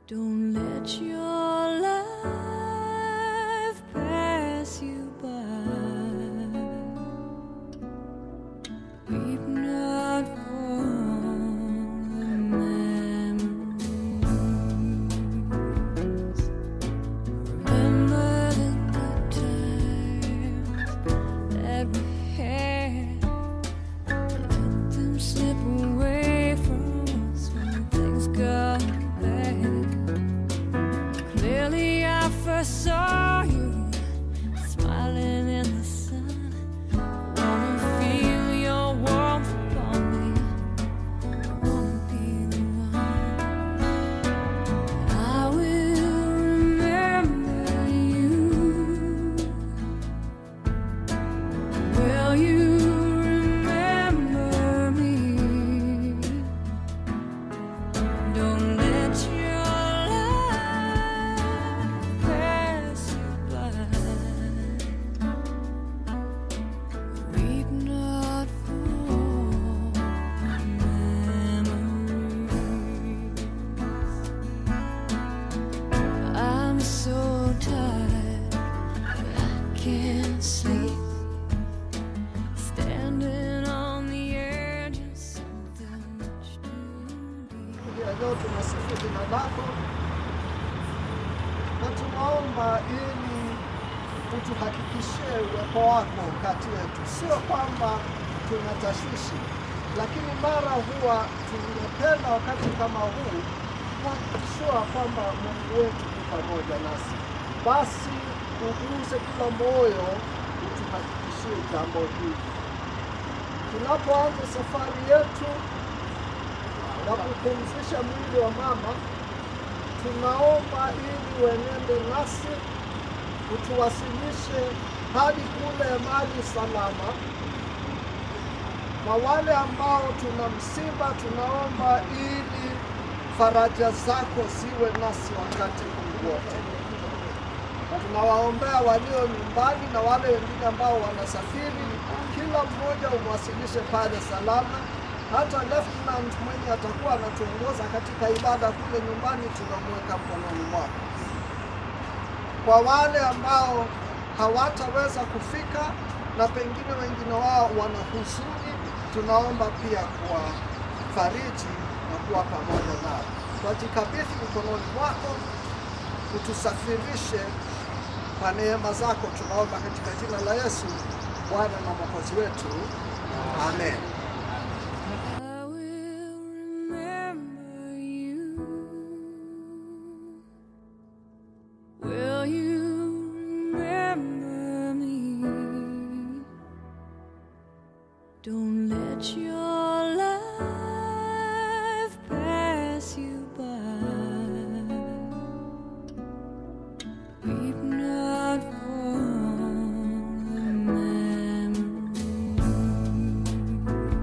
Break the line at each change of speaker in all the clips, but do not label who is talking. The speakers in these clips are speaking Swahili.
Don't let your life pass you by. Weep not for the memories. Remember the good times that we had. Let them slip away from us when things got bad. Clearly, I first saw you smiling in the sun. Wanna feel your warmth upon me. Wanna be the one. I will remember you. Will you remember me? Don't let your life pass you by. Weep not for memories. I'm so tired, I can't sleep. Standing on the edge of something much too deep.
ya leo tunasifu jina lako na tunaomba ili utuhakikishie uwepo wako kati yetu, sio kwamba tuna tashwishi, lakini mara huwa tungependa wakati kama huu kuhakikishiwa kwamba Mungu wetu ni pamoja nasi. Basi uguse kila moyo, utuhakikishie jambo hili tunapoanza safari yetu na kupumzisha mwili wa mama, tunaomba ili uenende nasi, utuwasilishe hadi kule mali salama. Na wale ambao tuna msiba, tunaomba ili faraja zako ziwe nasi wakati huu wote. Tunawaombea walio nyumbani na wale wengine ambao wanasafiri, kila mmoja umwasilishe pale salama. Hata lieutenant mwenye atakuwa anatuongoza katika ibada kule nyumbani, tunamweka mkononi mwako. Kwa wale ambao hawataweza kufika na pengine wengine wao wana huzuni, tunaomba pia kuwafariji na kuwa pamoja nao. Twajikabidhi mikononi mwako, utusafirishe kwa neema zako, tunaomba katika jina la Yesu Bwana na Mwokozi wetu, amen.
I will remember you. Will you remember me? Don't let your life pass you by. Weep not for the memories.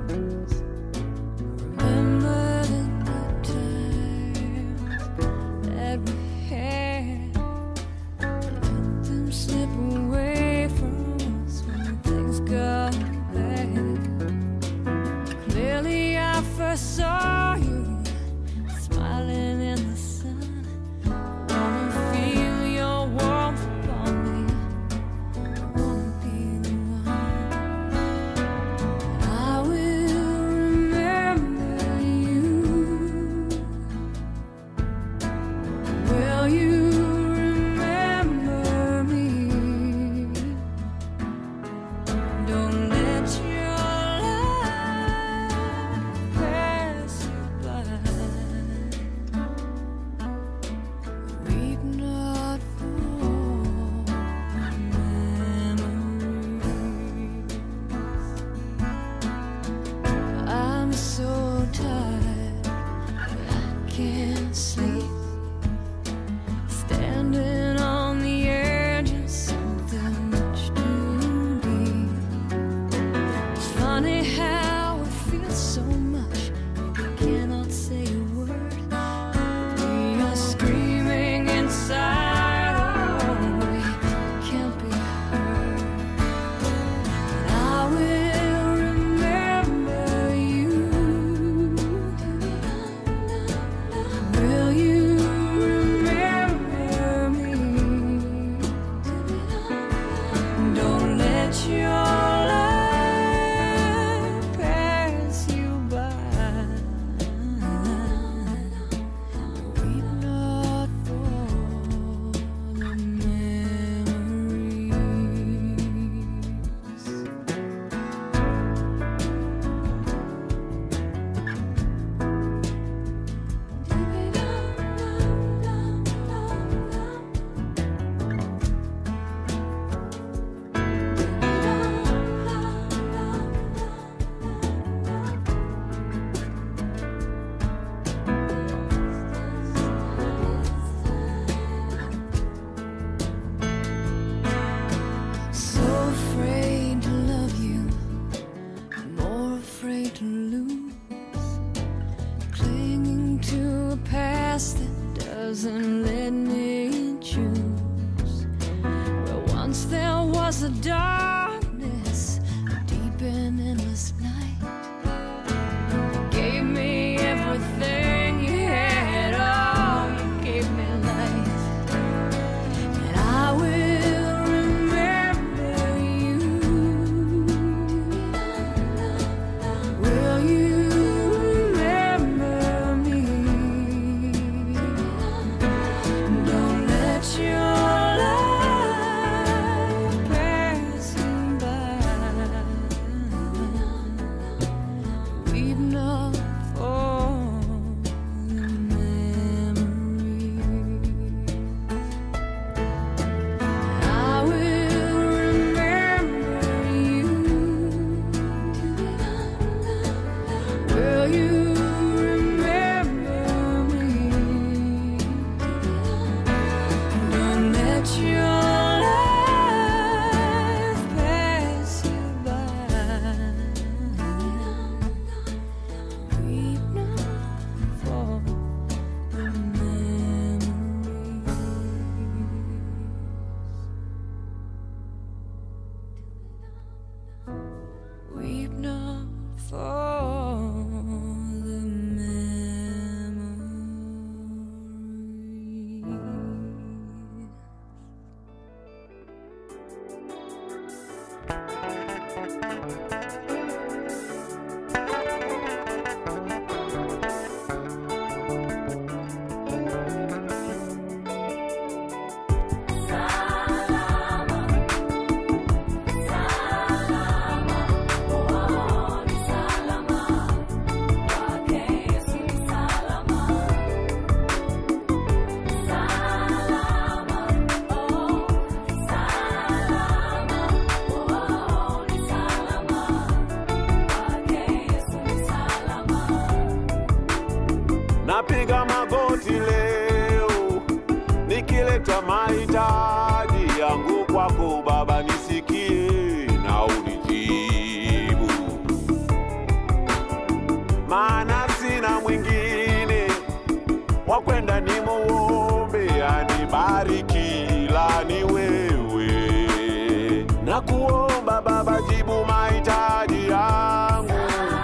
ni muombe anibariki, ila ni wewe. Na kuomba Baba, jibu mahitaji yangu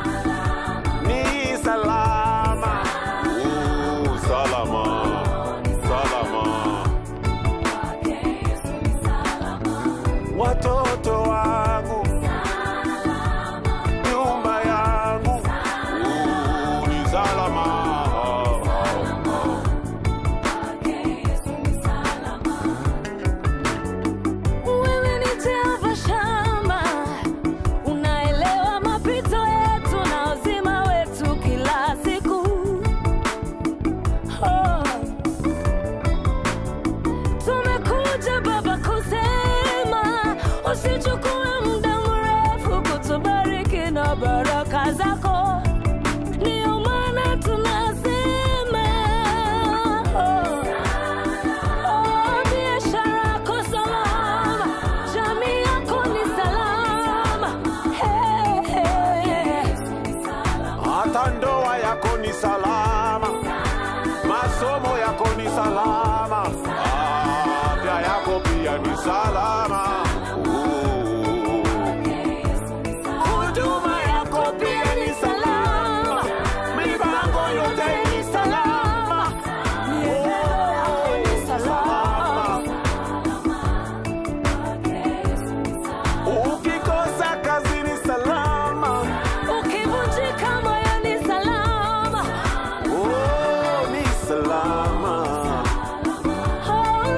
ni salama, uh, salama, salama. Watoto wangu, nyumba yangu, uh, ni salama.
Wewe ni Jehova Shama, unaelewa mapito yetu na uzima wetu kila siku. Oh. Tumekuja Baba kusema usichukue muda mrefu kutubariki na baraka zako, ndio maana tunasema oh. Oh, biashara yako salama, jamii yako ni salama. Hey, hey.
hata ndoa yako ni salama, masomo yako ni salama, afya yako pia ni salama. Uh. Huduma yako pia ni salama, mipango yote ni salama.
Mienendo yako ni salama.
Ukikosa kazi ni salama,
Ukivunjika moyo ni salama.
oh, ni salama.
Oh.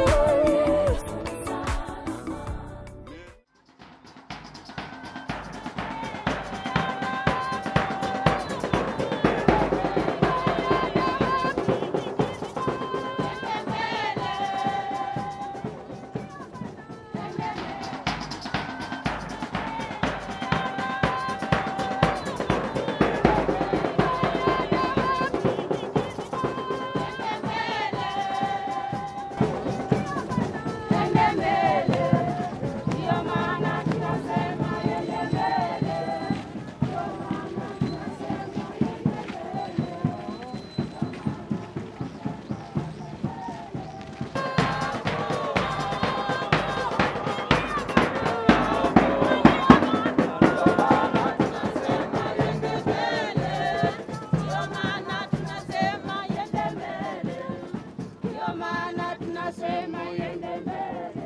Tunasema yende mbele.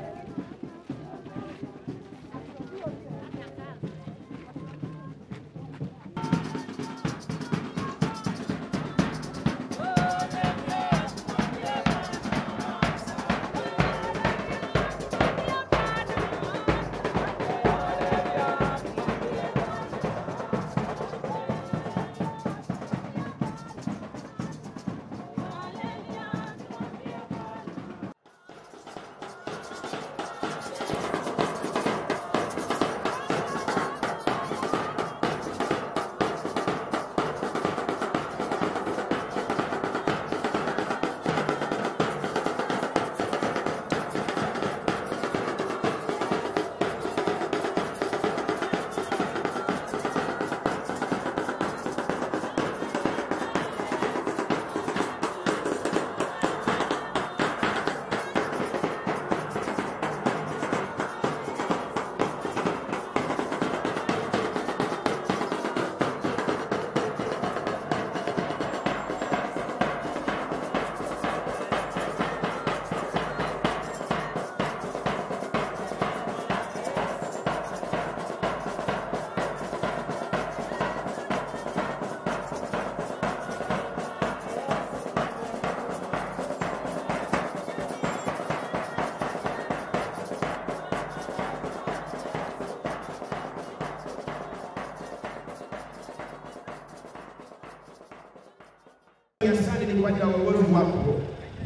Asante ni kwa ajili ya uongozi wako.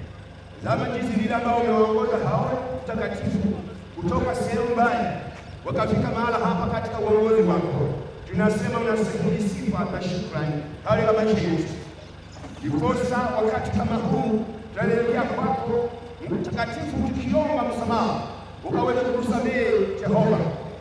Zama jinsi vile ambao umewaongoza hao mtakatifu kutoka sehemu mbali wakafika mahala hapa katika uongozi wako. Tunasema unastahili sifa na shukrani. Hayo kama Yesu. Ndiposa wakati kama huu tunaelekea kwako mtakatifu, tukiomba msamaha, ukaweza kutusamehe Jehova,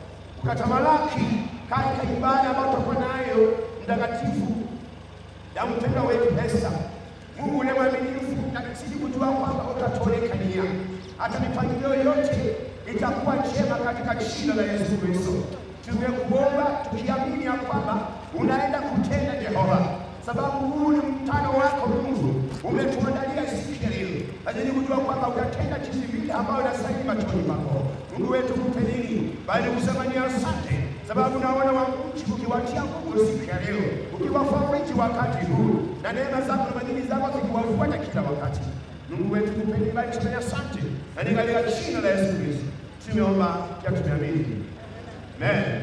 ukatamalaki katika ibada ambayo tutakuwa nayo mtakatifu ya mpendwa wetu Esta. Mungu ule mwaminifu na kizidi kujua kwamba utatuonekania, hata mipangilio yote itakuwa njema katika jina la Yesu Kristo. Tumekuomba tukiamini ya kwamba unaenda kutenda Jehova, sababu huu ni mkutano wako Mungu, umetuandalia siku ya leo, lakini kujua kwamba utatenda jinsi vile ambayo inastahili machoni pako. Mungu wetu kupe nini bali kusema ni asante, sababu naona wananchi ukiwatia nguvu siku ya leo, ukiwafariji wakati huu, na neema zako na madini zako zikiwafuata kila wakati. Mungu wetu kupe nini bali kusema ni asante, na ni katika jina la Yesu Kristo tumeomba ya tumeamini, amen.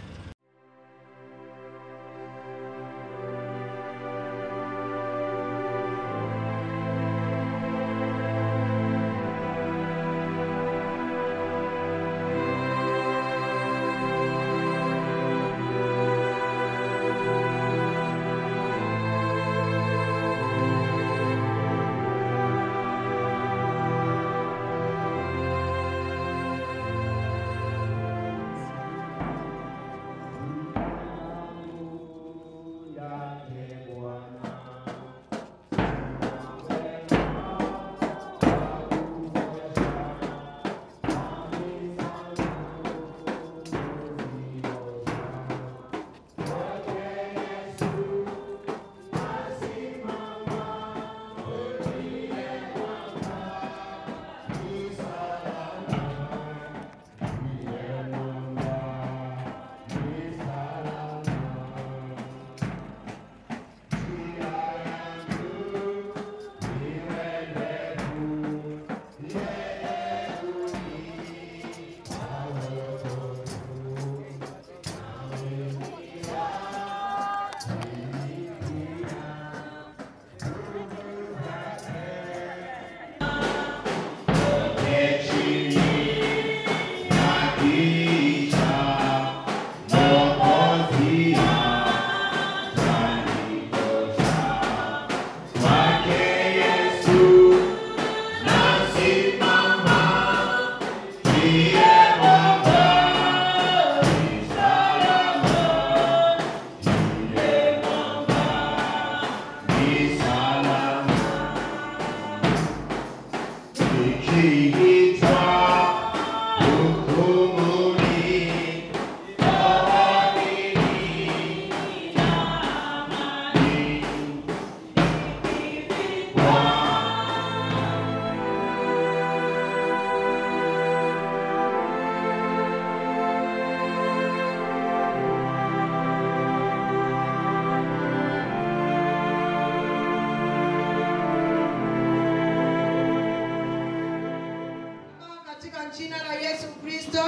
Katika jina la Yesu Kristo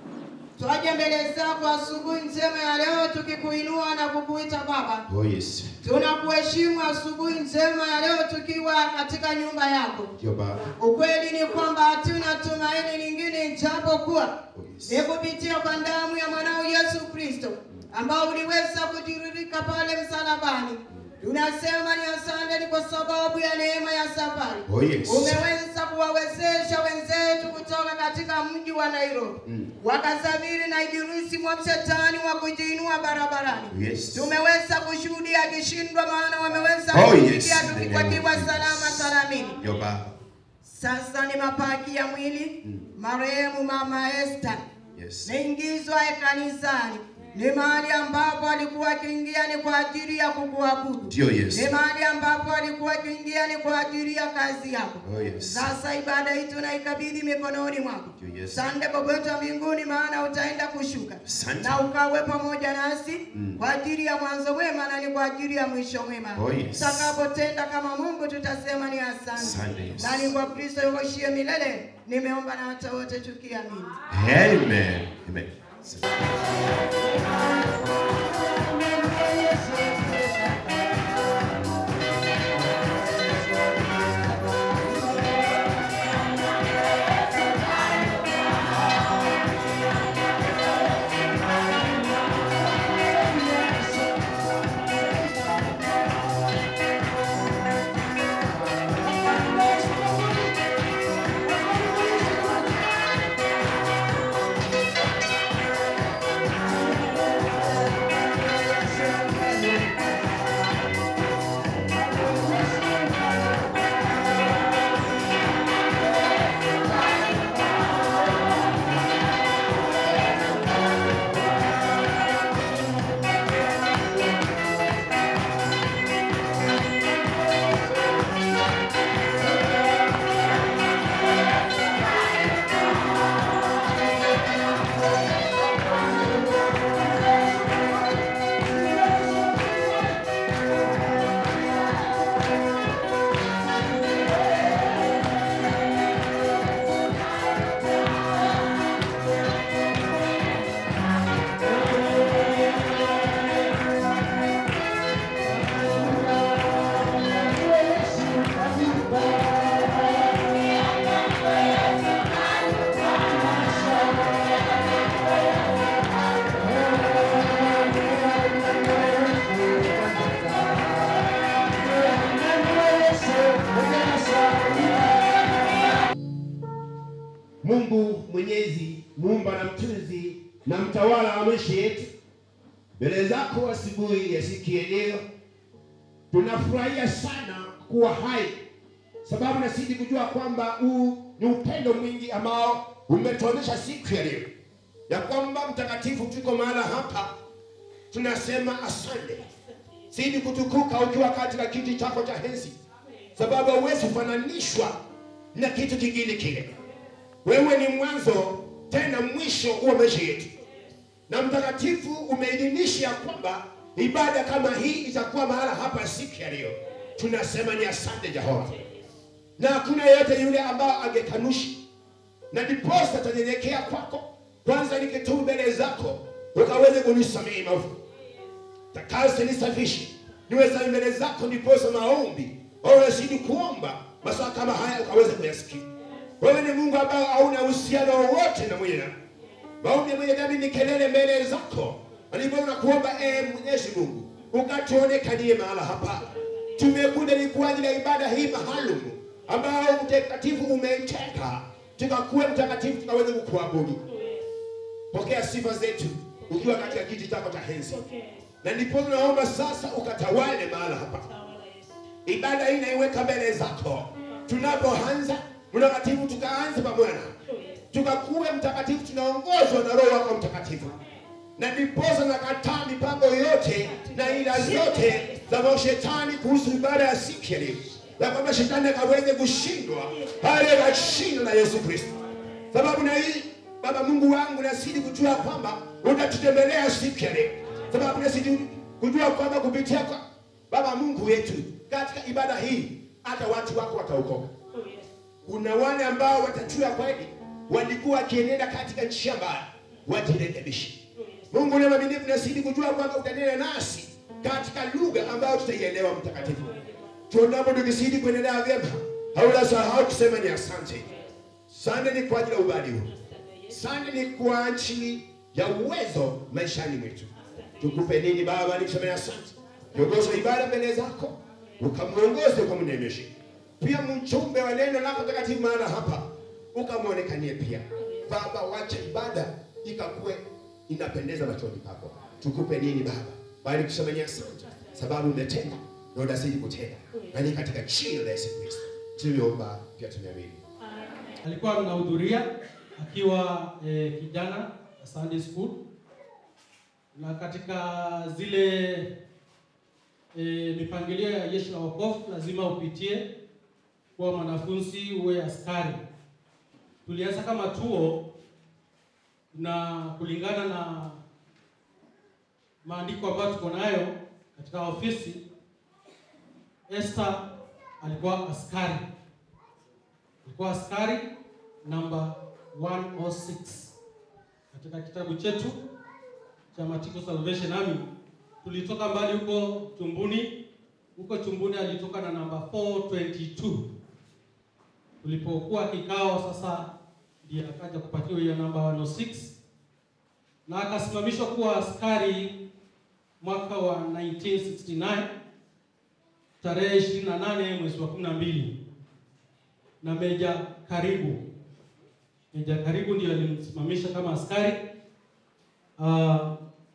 twaje mbele zako asubuhi njema ya leo tukikuinua na kukuita Baba.
Oh yes.
Tunakuheshimu asubuhi njema ya leo tukiwa katika nyumba yako.
Ndio Baba.
Ukweli ni kwamba hatuna tumaini lingine ijapokuwa
Oh yes.
ni kupitia kwa damu ya mwanao Yesu Kristo ambao uliweza kutiririka pale msalabani. Tunasema ni asante ni kwa sababu ya neema ya safari.
Oh yes.
Umeweza kuwawezesha wenzetu kutoka katika mji wa Nairobi
Mm.
wakasafiri na ibilisi mwa shetani wa kujiinua barabarani.
Yes.
Tumeweza kushuhudia akishindwa, maana wameweza
Oh,
kufikia
yes. In the name
tukiwa
of
salama
Jesus.
salamini.
Ndio Baba.
Sasa ni mapaki ya mwili
Mm.
marehemu mama Esther
Yes.
naingizwa kanisani. Ni mahali ambapo alikuwa akiingia ni kwa ajili ya kukuabudu.
Ndio Yesu.
Ni mahali ambapo alikuwa akiingia ni kwa ajili ya kazi yako.
Oh yes.
Sasa ibada hii tunaikabidhi mikononi mwako.
Ndio Yesu.
Sande Baba wetu wa mbinguni, maana utaenda kushuka
Asante.
na ukawe pamoja nasi
Mm.
kwa ajili ya mwanzo mwema na ni kwa ajili ya mwisho mwema.
Oh, yes.
Tutakapotenda kama Mungu tutasema ni asante,
Asante, Yesu.
na ni kwa Kristo yoshie milele. Nimeomba na hata wote tukiamini.
Amen. Amen.
Thank
Mungu Mwenyezi, muumba na mtunzi na mtawala wa maisha yetu, mbele zako asubuhi ya siku ya leo tunafurahia sana kuwa hai, sababu nasidi kujua kwamba huu ni upendo mwingi ambao umetuonyesha siku ya leo, ya kwamba mtakatifu, tuko mahala hapa, tunasema asante. Zidi kutukuka ukiwa katika kiti chako cha enzi, sababu hauwezi kufananishwa na kitu kingine kile. Wewe ni mwanzo tena mwisho wa maisha yetu, na mtakatifu umeidhinisha ya kwamba ibada kama hii itakuwa mahala hapa siku ya leo. Tunasema ni asante Jehova, na hakuna yeyote yule ambao angekanushi, na ndiposa tanyenyekea kwako. Kwanza nikitubu mbele zako, ukaweze kunisamehe maovu takase nisafishe niwe safi mbele zako, ndiposa maombi wawezidi kuomba masaa kama haya ukaweze kuyasikia. Wewe ni Mungu ambao hauna uhusiano wowote na mwenye dhambi. Maombi ya mwenye dhambi ni kelele mbele zako, alivyo na kuomba ee Mwenyezi Mungu ukatuonekanie mahala hapa. Tumekuja ni kwa ajili ya ibada hii maalum ambao mtakatifu umeiteka, tukakuwe mtakatifu, tukaweze kukuabudu. Pokea sifa zetu ukiwa katika kiti chako cha enzi na ndipo naomba sasa ukatawale mahala hapa. Ibada hii naiweka mbele zako, tunapoanza mtakatifu, tukaanze pamoja na tukakuwe mtakatifu, tunaongozwa na Roho wako Mtakatifu, na ndiposa nakataa mipango yote na ila zote za mashetani kuhusu ibada ya siku ya leo, ya kwamba shetani akaweze kushindwa pale kwa jina la Yesu Kristo, sababu na hii Baba Mungu wangu, nasidi kujua kwamba utatutembelea siku ya leo sababu nasidi kujua kwamba kupitia kwa Baba Mungu wetu katika ibada hii hata watu wako wataokoka. Kuna wale ambao watajua kweli walikuwa wakienenda katika njia mbaya, wajirekebishe. Mungu ni mwaminifu, nasidi kujua kwamba utanena nasi katika lugha ambayo tutaielewa. Mtakatifu, tuonapo tukizidi kuendelea vyema, haula sahau kusema ni asante. Asante ni kwa ajili ya ubali huu, asante ni kwa ajili ya uwezo maishani mwetu tukupe nini Baba, nikuseme asante. Kiongozi ibada mbele zako, ukamwongoze ukamnemeshe, pia mjumbe wa neno lako takatifu mahala hapa, ukamwonekanie pia Baba. Wacha ibada ikakuwe inapendeza machoni pako. Tukupe nini Baba, bali kusema ni asante, sababu umetenda na unazidi kutenda, na ni katika jina la Yesu Kristo tuliomba pia tumeamini.
alikuwa anahudhuria akiwa eh, kijana wa Sunday school na katika zile eh, mipangilio ya jeshi la wokovu lazima upitie kuwa mwanafunzi uwe askari. Tulianza kama tuo na kulingana na maandiko ambayo tuko nayo katika ofisi, Esther alikuwa askari alikuwa askari namba 106 katika kitabu chetu cha Matiko Salvation Army. Tulitoka mbali huko Chumbuni, huko Chumbuni alitoka na namba 422. Tulipokuwa kikao sasa, ndiye akaja kupatiwa hiyo namba 106 na akasimamishwa kuwa askari mwaka wa 1969 tarehe 28 mwezi wa 12 na Meja Karibu. Meja Karibu ndiyo alimsimamisha kama askari. Uh,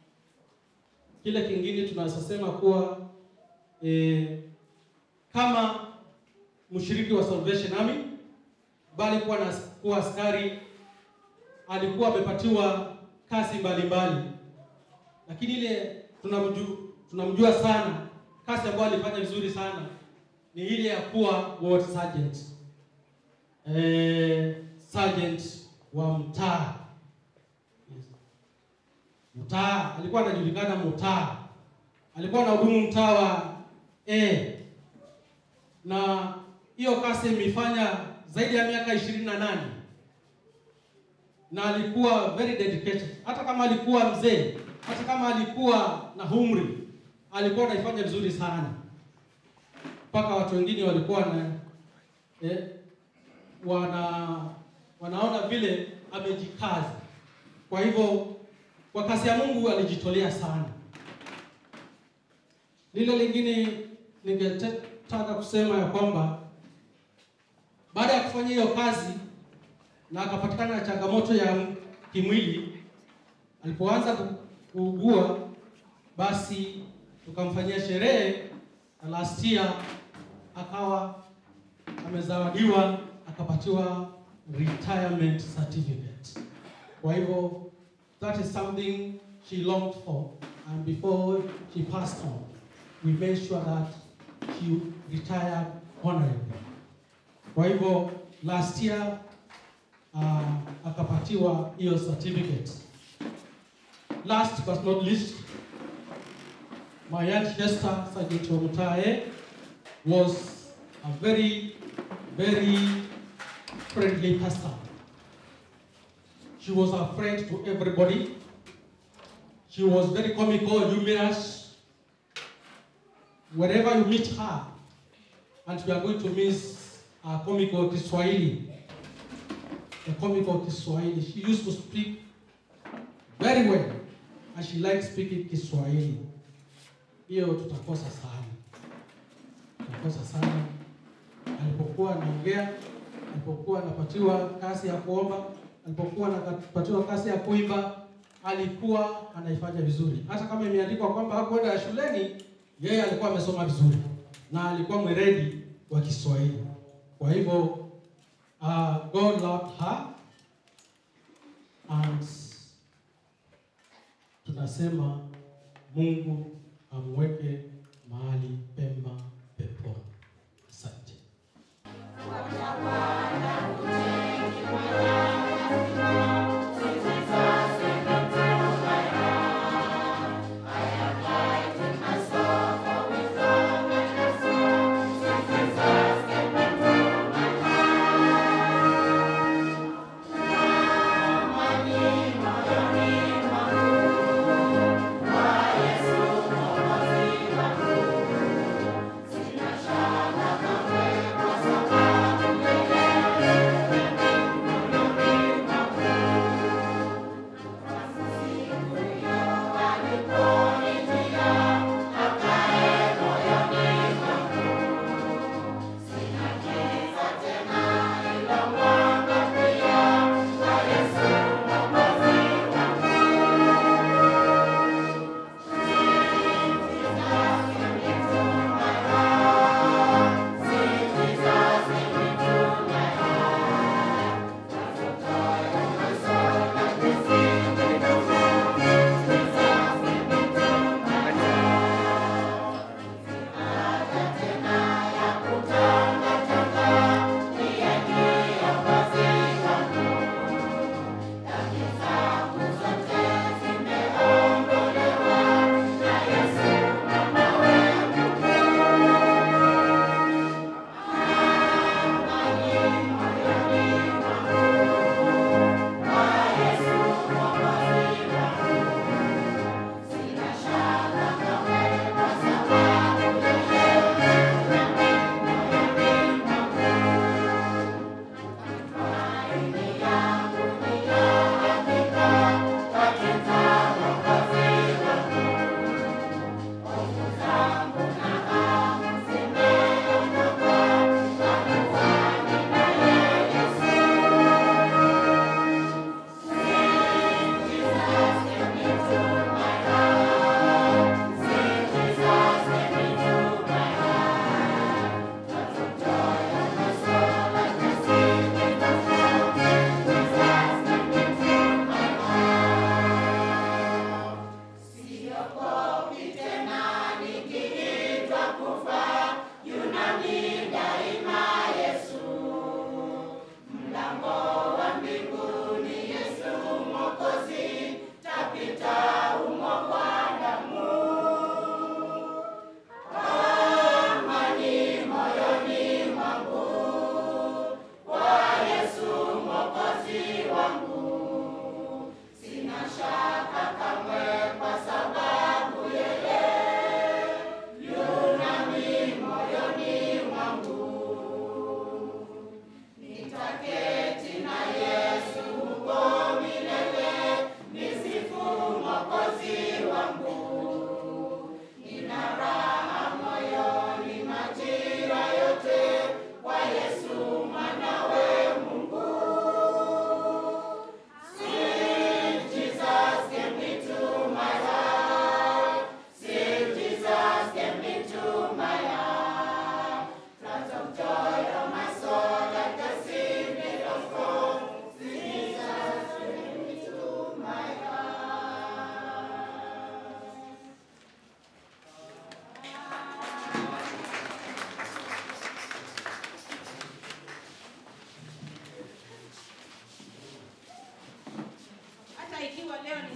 kile kingine tunaweza sema kuwa eh, kama mshiriki wa Salvation Army bali kuwa na kuwa askari, alikuwa amepatiwa kazi mbalimbali, lakini ile tunamjua, tunamjua sana kazi ambayo alifanya vizuri sana ni ile ya kuwa ward sergeant eh, sergeant wa mtaa yes. Mtaa alikuwa anajulikana mtaa, alikuwa anahudumu mtaa wa A, na hiyo kazi imefanya zaidi ya miaka ishirini na nane na alikuwa very dedicated. Hata kama alikuwa mzee, hata kama alikuwa na umri, alikuwa anaifanya vizuri sana, mpaka watu wengine walikuwa na eh, wana wanaona vile amejikaza. Kwa hivyo kwa kazi ya Mungu alijitolea sana. Lile lingine ningetaka kusema ya kwamba baada ya kufanya hiyo kazi na akapatikana na changamoto ya kimwili. Alipoanza ku- kuugua, basi tukamfanyia sherehe na last year akawa amezawadiwa akapatiwa retirement certificate. Kwa hivyo that is something she longed for and before she passed on we made sure that she retired honorably. Kwa hivyo last year uh, akapatiwa hiyo certificate. Last but not least, my aunt Hester Sergeant Omutae was a very, very friendly person. She was a friend to everybody. She was very comical, humorous. Wherever you meet her, and we are going to miss a comical Kiswahili. A comical Kiswahili. She used to speak very well, and she liked speaking Kiswahili. Hiyo tutakosa sana, tutakosa sana. Alipokuwa anaongea, alipokuwa anapatiwa kazi ya kuomba, alipokuwa anapatiwa kazi ya kuimba, alikuwa anaifanya vizuri. Hata kama imeandikwa kwamba hakuenda shuleni, yeye alikuwa amesoma vizuri na alikuwa mweredi wa Kiswahili. Kwa hivyo uh, God loved her and tunasema Mungu amweke mahali pema peponi. Asante.
Yesu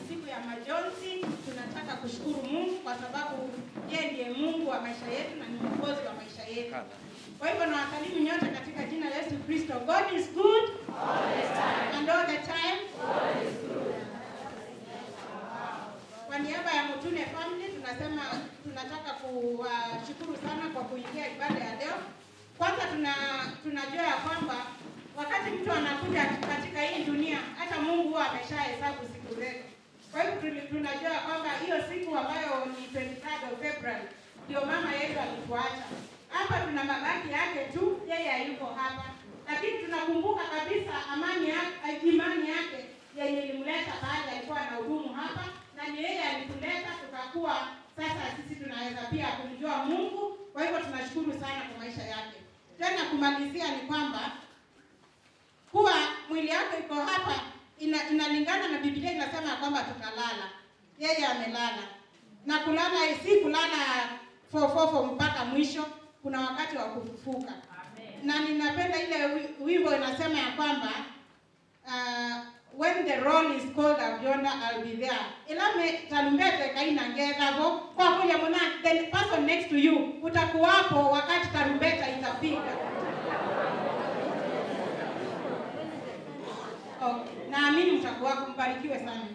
siku ya majonzi. Tunataka kushukuru Mungu kwa sababu yeye ndiye Mungu wa maisha yetu na ni mwokozi wa maisha yetu. Kwa hivyo nawasalimu nyote katika jina la Yesu Kristo. God is good and all the time. Kwa niaba ya Mutune family tunasema tunataka kuwashukuru sana kwa kuingia ibada ya leo. Kwanza tuna tunajua ya kwamba wakati mtu anakuja katika hii dunia, hata Mungu huwa ameshahesabu siku zetu. Kwa hivyo tuli- tunajua ya kwamba hiyo siku ambayo ni 23 of February ndio mama yetu alituacha. Hapa tuna mabaki yake tu, yeye hayuko hapa, lakini tunakumbuka kabisa amani yake, imani yake yenye ilimleta pale, alikuwa na hudumu hapa na ni yeye alituleta tukakuwa sasa sisi tunaweza pia kumjua Mungu. Kwa hivyo tunashukuru sana kwa maisha yake. Tena kumalizia ni kwamba kuwa mwili yake iko hapa ina, inalingana na Biblia inasema ya kwamba tutalala. Yeye amelala na kulala si kulala fofofo mpaka mwisho, kuna wakati wa kufufuka. Na ninapenda ile wi- wimbo inasema ya kwamba uh, when the roll is called up yonder I'll be there. Ilame tarumbete kaina ngethavo kwa kuja muna the person next to you utakuwapo wakati tarumbeta itapiga. Okay. Naamini mtakuwa mbarikiwe sana.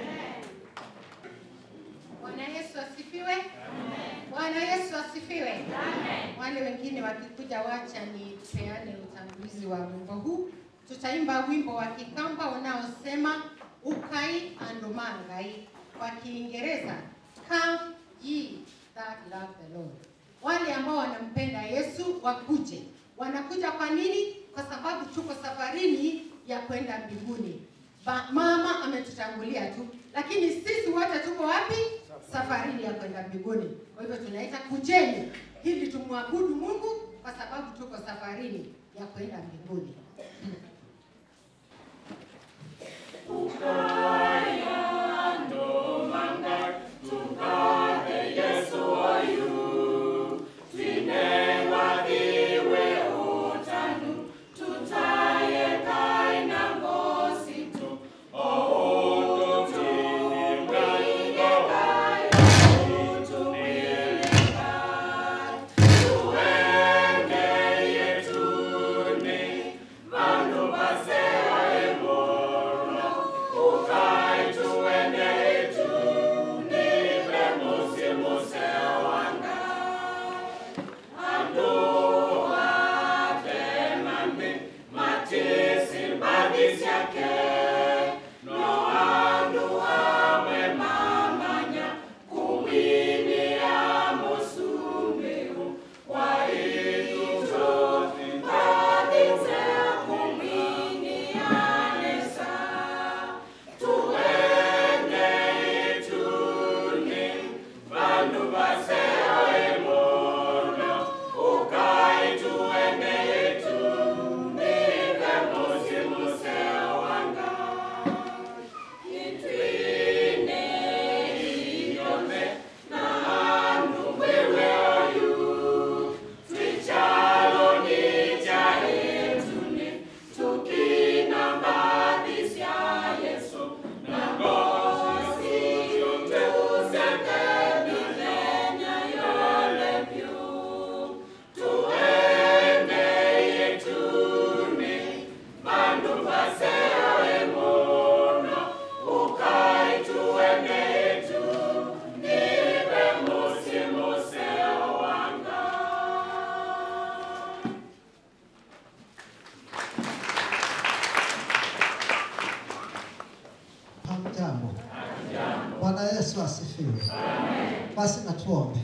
Bwana Yesu asifiwe. Bwana Yesu asifiwe. Wale wengine wakikuja, wacha nipeane utangulizi wa wimbo huu. Tutaimba wimbo wa Kikamba unaosema ukai andomangai, kwa Kiingereza come ye that love the Lord. Wale ambao wanampenda Yesu wakuje. Wanakuja kwa nini? Kwa sababu tuko safarini ya kwenda mbinguni. Ba, mama ametutangulia tu, lakini sisi wote tuko wapi? Safarini ya kwenda mbinguni. Kwa hivyo tunaita kujeni, ili tumwabudu Mungu kwa sababu tuko safarini ya kwenda mbinguni.
Hamjambo. Bwana Yesu asifiwe. Basi na tuombe.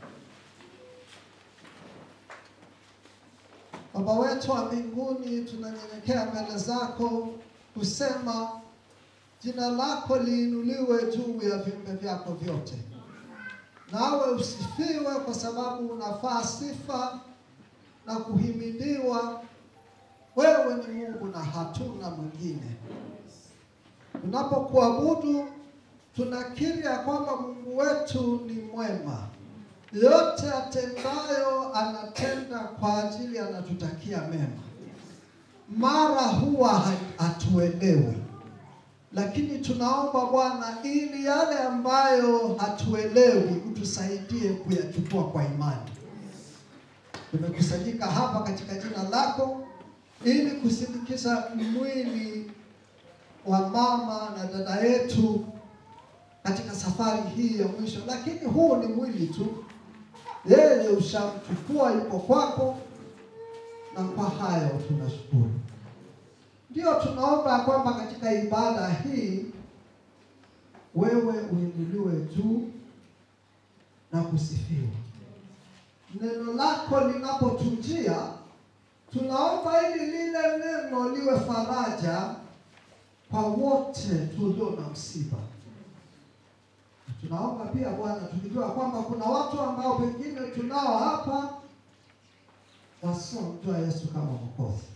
Baba wetu wa mbinguni, tunanyenyekea mbele zako kusema jina lako liinuliwe juu ya viumbe vyako vyote, nawe usifiwe kwa sababu unafaa sifa na kuhimidiwa. Wewe ni Mungu na hatuna mwingine. Tunapokuabudu tunakiri ya kwamba Mungu wetu ni mwema, yote atendayo anatenda kwa ajili anatutakia mema. Mara huwa ha- hatuelewi, lakini tunaomba Bwana, ili yale ambayo hatuelewi utusaidie kuyachukua kwa imani. Tumekusanyika hapa katika jina lako ili kusindikiza mwili wa mama na dada yetu katika safari hii ya mwisho, lakini huu ni mwili tu. Yeye ushamchukua, yuko kwako, na kwa hayo tunashukuru. Ndio tunaomba kwamba katika ibada hii wewe uinuliwe juu na kusifiwa. Neno lako linapotujia, tunaomba ili lile neno liwe faraja kwa wote tulio na msiba. Tunaomba pia Bwana, tukijua kwamba kuna watu ambao pengine tunao hapa wasiomjua Yesu kama Mwokozi.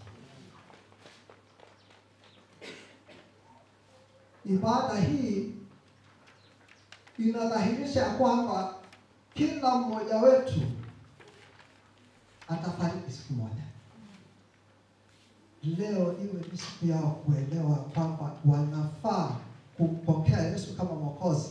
Ibada hii inadhihirisha kwamba kila mmoja wetu atafariki siku moja. Leo iwe ni siku yao kuelewa kwamba wanafaa kumpokea Yesu kama Mwokozi,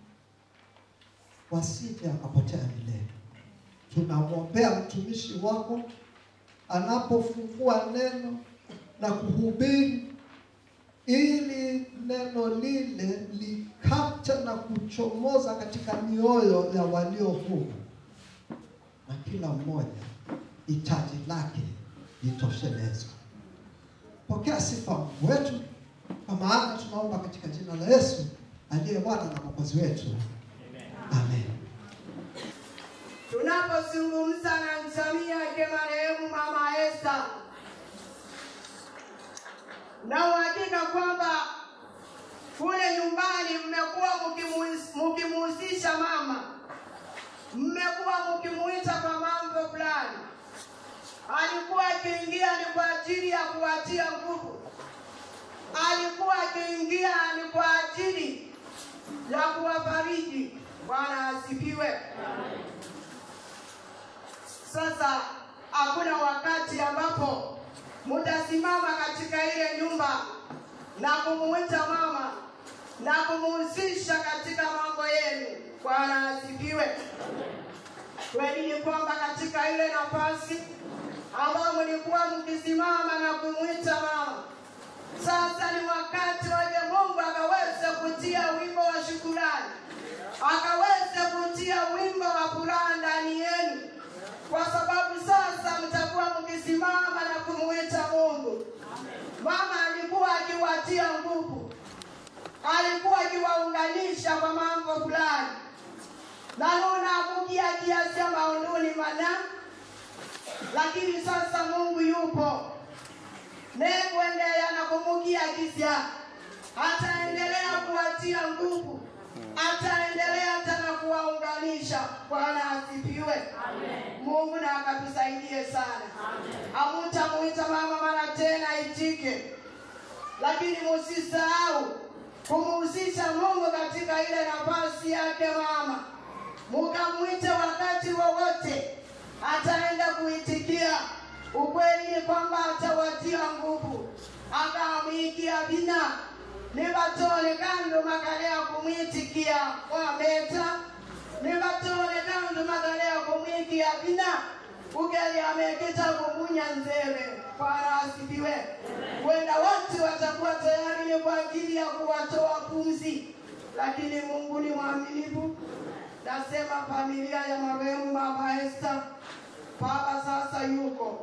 wasije akapotea milele. Tunamwombea mtumishi wako anapofungua neno na kuhubiri, ili neno lile likate na kuchomoza katika mioyo ya walio humu, na kila mmoja hitaji lake litoshelezwe. Pokea sifa Mungu wetu, kwa maana tunaomba katika jina la Yesu aliye Bwana na Mwokozi wetu, amen.
Tunapozungumza na jamii yake marehemu Mama Esther, na uhakika kwamba kule nyumbani mmekuwa mkimuhus- mkimuhusisha mama, mmekuwa mkimuita kwa mambo fulani. Alikuwa akiingia ni kwa ajili ya kuwatia nguvu, alikuwa akiingia ni kwa ajili ya kuwafariji. Bwana asifiwe. Sasa hakuna wakati ambapo mtasimama katika ile nyumba na kumuita mama na kumuhusisha katika mambo yenu. Bwana asifiwe. Kweli ni kwamba katika ile nafasi ambayo mlikuwa mkisimama na kumuita mama, sasa ni wakati waje Mungu akaweze kutia wimbo wa shukurani, akaweze kutia wimbo wa furaha ndani yenu kwa sababu sasa mtakuwa mkisimama na kumuita Mungu. Mama alikuwa akiwatia nguvu, alikuwa akiwaunganisha kwa mambo fulani, na nuna kukia kiasi ya maonduni mana, lakini sasa Mungu yupo nekuendelea na kumukia kisya, ataendelea kuwatia nguvu, ataendelea tena kuwaunganisha. Bwana asifiwe. Mungu na akatusaidie sana. Hamutamuita mama mara tena itike, lakini musisahau kumuhusisha Mungu katika ile nafasi yake mama, mukamwite wakati wowote, ataenda kuitikia. Ukweli ni kwamba atawatia nguvu, akamwikia bina nibatole kando makalea kumwitikia wameta nibatole kando makalea kumwikia bina ugali ameketa kumunya nzeve. Bwana asifiwe. Wenda wote watakuwa tayari ni kwa ajili ya kuwatoa pumzi, lakini Mungu ni mwaminifu. Nasema familia ya marehemu Mama Esther, baba sasa yuko,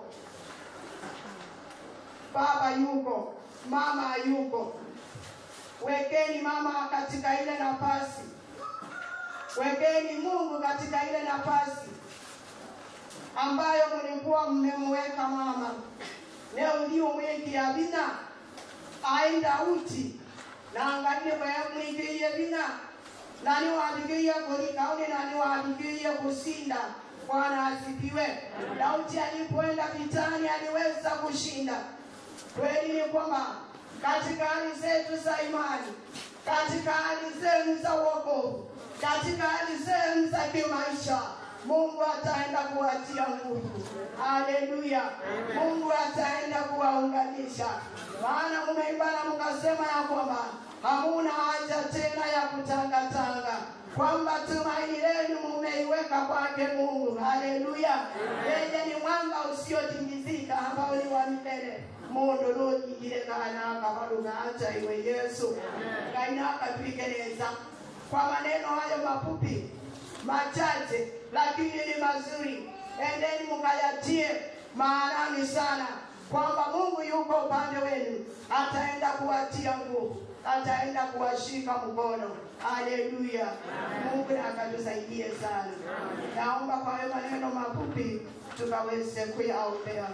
baba yuko, mama yuko. Wekeni mama katika ile nafasi, wekeni Mungu katika ile nafasi ambayo mlikuwa mmemweka mama. Leo ndio mweki ya bina aenda uti na angalie kwa mwikiye bina nani waadikiye kurikauni nani waadikiye kusinda. Bwana asifiwe. Daudi alipoenda vitani aliweza kushinda. Kweli ni kwamba katika hali zetu za imani, katika hali zenu za wokovu, katika hali zenu za kimaisha, Mungu ataenda kuwatia nguvu. Haleluya! Mungu ataenda kuwaunganisha, maana mumeimba na mkasema ya kwamba hamuna haja tena ya kutangatanga, kwamba tumaini lenu mumeiweka kwake Mungu. Haleluya! Yeye ni mwamba usiotingizika ambao ni wa milele mundu nuyingire kana kabaruga acha iwe Yesu kaina akatwigereza kwa maneno hayo mafupi machache lakini ni mazuri, endeni mkayatie maanani sana, kwamba Mungu yuko upande wenu, ataenda kuwatia nguvu, ataenda kuwashika mkono. Haleluya! Mungu akatusaidie sana. Naomba kwa hayo maneno mafupi tukaweze kuyaombea.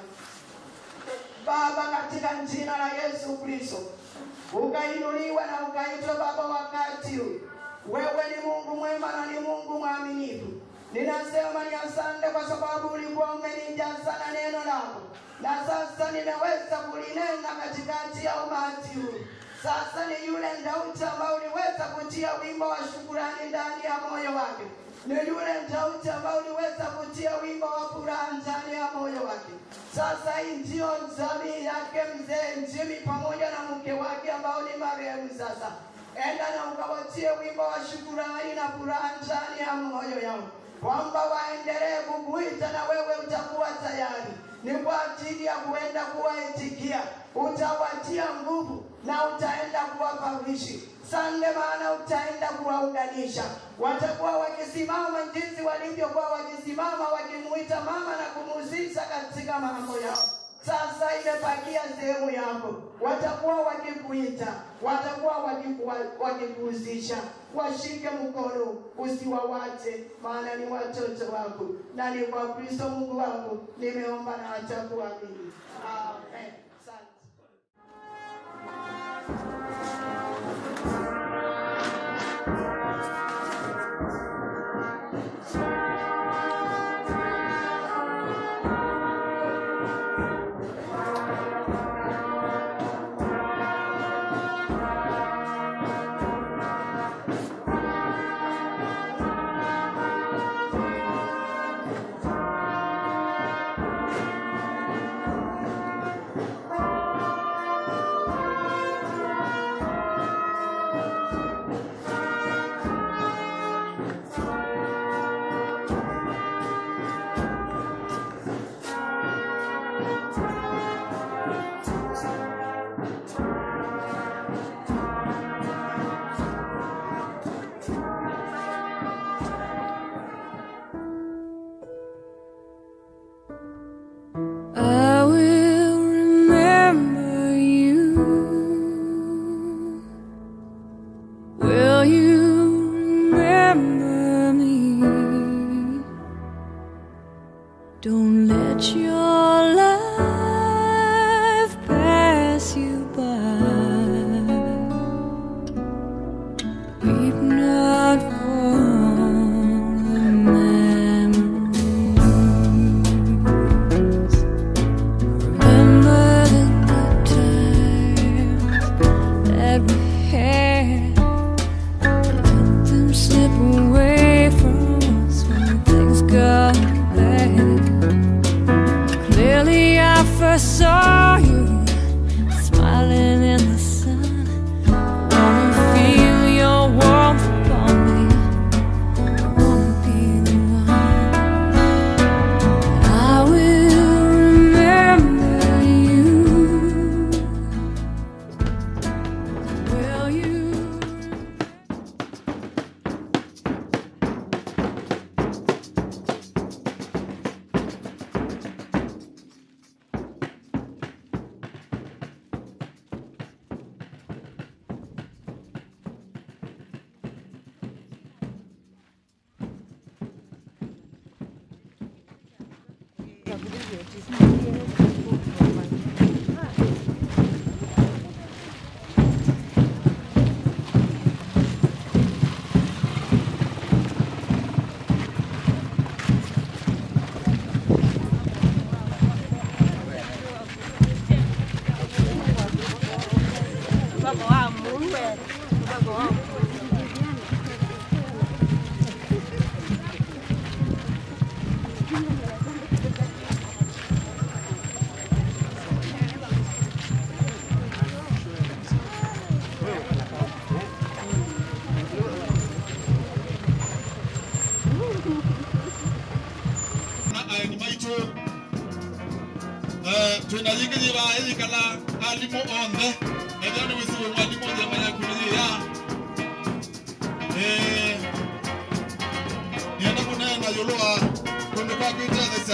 Baba, katika jina la Yesu Kristo, ukainuliwa na ukaitwa Baba wakati huu. Wewe ni Mungu mwema na ni Mungu mwaminifu. Ninasema ni asante kwa sababu ulikuwa umenijaza na neno lako, na sasa nimeweza kulinena katikati ya umati huu. Sasa ni yule Daudi ambao uliweza kutia wimbo wa shukurani ndani ya moyo wake, ni yule Daudi ambao uliweza kutia wimbo wa furaha ndani ya moyo wake. Sasa hii ndio jamii yake mzee Njimi pamoja na mke wake ambao ni marehemu sasa enda na ukawatie wimbo wa shukurani na furaha ndani ya moyo yao, kwamba waendelee kukuita na wewe utakuwa tayari. Ni kwa ajili ya kuenda kuwaitikia, utawatia nguvu na utaenda kuwapawishi sande, maana utaenda kuwaunganisha. Watakuwa wakisimama jinsi walivyokuwa wakisimama wakimuita mama na kumuhusisha katika mambo yao. Sasa imepakia sehemu yako, watakuwa wakikuita, watakuwa wakiku- wakikuhusisha. Washike mkono, usiwawache, maana ni watoto wako, na ni kwa Kristo Mungu wangu nimeomba na hata kuamini. Amen. Asante.
I will remember you. Will you remember me? Don't let your life pass you by. Weep not for the memories. Remember the good times that we had. Let them slip away from us when things got bad. Clearly, I first saw you smiling in the sun. Wanna feel your warmth upon me. Wanna be the one. I will remember you. Will you?
twinayingithiva iyikala alimu onthe ethio ni wisiwe mwalimu onthe mayakumithia nienda kunena yulu wa kundu kwa kwitethesa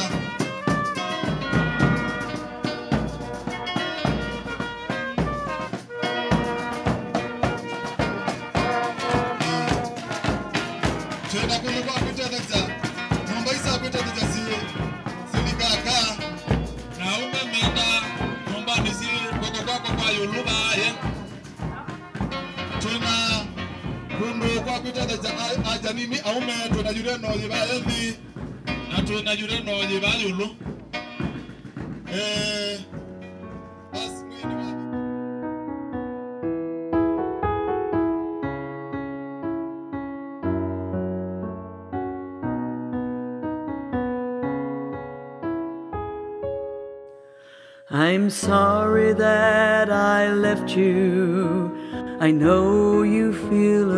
twenda kundu kwa kwitethesa nyumba isa kwitethesa si silikaka na umemenda nyumbani si koko kwako kwa yulu vaye twina kundu kwa kwitethesa aja nini aume twina yure noyi vaye nthi na twina yure noyi va yulu eh basi mwini wa
I'm sorry that I left you. I know you feel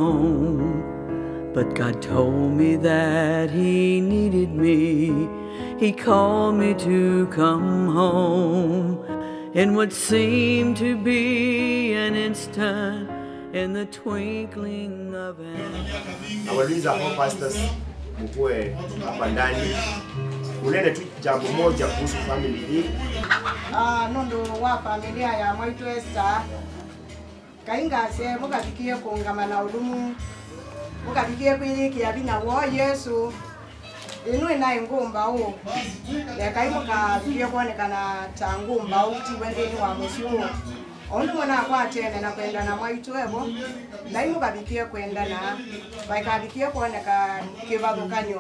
alone. But God told me that He needed me. He called me to come home. In what seemed to be an instant, in the twinkling of an
nawauliza hao pastors mkuwe hapa ndani unene tu jambo moja kuhusu family hii
Ah, nundu wa familia ya mwaitu Esther kaingase mukabikie kungamana ulumu mukabikie kwilikia vinya wo Yesu inu ina ingumba u lekai mukabikie kuonekana ta ngumba u tiwe nthini wa musi u ondu mwana akwatene na kwenda na mwaitu evo nai mukabikie kwenda na vaikabikie kuoneka kivathukanyo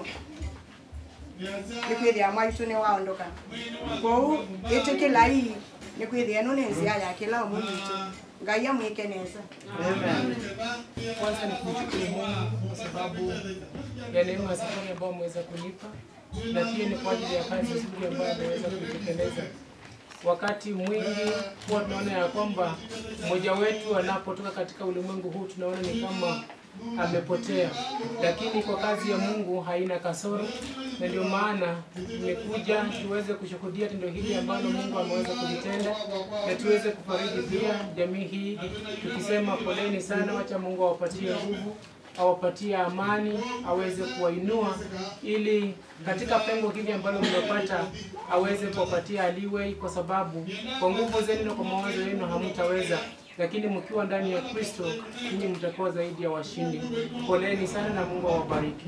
nikwithia mwaitu ni waondoka kou itikila ii nikwithia ino ni nzia ya kila umu witu ngai amwike neza
Kwanza ni kumshukuru Mungu kwa sababu ya neema ya safari ambayo ameweza kunipa, na pia ni kwa ajili ya kazi nzuri ambayo ameweza kuitekeleza. Wakati mwingi huwa tunaona ya kwamba mmoja wetu anapotoka katika ulimwengu huu tunaona ni kama amepotea, lakini kwa kazi ya Mungu haina kasoro, na ndio maana nimekuja tuweze kushuhudia tendo hili ambalo Mungu ameweza kulitenda, na tuweze kufariji pia jamii hii tukisema poleni sana, wacha Mungu awapatie nguvu awapatie amani, aweze kuwainua ili katika pengo hili ambalo mmepata aweze kuwapatia aliwei, kwa sababu kwa nguvu zenu na kwa mawazo yenu hamtaweza, lakini mkiwa ndani ya Kristo ninyi mtakuwa zaidi ya washindi. Poleni sana na Mungu awabariki.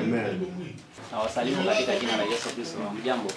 Na wasalimu katika jina la Yesu Kristo. Mjambo.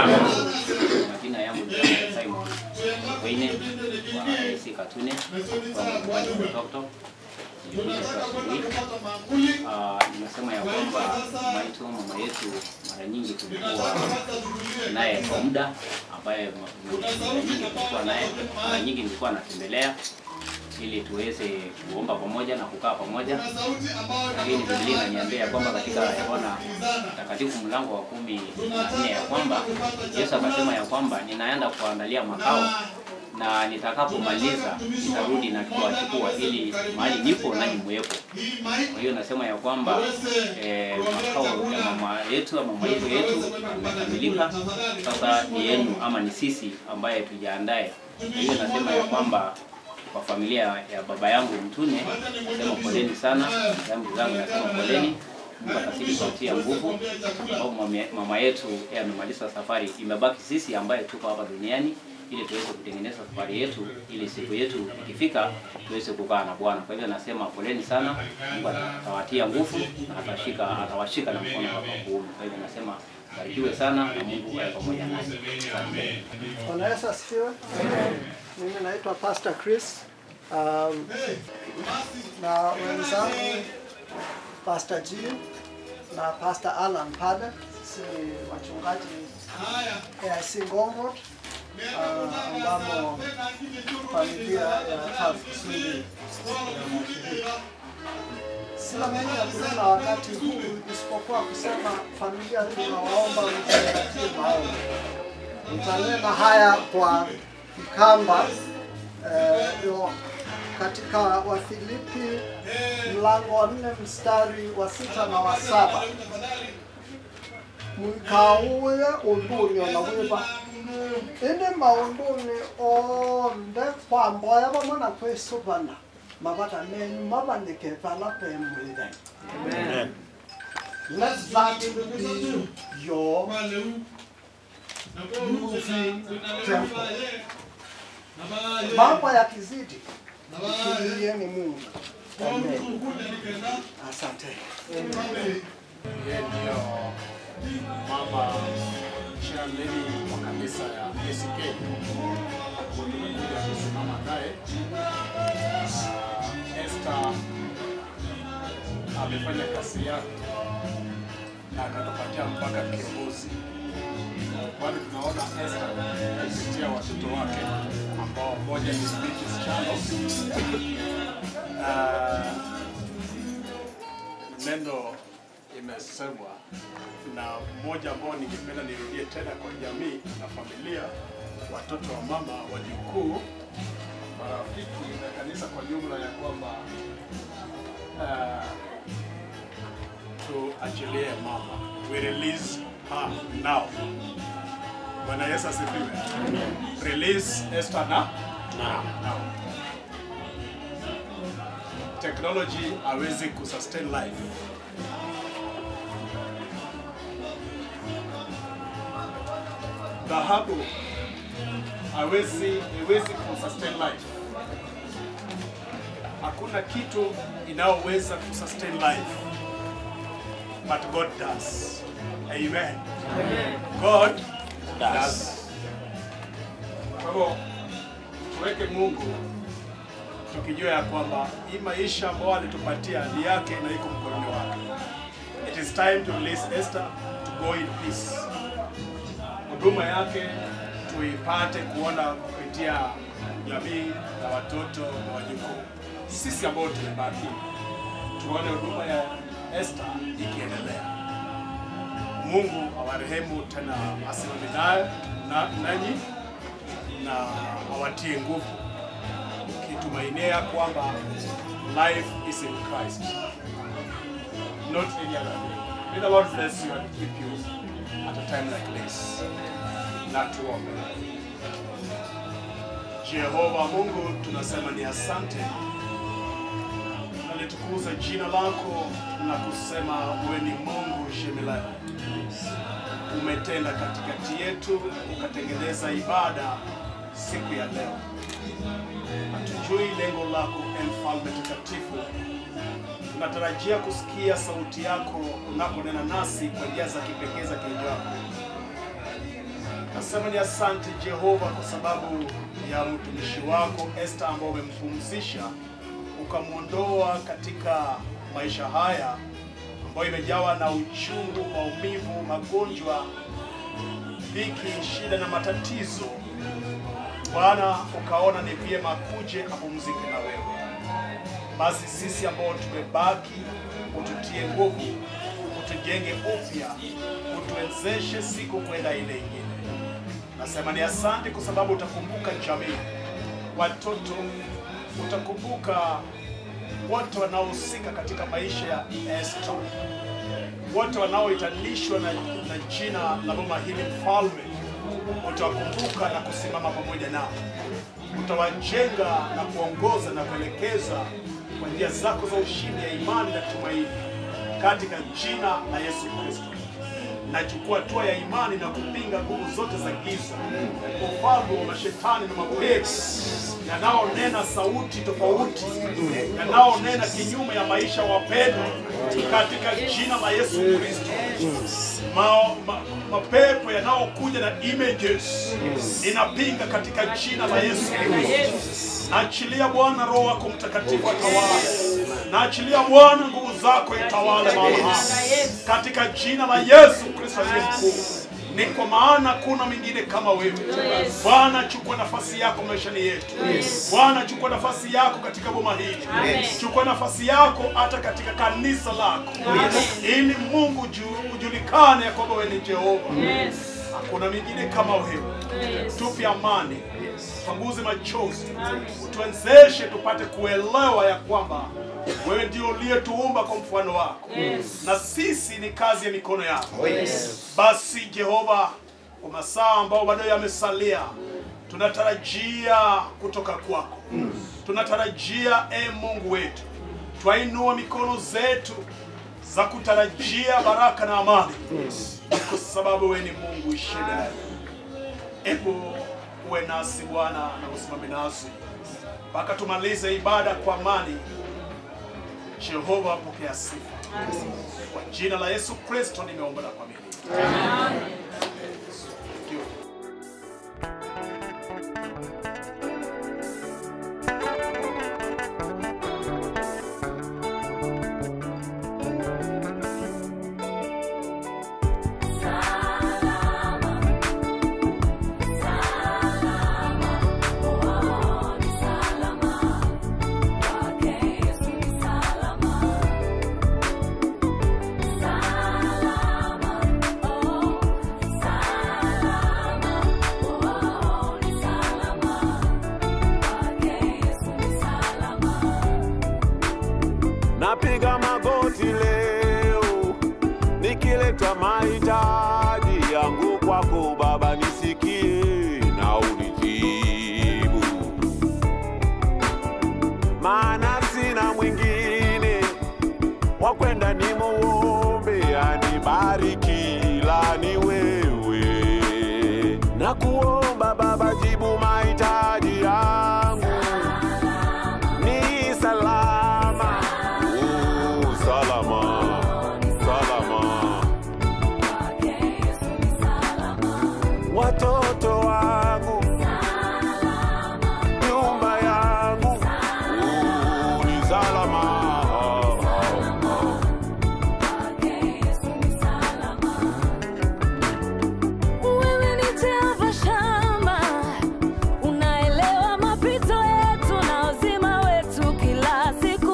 Majina yangu ni Simon Wine wa AC Katune kwa mkoani wa Toktok. Nilikuja kwa asubuhi. Ah, Nimesema ya kwamba maitu mama yetu mara nyingi tulikuwa naye kwa muda ambaye ma- mara nyingi tulikuwa naye, mara nyingi nilikuwa natembelea ili tuweze kuomba pamoja na kukaa pamoja, lakini Biblia inaniambia ya kwamba katika Yohana Mtakatifu mlango wa kumi na nne ya kwamba Yesu akasema ya kwamba ninaenda kuandalia makao na nitakapomaliza nitarudi na kuwachukua ili mahali nipo nanyi muwepo. Kwa hiyo nasema ya kwamba eh, makao ya mama yetu ama mama yetu yetu yamekamilika, sasa ni yenu ama ni sisi ambaye tujiandae. Kwa hiyo nasema ya kwamba kwa familia ya baba yangu Mtune nasema poleni sana, zangu zangu nasema poleni. Mungu atazidi kuwatia nguvu, sababu mama- mama yetu yeye amemaliza safari, imebaki sisi ambaye tuko hapa duniani ili tuweze kutengeneza safari yetu, ili siku yetu ikifika tuweze kukaa na Bwana. Kwa hivyo nasema poleni sana, Mungu atawatia nguvu na atashika atawashika na mkono wake wa kuume. Kwa hivyo nasema barikiwe sana na Mungu awe pamoja nanyi. Asante.
Bwana Yesu asifiwe. Mimi naitwa Pastor Chris um, na wenzangu Pastor Jean na Pastor Alan pale, si wachungaji AIC Ngong'ot uh, ambamo familia ya TAF Kiswahili inashiriki. Sina mengi ya kunena wakati huu isipokuwa kusema familia, tunawaomba mzingatie maombi. Nitanena haya kwa Kikamba eh, yo katika Wafilipi mlango wa nne mstari wa sita na wa saba mwikauye undunyo na wiva ini maunduni onde kwamboya vamona kwisuvana mavata menyu mavanikepala pemwile let that be your moving temple mambo yakizidi kimbilieni mungu Amen. asante
Yeye ndio mama chairlady wa kanisa ya ACK. Tumekuja kusimama naye. Ah, Esther amefanya kazi yake na akatupatia mpaka kiongozi. Bado tunaona Esther kupitia watoto wake ambao mmoja ni Beatrice Chalo na neno imesemwa na mmoja ambao ningependa nirudie tena kwa jamii na familia, watoto wa mama, wajukuu, marafiki na kanisa kwa jumla, ya kwamba uh, tuachilie mama, we release her now. Bwana Yesu asifiwe. Release Esther na now. now. Technology hawezi kusustain life. dhahabu hawezi haiwezi kusustain life. Hakuna kitu inayoweza kusustain life but God does. Amen. God does. Kwa hivyo tuweke Mungu tukijua ya kwamba hii maisha ambayo alitupatia ni yake na iko mkononi wake. It is time to release Esther to go in peace huduma yake tuipate kuona kupitia jamii na watoto na wajukuu. Sisi ambao tumebaki tuone huduma ya Esther ikiendelea. Mungu awarehemu tena, asimame naye na nanyi na awatie nguvu, ukitumainia kwamba life is in Christ, not any other thing. May the Lord bless you and keep you at a time like this. Na tuombe. Jehova Mungu, tunasema ni asante na litukuze jina lako na kusema wewe ni Mungu shemilani. Umetenda katikati yetu, ukatengeneza ibada siku ya leo. Hatujui lengo lako, e Mfalme Takatifu. Tunatarajia kusikia sauti yako unaponena nasi kwa njia za kipekee za kinywa chako. Nasema ni asante Jehova kwa sababu ya mtumishi wako Esther ambao umempumzisha ukamwondoa katika maisha haya ambayo imejawa na uchungu, maumivu, magonjwa, dhiki, shida na matatizo. Bwana, ukaona ni vyema kuje apumzike na wewe. Basi sisi ambao tumebaki, ututie nguvu, utujenge upya, utuwezeshe siku kwenda ile ingine. Nasema ni asante kwa sababu utakumbuka jamii, watoto, utakumbuka wote wanaohusika katika maisha ya Esther, wote wanaoitanishwa na, na jina la mama hili mfalme, utawakumbuka na kusimama pamoja nao, utawajenga na kuongoza na kuelekeza kwa njia zako za ushindi ya imani na tumaini, katika jina la Yesu Kristo nachukua hatua ya imani na kupinga nguvu zote za giza, ufalme wa mashetani na mapepo yanaonena sauti tofauti, yanaonena kinyume ya maisha wapendwa, katika jina la Yesu Kristo. Ma, ma, mapepo yanayokuja na images ninapinga katika jina la Yesu Kristo. Naachilia Bwana Roho wako Mtakatifu atawale, naachilia Bwana nguvu zako itawale mahali hapa katika jina la Yesu Kristo aliye mkuu. Ni kwa maana kuna mwingine kama wewe Bwana. Chukua nafasi yako maishani yetu Bwana, chukua nafasi yako katika boma hili, chukua nafasi yako hata katika kanisa lako, ili Mungu ju- ujulikane ya kwamba wewe ni Jehova. Hakuna mwingine kama wewe. Tupe amani, panguze machozi, utuwezeshe tupate kuelewa ya kwamba wewe ndio uliyetuumba kwa mfano wako
Yes.
na sisi ni kazi ya mikono yako.
Oh, yes.
Basi Jehova,
kwa masaa ambayo bado yamesalia, tunatarajia kutoka kwako. Tunatarajia e Mungu wetu, twainua mikono zetu za kutarajia baraka na amani, kwa sababu wewe ni Mungu ishida. Hebu uwe nasi Bwana na usimame nasi mpaka tumalize ibada kwa amani. Jehova, pokea sifa kwa jina la Yesu Kristo nimeomba na kuamini. Thank you.
Napiga magoti leo nikileta mahitaji yangu kwako Baba, nisikie na unijibu, maana sina mwingine wa kwenda nimuombe anibariki, ila ni wewe. Na kuomba Baba, jibu mahitaji yangu ni salama Oh, salama salama watoto wangu nyumba yangu Oh, ni salama
Wewe ni Jehova Shama, unaelewa mapito yetu na uzima wetu kila siku.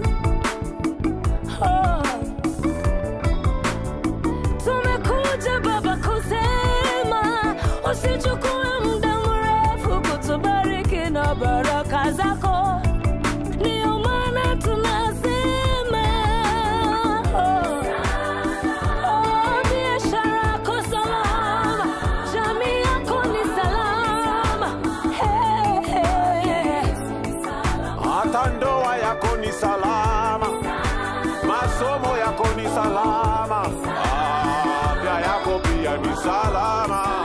Oh. Tumekuja Baba kusema usichukue muda mrefu kutubariki na baraka zako, ndio maana tunasema oh. Oh, biashara yako salama, jamii yako ni salama. Hey, hey.
hata ndoa yako ni salama, masomo yako ni salama, afya yako pia ni salama.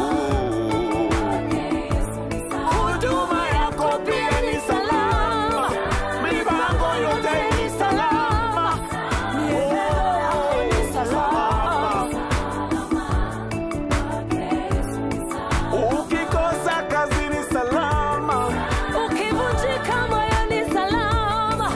Huduma yako pia ni salama, mipango yote ni salama, mienendo yako ni salama.
Ukikosa kazi ni salama,
Ukivunjika moyo ni salama.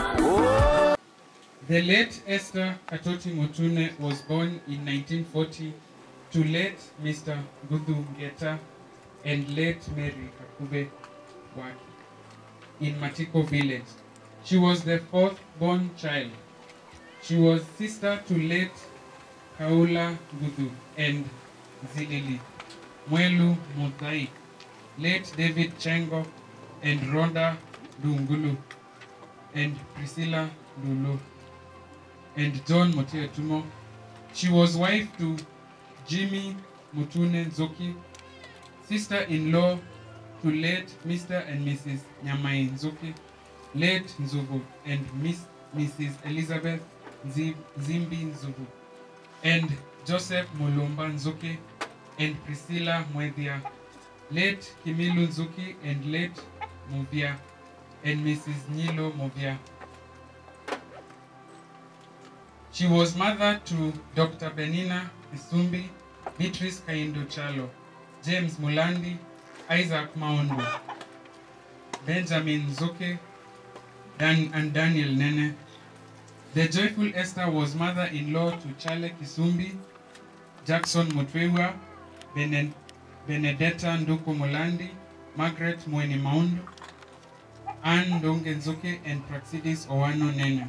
The late Esther Katoti Motune was born in 1940 to late Mr. Gudhu Ngeta and late Mary Kakube Waki in Matiko village. She was the fourth born child. She was sister to late Kaula Gudhu and Zilili, Mwelu Muthai, late David Chengo and Rhonda Dungulu, and Priscilla Lulu, and John Motetumo. She was wife to Jimmy Mutune Nzoki, sister-in-law to late Mr. and Mrs. Nyamai Nzoki, late Nzuvu, and Miss Mrs. Elizabeth Nzi- Zimbi Nzuvu, and Joseph Mulumba Nzuki, and Priscilla Mwethia, late Kimilu Nzuki, and late Muvia, and Mrs. Nyilo Movia. She was mother to Dr. Benina Isumbi, Beatrice Kaindo Chalo, James Mulandi, Isaac Maundu, Benjamin Zoke, Dan, and Daniel Nene. The joyful Esther was mother-in-law to Chale Kisumbi, Jackson Mutwewa, Bene- Benedetta Nduku Mulandi, Margaret Mweni Maundu, Anne Donge Nzoke, and Praxidis Owano Nene.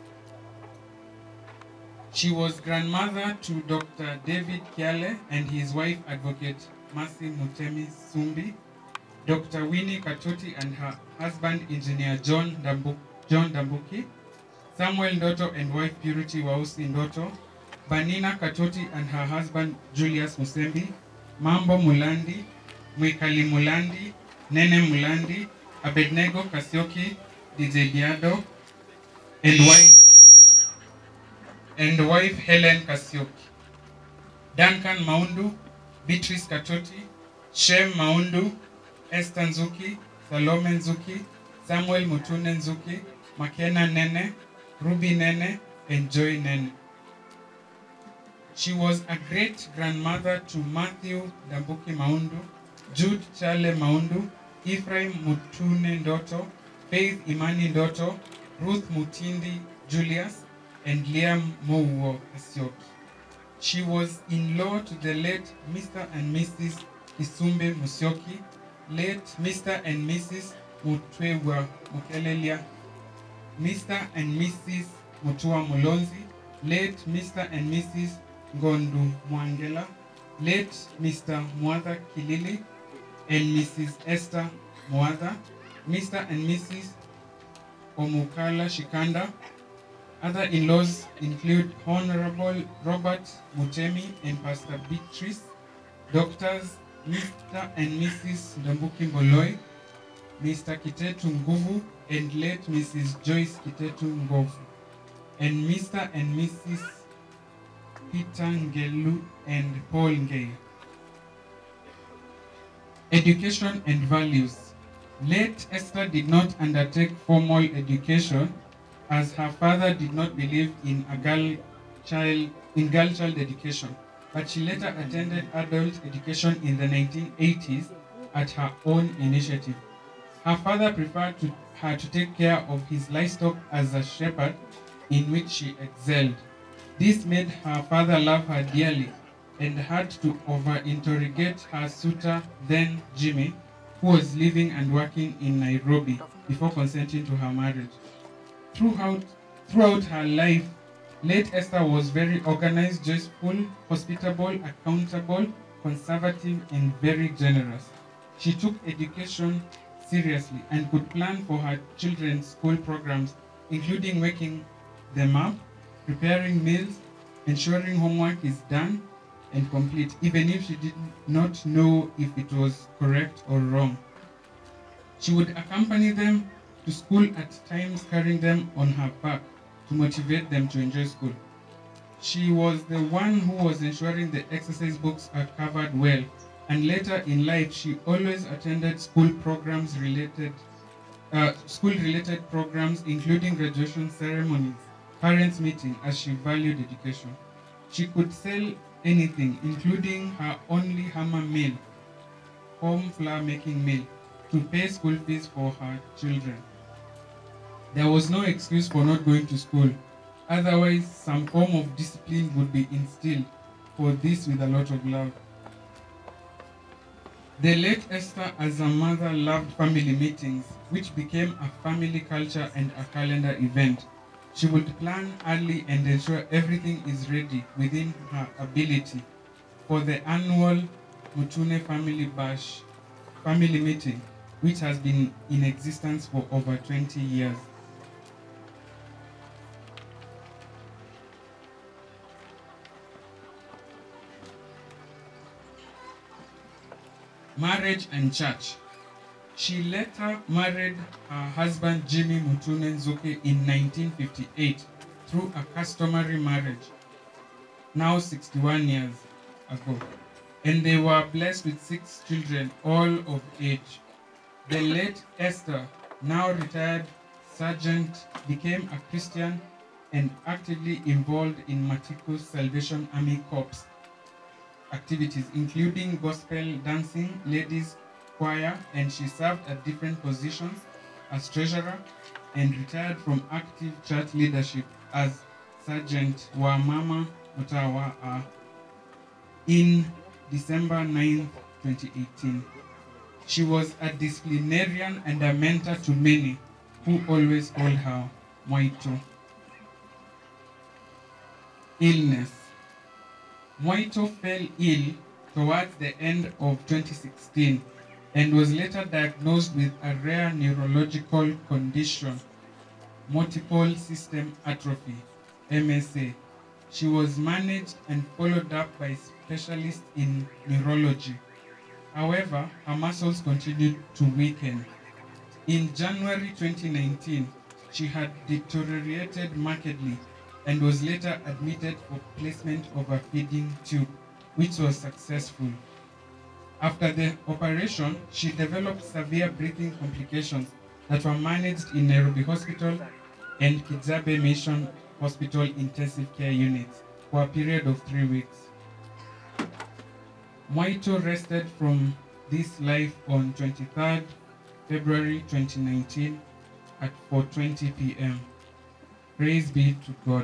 She was grandmother to Dr. David Kiale and his wife, Advocate Mercy Mutemi Sumbi, Dr. Winnie Katoti and her husband, Engineer John, Dambu- John Dambuki, Samuel Ndoto and wife Purity Wausi Ndoto, Banina Katoti and her husband, Julius Musembi, Mambo Mulandi, Mwikali Mulandi, Nene Mulandi, Abednego Kasioki, DJ Diado, and wife, and wife Helen Kasioki. Duncan Maundu, Beatrice Katoti, Shem Maundu, Esther Nzuki, Salome Nzuki, Samuel Mutune Nzuki, Makena Nene, Ruby Nene, and Joy Nene. She was a great grandmother to Matthew Dambuki Maundu, Jude Chale Maundu, Ephraim Mutune Ndoto, Faith Imani Ndoto, Ruth Mutindi Julius, and Liam Mouwo Asioki. She was in-law to the late Mr. and Mrs. Isumbe Musyoki, late Mr. and Mrs. Mutwewa Mukelelia, Mr. and Mrs. Mutua Mulonzi, late Mr. and Mrs. Gondu Mwangela, late Mr. Mwatha Kilili, and Mrs. Esther Mwatha, Mr. and Mrs. Omukala Shikanda. Other in-laws include Honorable Robert Mutemi and Pastor Beatrice, doctors Mr. and Mrs. Ndambuki Mboloi, Mr. Kitetu Nguvu, and late Mrs. Joyce Kitetu Ngovu, and Mr. and Mrs. Peter Ngelu and Paul Ngei. Education and values. Late Esther did not undertake formal education as her father did not believe in a girl child in girl child education, but she later attended adult education in the 1980s at her own initiative. Her father preferred to, her to take care of his livestock as a shepherd, in which she excelled. This made her father love her dearly and had to over-interrogate her suitor, then Jimmy, who was living and working in Nairobi before consenting to her marriage. Throughout, throughout her life, late Esther was very organized, joyful, hospitable, accountable, conservative, and very generous. She took education seriously and could plan for her children's school programs, including waking them up, preparing meals, ensuring homework is done and complete, even if she did not know if it was correct or wrong. She would accompany them to school at times, carrying them on her back to motivate them to enjoy school. She was the one who was ensuring the exercise books are covered well, and later in life, she always attended school programs related, uh, school-related programs, including graduation ceremonies, parents' meeting, as she valued education. She could sell anything, including her only hammer mill, home flour making mill, to pay school fees for her children. There was no excuse for not going to school. Otherwise, some form of discipline would be instilled for this with a lot of love. The late Esther, as a mother, loved family meetings, which became a family culture and a calendar event. She would plan early and ensure everything is ready within her ability for the annual Mutune Family Bash family meeting, which has been in existence for over 20 years. Marriage and church. She later married her husband Jimmy Mutune Nzuki in 1958 through a customary marriage, now 61 years ago. And they were blessed with six children, all of age. The late Esther, now retired sergeant, became a Christian and actively involved in Matikus Salvation Army Corps activities, including gospel dancing, ladies choir, and she served at different positions as treasurer and retired from active church leadership as Sergeant Wamama Mutawa in December 9, 2018. She was a disciplinarian and a mentor to many who always called her Moito. Illness. Moito fell ill towards the end of 2016 and was later diagnosed with a rare neurological condition, multiple system atrophy, MSA, She was managed and followed up by specialists in neurology. However, her muscles continued to weaken. In January 2019, she had deteriorated markedly and was later admitted for placement of a feeding tube, which was successful. After the operation, she developed severe breathing complications that were managed in Nairobi Hospital and Kizabe Mission Hospital Intensive Care Unit for a period of three weeks. Mwaito rested from this life on 23rd February 2019 at 4:20 p.m. Praise be to God.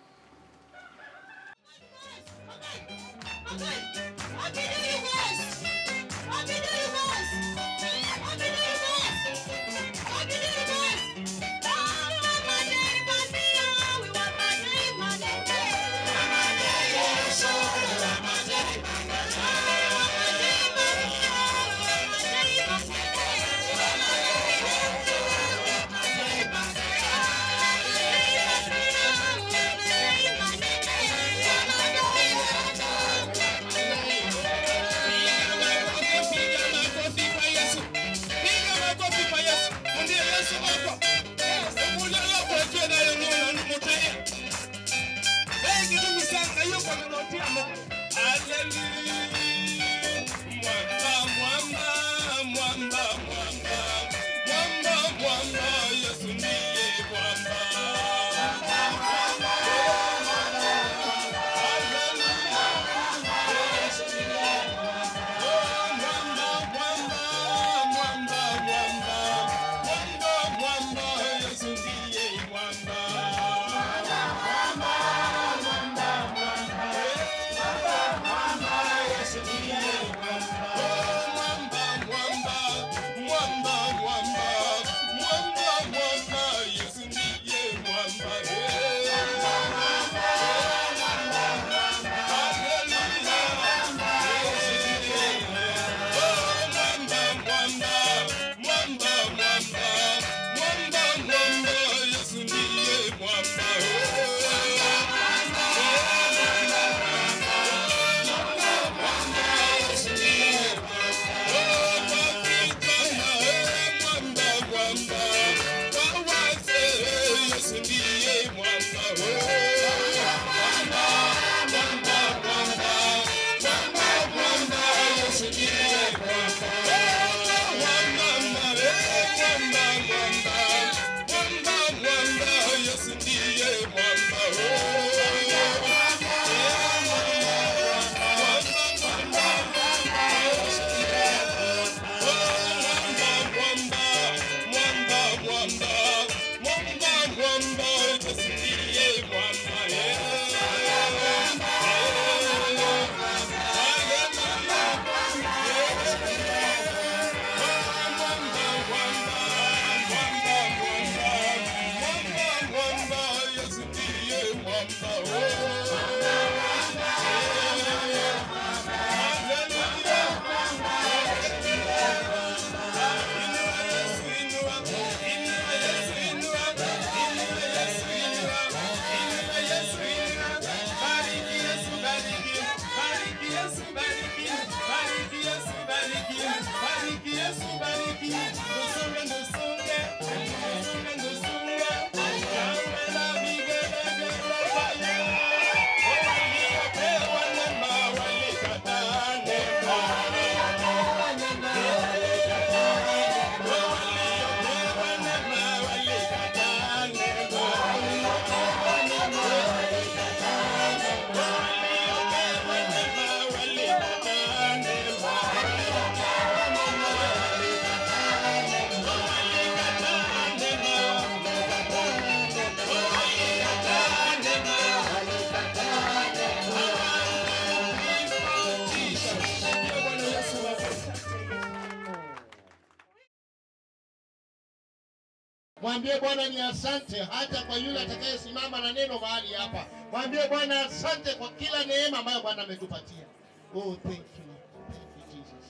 Mwambie Bwana ni asante, hata kwa yule atakayesimama na neno mahali hapa. Mwambie Bwana asante kwa kila neema ambayo Bwana ametupatia. Oh, thank you. Lord. Thank you, Jesus.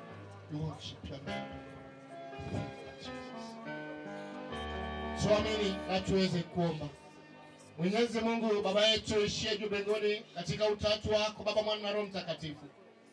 We worship your name. Thank you, Jesus. Tuamini na tuweze kuomba. Mwenyezi Mungu Baba yetu ishie juu mbinguni, katika utatu wako Baba, Mwana na Roho Mtakatifu,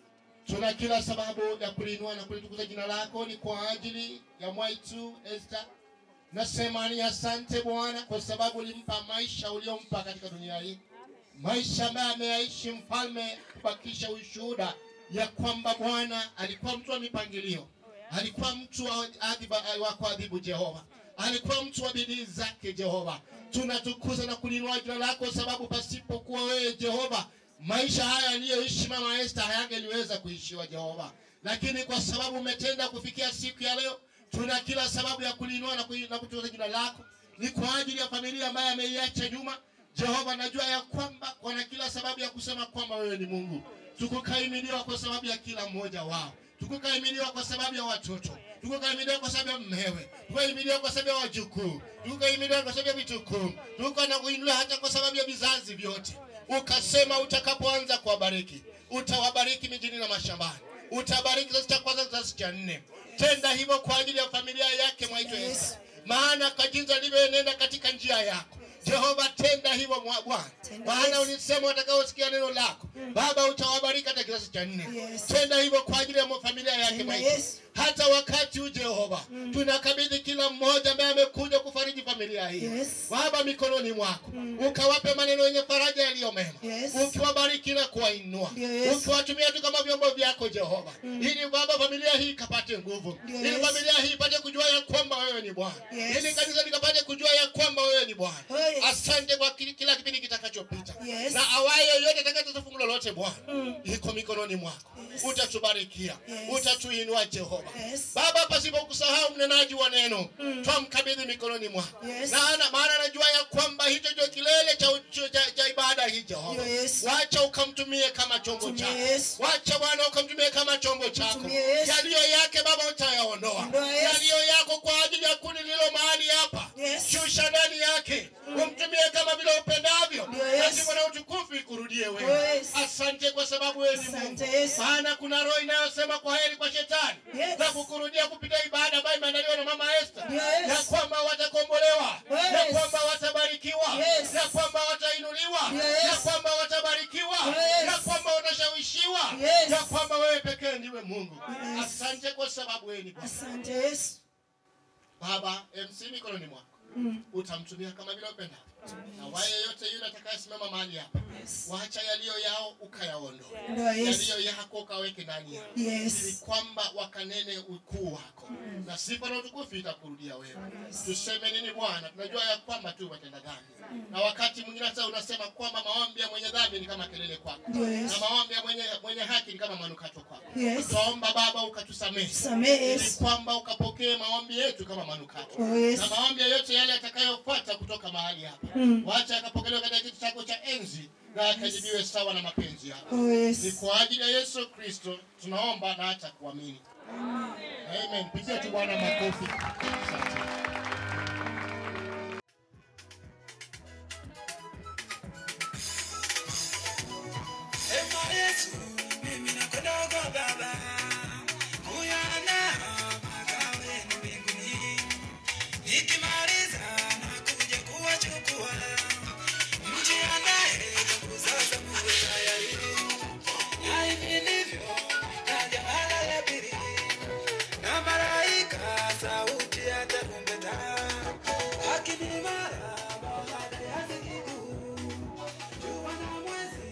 tuna kila sababu ya kuliinua na kulitukuza jina lako. Ni kwa ajili ya mwaitu Esther, nasema ni asante Bwana kwa sababu ulimpa maisha uliompa katika dunia hii, maisha ambayo ameyaishi mfalme, kubakisha ushuhuda ya kwamba Bwana alikuwa mtu wa mipangilio, alikuwa mtu wa adhiba- wa kuadhibu Jehova, alikuwa mtu wa bidii zake Jehova. Tunatukuza na kulinua jina lako, sababu pasipokuwa wewe Jehova, maisha haya aliyoishi mama Esther hayangeliweza kuishiwa Jehova, lakini kwa sababu umetenda kufikia siku ya leo, tuna kila sababu ya kulinua na kui- na kutukuza jina lako. Ni kwa ajili ya familia ambayo ameiacha nyuma Jehova, najua ya kwamba wana kila sababu ya kusema kwamba wewe ni Mungu. Tukukaimiliwa kwa sababu ya kila mmoja wao, tukukaimiliwa kwa sababu ya watoto, tukukaimiliwa kwa sababu ya mmewe, tukukaimiliwa kwa sababu ya wajukuu, tukukaimiliwa kwa sababu ya vitukuu, tuko na kuinuliwa hata kwa sababu ya vizazi vyote. Ukasema utakapoanza kuwabariki, utawabariki mijini na mashambani, utabariki kizazi cha kwanza, kizazi cha nne. Tenda hivyo kwa ajili ya familia yake mwaitwa Yesu, maana kwa jinsi alivyoenenda katika njia yako Jehova, tenda hivyo mwa Bwana, maana ulisema watakaosikia neno lako Baba utawabariki hata kizazi cha nne. Tenda hivyo kwa ajili ya familia yake Maiti. Hata wakati huu Jehova, tunakabidhi kila mmoja ambaye amekuja kufariji familia hii Baba mikononi mwako, ukawape maneno yenye faraja yaliyo mema, ukiwabariki na kuwainua, ukiwatumia tu kama vyombo vyako Jehova, ili Baba familia hii ikapate nguvu, ili familia hii ipate kujua ya kwamba wewe ni Bwana, ili kanisa likapate kujua ya kwamba wewe ni Bwana. Asante kwa kila kila kipindi kitakachopita na awaye yoyote atakayetuza fungu lolote Bwana, iko mikononi mwako, utatubarikia, utatuinua Jehova. Baba, pasipo kusahau mnenaji wa neno, twamkabidhi mikononi mwako, na ana- maana anajua ya kwamba hicho ndio kilele cha, uchu- cha, cha ibada hii Jehova. Wacha ukamtumie kama chombo chako, wacha Bwana ukamtumie kama chombo chako. Yaliyo yake Baba utayaondoa, yaliyo yako kwa ajili ya kundi lilo mahali hapa, shusha ndani yake, umtumie kama vile upendavyo, lazima na utukufu ikurudie wewe. Asante kwa sababu wewe ni Mungu, maana kuna roho inayosema kwa heri kwa shetani na kukurudia kupitia ibada ambayo imeandaliwa na mama Esther, ya kwamba watakombolewa, ya kwamba watabarikiwa, ya kwamba watainuliwa, ya kwamba watabarikiwa, ya kwamba watashawishiwa, ya kwamba wewe pekee ndiwe Mungu. Asante kwa sababu wewe ni Bwana. Baba, MC mikononi mwako utamtumia kama vile upendavyo, na waye yote yule atakayesimama mahali hapa, wacha yaliyo yao ukayaondoe,
Ndio, Yesu.
yaliyo yako ukaweke ndani yao,
Yes.
ili kwamba wakanene ukuu wako na sifa na utukufu itakurudia wewe. Tuseme nini Bwana? Tunajua ya kwamba tu watenda dhambi, na wakati mwingine hata unasema kwamba maombi ya mwenye dhambi ni kama kelele kwako,
Ndio, Yesu.
na maombi ya mwenye, mwenye haki ni kama manukato kwako.
Yes.
Twaomba Baba ukatusamehe,
Samehe,
ili
Yesu.
kwamba ukapokee maombi yetu kama manukato
Oh, yes.
na maombi yoyote yale yatakayofuata kutoka mahali hapa
Mm.
wacha yakapokelewa katika kiti chako cha enzi na yakajibiwe sawa na mapenzi yako.
Oh, yes.
Ni kwa ajili ya Yesu Kristo tunaomba na hata kuamini. Amen. Pigia tu Bwana makofi. Asante.
Ema Yesu, mimi nakwenda kwa Baba, kuyaandaa makao yenu mbinguni. Nikimaliza nakuja kuwachukua, mjiandae ndugu, sasa muwe tayari. Na hivi ndivyo kaja mara ya pili, na malaika sauti ya tarumbeta, akinimara baada ya siku jua na mwezi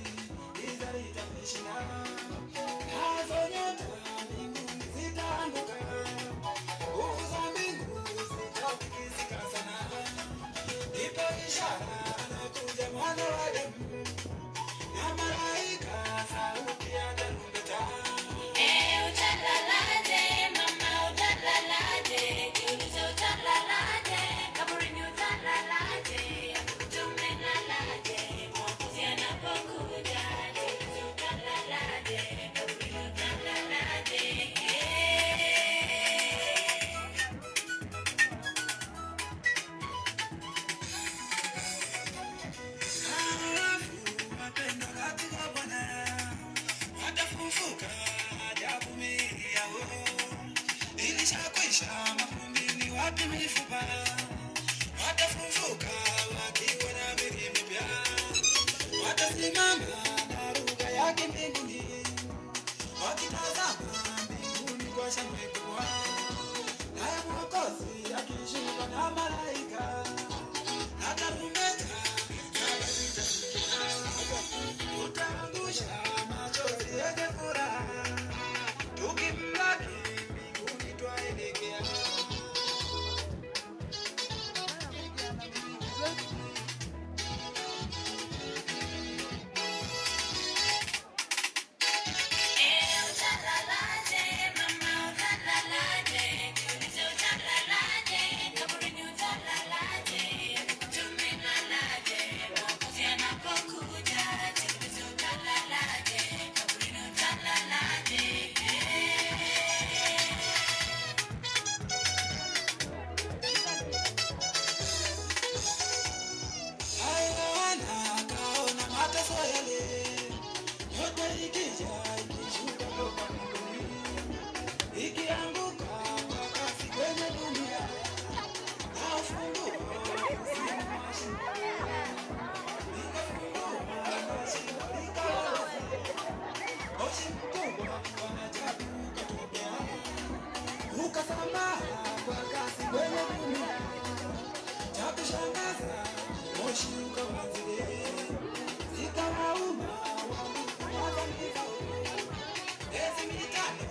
nazo nyota mbinguni zitaanguka, nguvu za mbingu zitatikisika sana. Ipo ishara anakuja mwana wa Adamu, na malaika sauti ya tarumbeta.
Eh, utalalaje, mama, utalalaje? Jiulize utalalaje, kaburini utalalaje, tumelalaje, mwokozi anapokuja. Jiulize utalalaje, kaburini utalalaje.
Halafu wapendwa katika Bwana watafufuka ajabu miili yao, ilishakwisha mavumbini, wapi mifupa? Watafufuka wakiwa na miili mipya. shangwe kubwa. Naye Mwokozi akishuka na malaika na tarumbeta saba zitasikika. Tutaangusha machozi yenye furaha tukimlaki mbinguni twaelekea. Haina akaona mateso yale yote ikija ikishuka toka mbinguni ikianguka kwa kasi kwenye dunia na ufunguo uzima wa shimo. Likafungua na shimo likawazi. Moshi mkubwa wa ajabu ukatokea ukasambaa kwa kasi kwenye dunia cha kushangaza moshi ukawazile zikawauma wakamika miezi mitano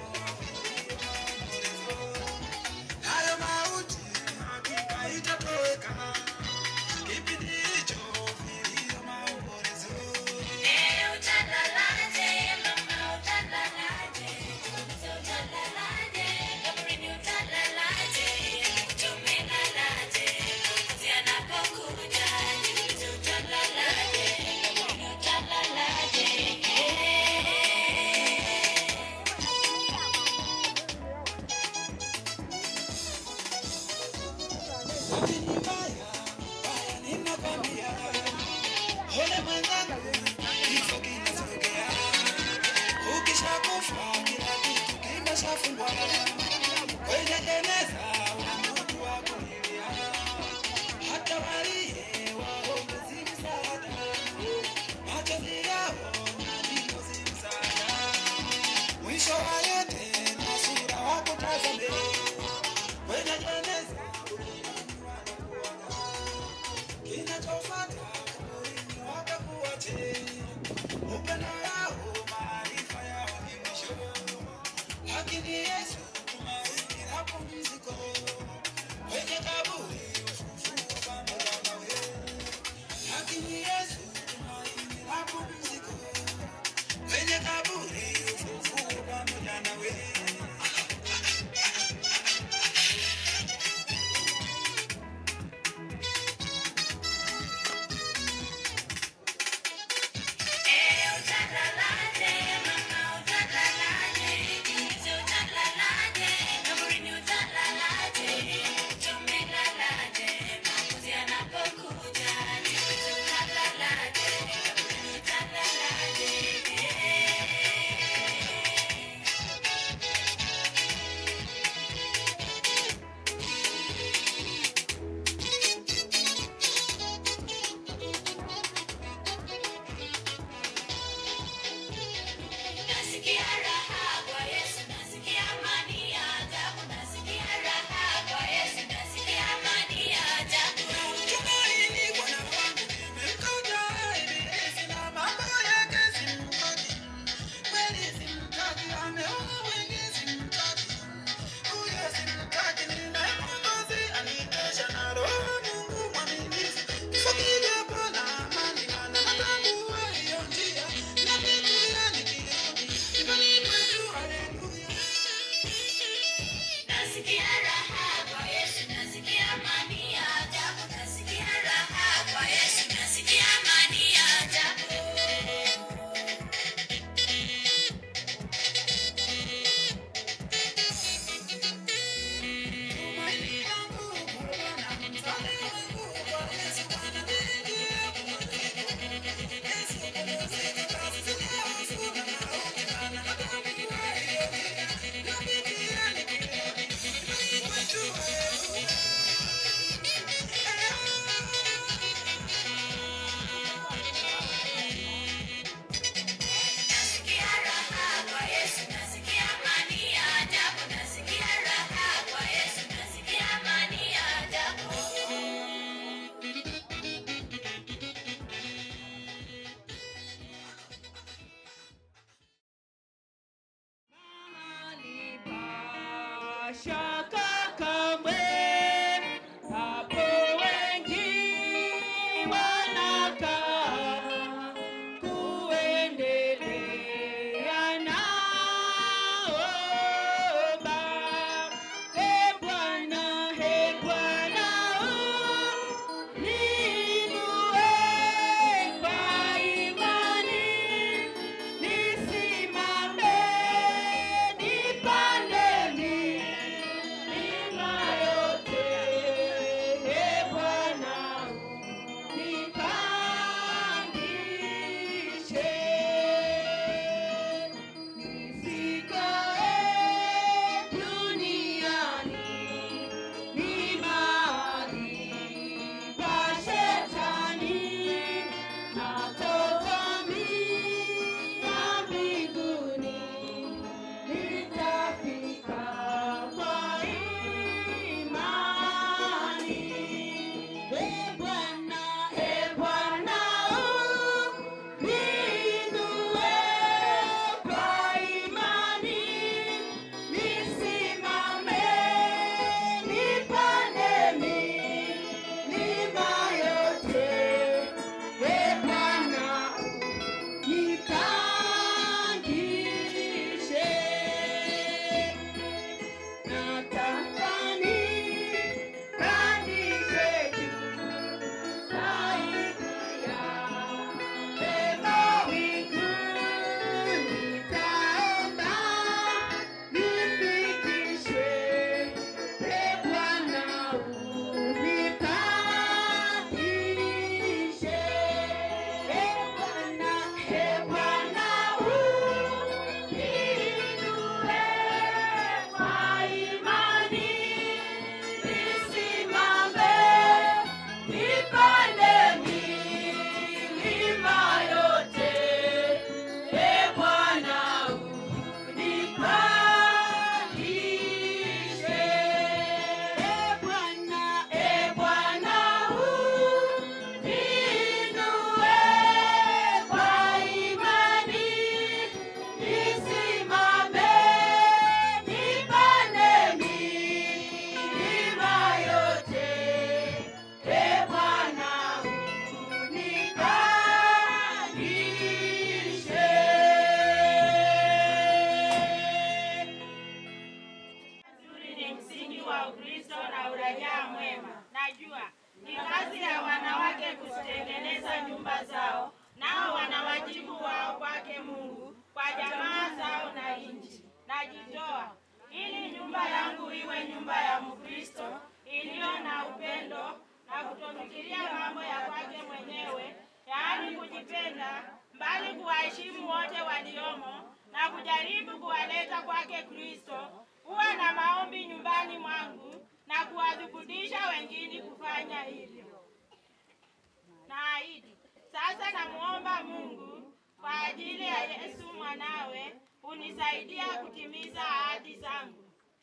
nayo mauti hakika itatoweka kipindi hicho vilio maombolezo lakini mbaya mbaya ninakwambia ole mwenzangu kifo kinasogea ukishakufa kila kitu kimeshafungwa kwenye jeneza una mtu wa kulilia hata walie waombe si msaada machozi yao ndipo si msaada mwisho wa yote na sura wakutazame kwenye jeneza
shaka kamwe, hapo wengi wanakaa kuendelea naomba. E Bwana, e Bwana, niinue kwa imani, nisimame, nipande milima yote. E Bwana, nipandishe, nisikae duniani, ni mahali pa shetani, natoka mina mbinguni, nitafika kwa imani. E Bwana, e Bwana, niinue kwa imani, nisimame, nipande milima yote. E Bwana, nipandishe, nataka nipandishe juu zaidi ya mawingu, nitaomba nifikishwe. E Bwana, unipandishe. E Bwana, e Bwana, uniinue kwa imani, nisimame, nipande milima yote. E Bwana, unipandishe. E Bwana, e Bwana, uniinue kwa imani, nisimame, nipande milima yote. E Bwana,
Uzuri ni msingi wa Ukristo na uraia mwema. Najua ni kazi ya wanawake kuzitengeneza nyumba zao, nao wana wajibu wao kwake Mungu, kwa jamaa zao na nchi. Najitoa ili nyumba yangu iwe nyumba ya Mkristo iliyo na upendo na kutofikiria mambo ya kwake mwenyewe, yaani kujipenda, bali kuwaheshimu wote waliomo na kujaribu kuwaleta kwake Kristo kuwa na maombi nyumbani mwangu na kuwadhubutisha wengine kufanya hivyo. Naahidi sasa, namwomba Mungu kwa ajili ya Yesu mwanawe unisaidia kutimiza ahadi zangu.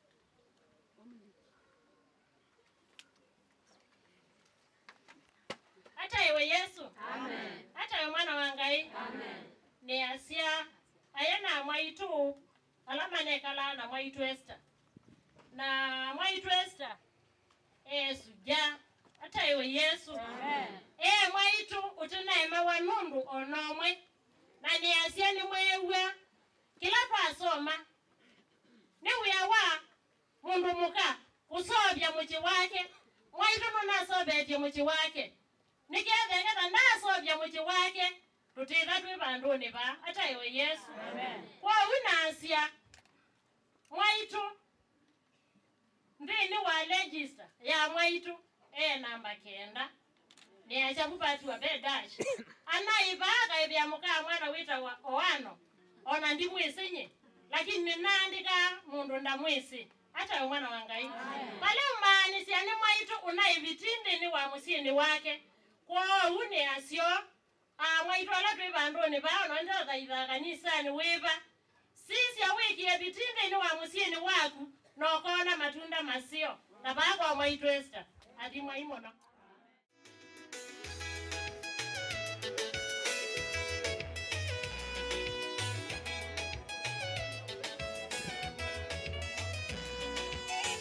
hata iwe yesu hata iwe mwana wa ngai ni asia ayana mwaitu alama nekala na mwaitu esta na mwaitu esta yesu ja hata iwe yesu e mwaitu utinaeme wa nundu onomwe na ni asia ni mwewa kila twasoma ni wia wa mundu muka kusovya muchi wake mwaitu nunasovetye muchi wake niketheketha ndasovya muchi wake tutitha twi vanduni va hata iwe yesu kwou nasia mwaitu nthini wa register ya mwaitu e namba kenda niacha kupatiwa bedash anaivaga ithia mukaa mwana witawa oano ona ndi mwisinyi lakini ninaandika mundu ndamwisi hata we mwana wa ngai pale umaanisya ni mwaitu unaivitindini wa musini wake kwou ni asyo ah, mwaitu ala twi vanduni vao nonjathaitha kanisani wiva sisya wikie vitindini wa musini waku nokona matunda masio na vakwa mwaitu esta athi mwaimono
Thank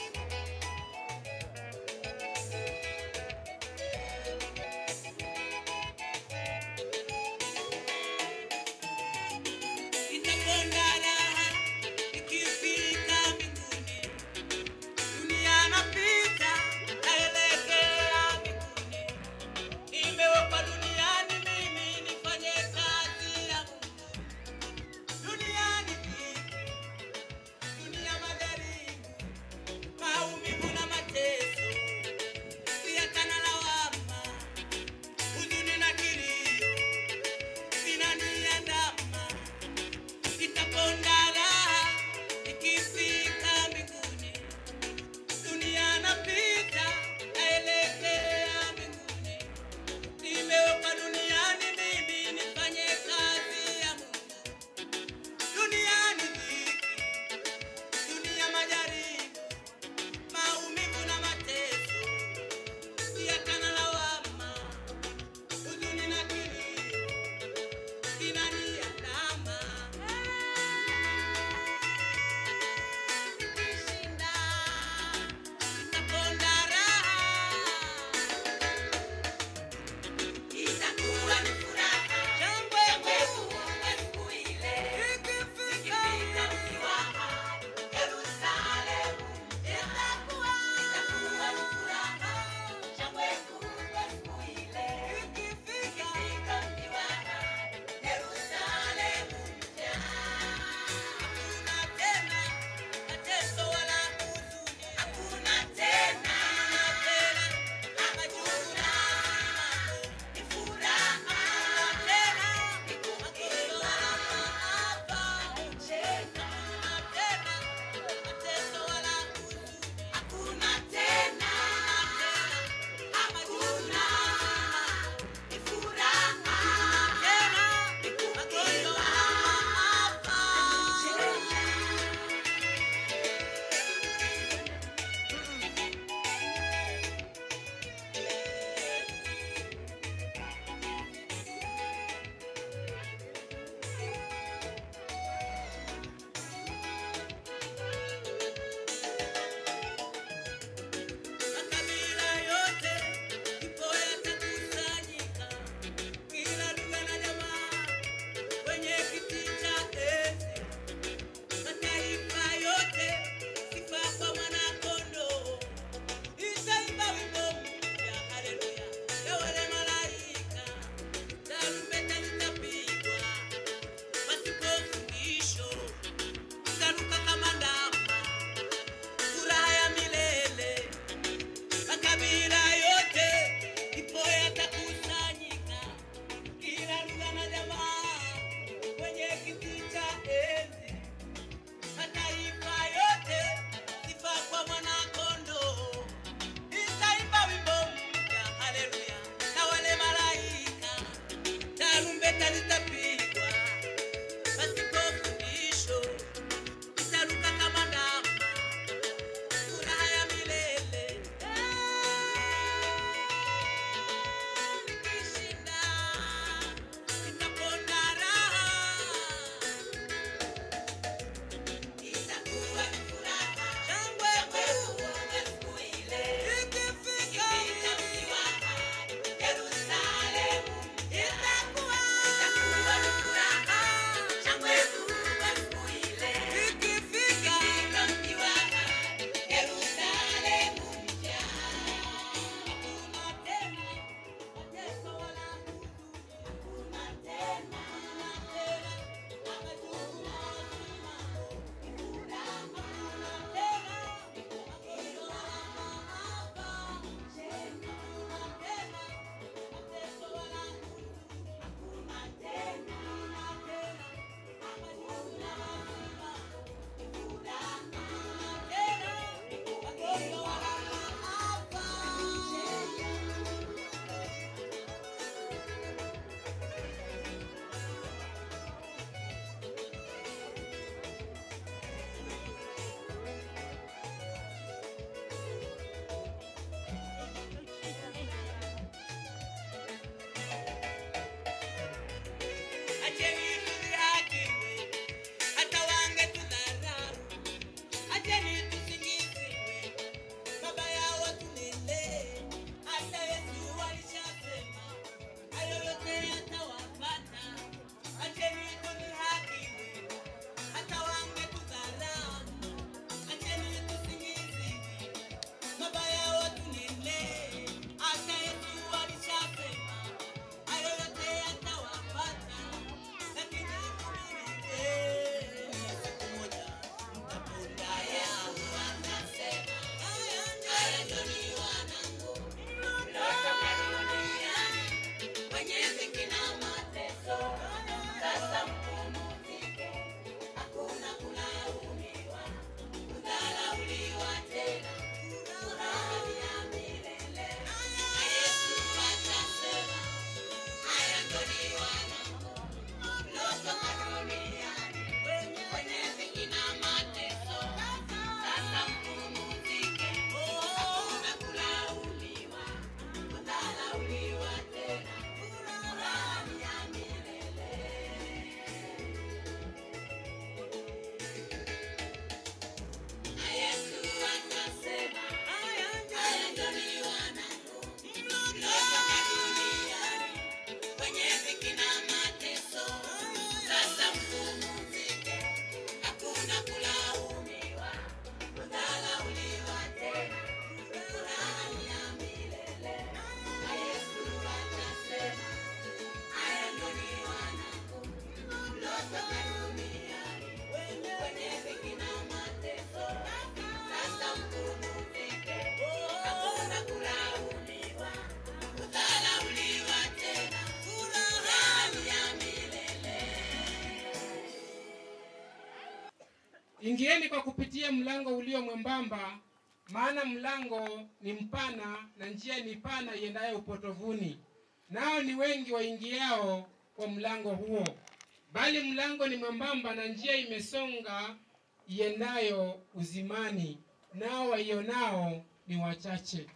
ingieni kwa kupitia mlango ulio mwembamba, maana mlango ni mpana na njia ni pana iendayo upotovuni, nao ni wengi waingiao kwa mlango huo. Bali mlango ni mwembamba na njia imesonga iendayo uzimani, nao waionao ni wachache.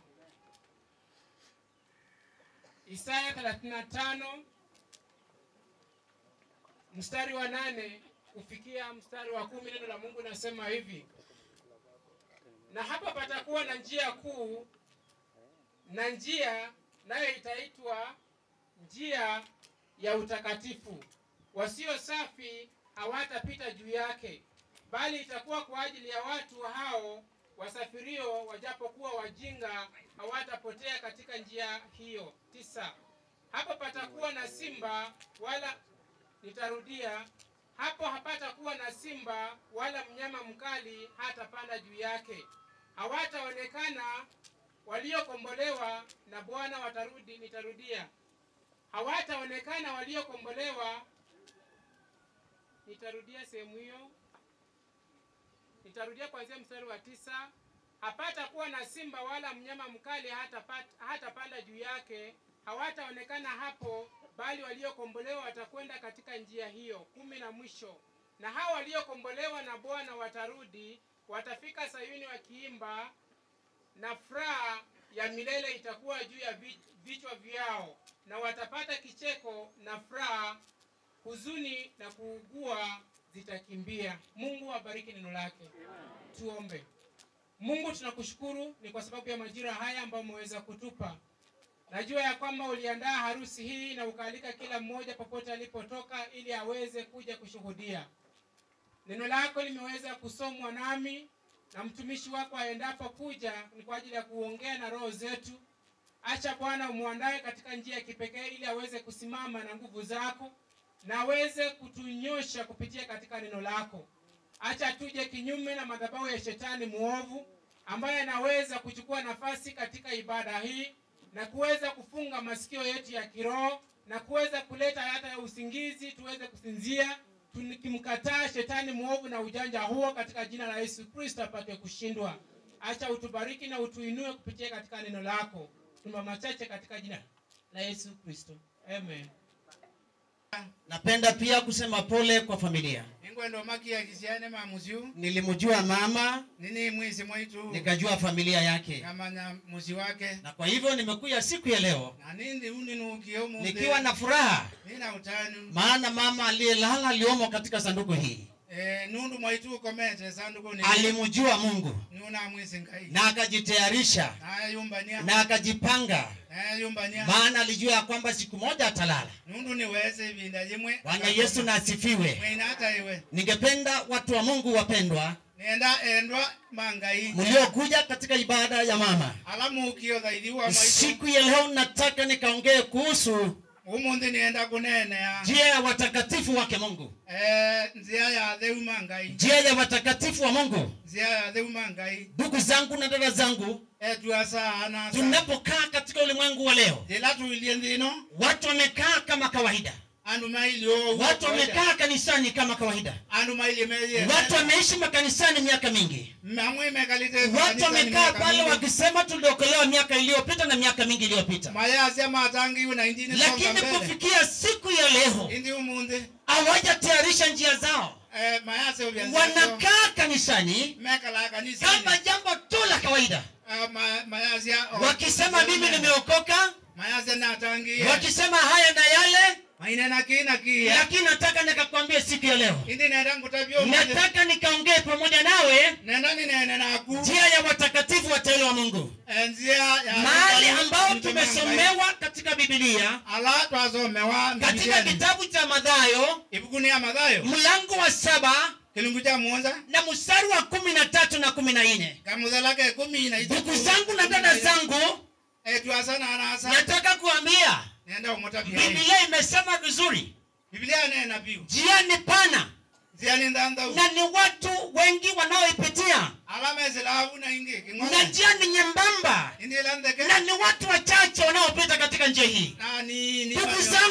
Isaya 35 mstari wa nane kufikia mstari wa kumi neno la Mungu nasema hivi: na hapa patakuwa na njia kuu, na njia nayo itaitwa njia ya utakatifu. Wasio safi hawatapita juu yake, bali itakuwa kwa ajili ya watu hao wasafirio, wajapokuwa wajinga hawatapotea katika njia hiyo. Tisa. Hapo patakuwa na simba wala nitarudia hapo hapatakuwa na simba wala mnyama mkali hatapanda juu yake. Hawataonekana waliokombolewa na Bwana watarudi. Nitarudia, hawataonekana waliokombolewa. Nitarudia sehemu hiyo, nitarudia kuanzia mstari wa tisa. Hapatakuwa na simba wala mnyama mkali hatapata- hatapanda juu yake. Hawataonekana hapo bali waliokombolewa watakwenda katika njia hiyo. kumi na mwisho, na hao waliokombolewa na Bwana watarudi, watafika Sayuni wakiimba, na furaha ya milele itakuwa juu ya vi- vichwa vyao, na watapata kicheko na furaha, huzuni na kuugua zitakimbia. Mungu abariki neno lake. Tuombe. Mungu, tunakushukuru ni kwa sababu ya majira haya ambayo umeweza kutupa Najua ya kwamba uliandaa harusi hii na ukaalika kila mmoja popote alipotoka ili aweze kuja kushuhudia. Neno lako limeweza kusomwa nami na mtumishi wako aendapo kuja ni kwa ajili ya kuongea na roho zetu. Acha Bwana umwandae katika njia ya kipekee ili aweze kusimama na nguvu zako na aweze kutunyosha kupitia katika neno lako. Acha tuje kinyume na madhabahu ya shetani muovu ambaye anaweza kuchukua nafasi katika ibada hii na kuweza kufunga masikio yetu ya kiroho na kuweza kuleta hata ya usingizi tuweze kusinzia tukimkataa shetani mwovu na ujanja huo katika jina la Yesu Kristo apate kushindwa. Acha utubariki na utuinue kupitia katika neno lako. Tuma machache katika jina la Yesu Kristo. Amen.
Napenda pia kusema pole kwa familia.
ingwendo makia kisiane mamusiu
Nilimjua mama,
nini mwisi mwaitu
nikajua familia yake,
kamanya musi wake
na kwa hivyo nimekuja siku ya leo
na nindi uninukio mu
nikiwa na furaha,
nina utanu
maana mama aliyelala aliomo katika sanduku hii
eh nundu mwaitu ukomete sanduku ni
alimjua Mungu
nuna mwisi ngai
na akajitayarisha
na yumbania
na akajipanga,
na yumbania
maana alijua ya kwamba siku moja atalala.
nundu niweze ibinda jimwe
Bwana Yesu na asifiwe.
mwina hata iwe
Ningependa watu wa Mungu wapendwa,
nenda endwa mangai
mliokuja katika ibada ya mama
alamu ukio thaithi wa mwaitu
siku ya leo, nataka nikaongee kuhusu
umuthi nienda kunenea
njia ya watakatifu wake Mungu,
eh nzia ya theu mangai
njia ya watakatifu wa Mungu.
nzia ya theu mangai
Ndugu zangu na dada zangu,
etuasana
tunapokaa katika ulimwengu wa leo,
ila tuilie nthino
watu wamekaa kama kawaida,
andu mailio
watu wamekaa kanisani kama kawaida,
andu mailie melie
watu wameishi makanisani miaka mingi,
mamwe mekalite
watu wamekaa pale wakisema tuliokolewa miaka iliyopita na miaka mingi iliyopita,
mayasya matangiwe na indini
lakini kufikia siku ya leo
indi umuthi
hawajatayarisha njia zao,
eh mayasya ubyanzio
wanakaa kanisani
mekala kanisa
kama jambo tu la kawaida,
mayasya
wakisema mimi nimeokoka,
mayasya natangie
wakisema haya na yale,
mainena kina kia
lakini nataka nikakwambie siku ya leo,
indi nenda ngutabio
nataka nikaongee pamoja nawe
nenda ninene naku
njia ya watakatifu wateule wa Mungu,
njia ya
mahali ambao tumesomewa katika Biblia,
ala twasomewa
katika kitabu cha Mathayo
ibukuni ya Mathayo
mlango wa saba
kilungu cha muonza
na mstari wa kumi na tatu na kumi na nne.
kamuthalake kumi na
Ndugu zangu na dada zangu,
etwasana anasa
nataka kuambia
nenda umutabia
Biblia imesema vizuri,
Biblia nena biu
njia ni pana
njia ni ndandau
na ni watu wengi wanaoipitia,
alama ezilavu na ingi
na
king'ole
njia ni nyembamba
indi landeke
na ni watu wachache wanaopita katika njia hii.
na ni ni
Ndugu zangu na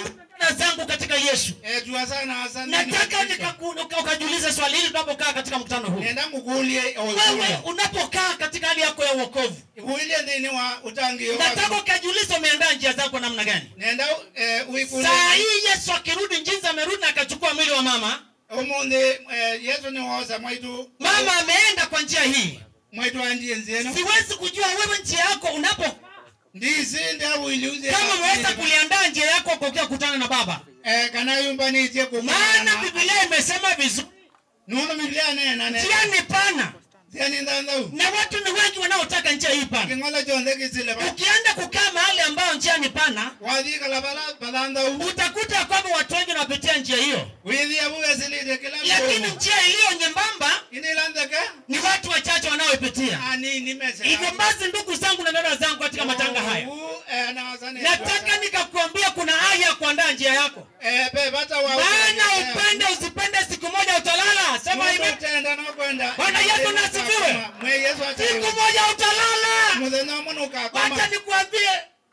dada zangu katika yesu
Eh, tuwasana asante.
nataka nikaku- uka- ukajiulize swali hili tunapokaa katika mkutano huu
Nenda ngukulie
wewe unapokaa katika hali yako ya uokovu
Uilie ndini wa utangio.
nataka ukajiulize umeandaa njia zako namna gani
Nenda eh, uikule.
saa hii yesu akirudi njinzi amerudi na akachukua mwili wa mama
Umundi eh, Yesu ni woza mwaitu.
mama ameenda kwa njia hii
Mwaitu andie nzieno.
siwezi kujua wewe njia yako unapo
Ndisi ndia uiliuze.
kama umeweza kuliandaa njia yako kukia kutana na baba
Eh, kana yumba ni tie
maana biblia imesema vizuri
Nuno Biblia nena nena.
njia ni pana
Njia ni ndandau.
na watu ni wengi wanaotaka njia hii pana
Kingola jonde kisile ba.
ukienda kukaa mahali ambayo njia ni pana
Wadhi kalabala badandau.
utakuta kwamba watu wengi wanapitia njia hiyo
Widhi abu esilide kila
lakini njia iliyo nyembamba
Ini landaka.
ni watu wachache wanaoipitia
Ani nimese.
hivyo basi ndugu zangu na dada zangu katika matanga haya
Eh, na wasane.
nataka nikakuambia kuna haya ya kuandaa njia yako
Eh, be bata wa.
maana upende usipende siku moja utalala sema hivi
Tenda no kwenda.
Bwana Yesu na asifiwe.
Mwe Yesu ata.
siku moja utalala
Muthenya munuka koma.
wacha nikuambie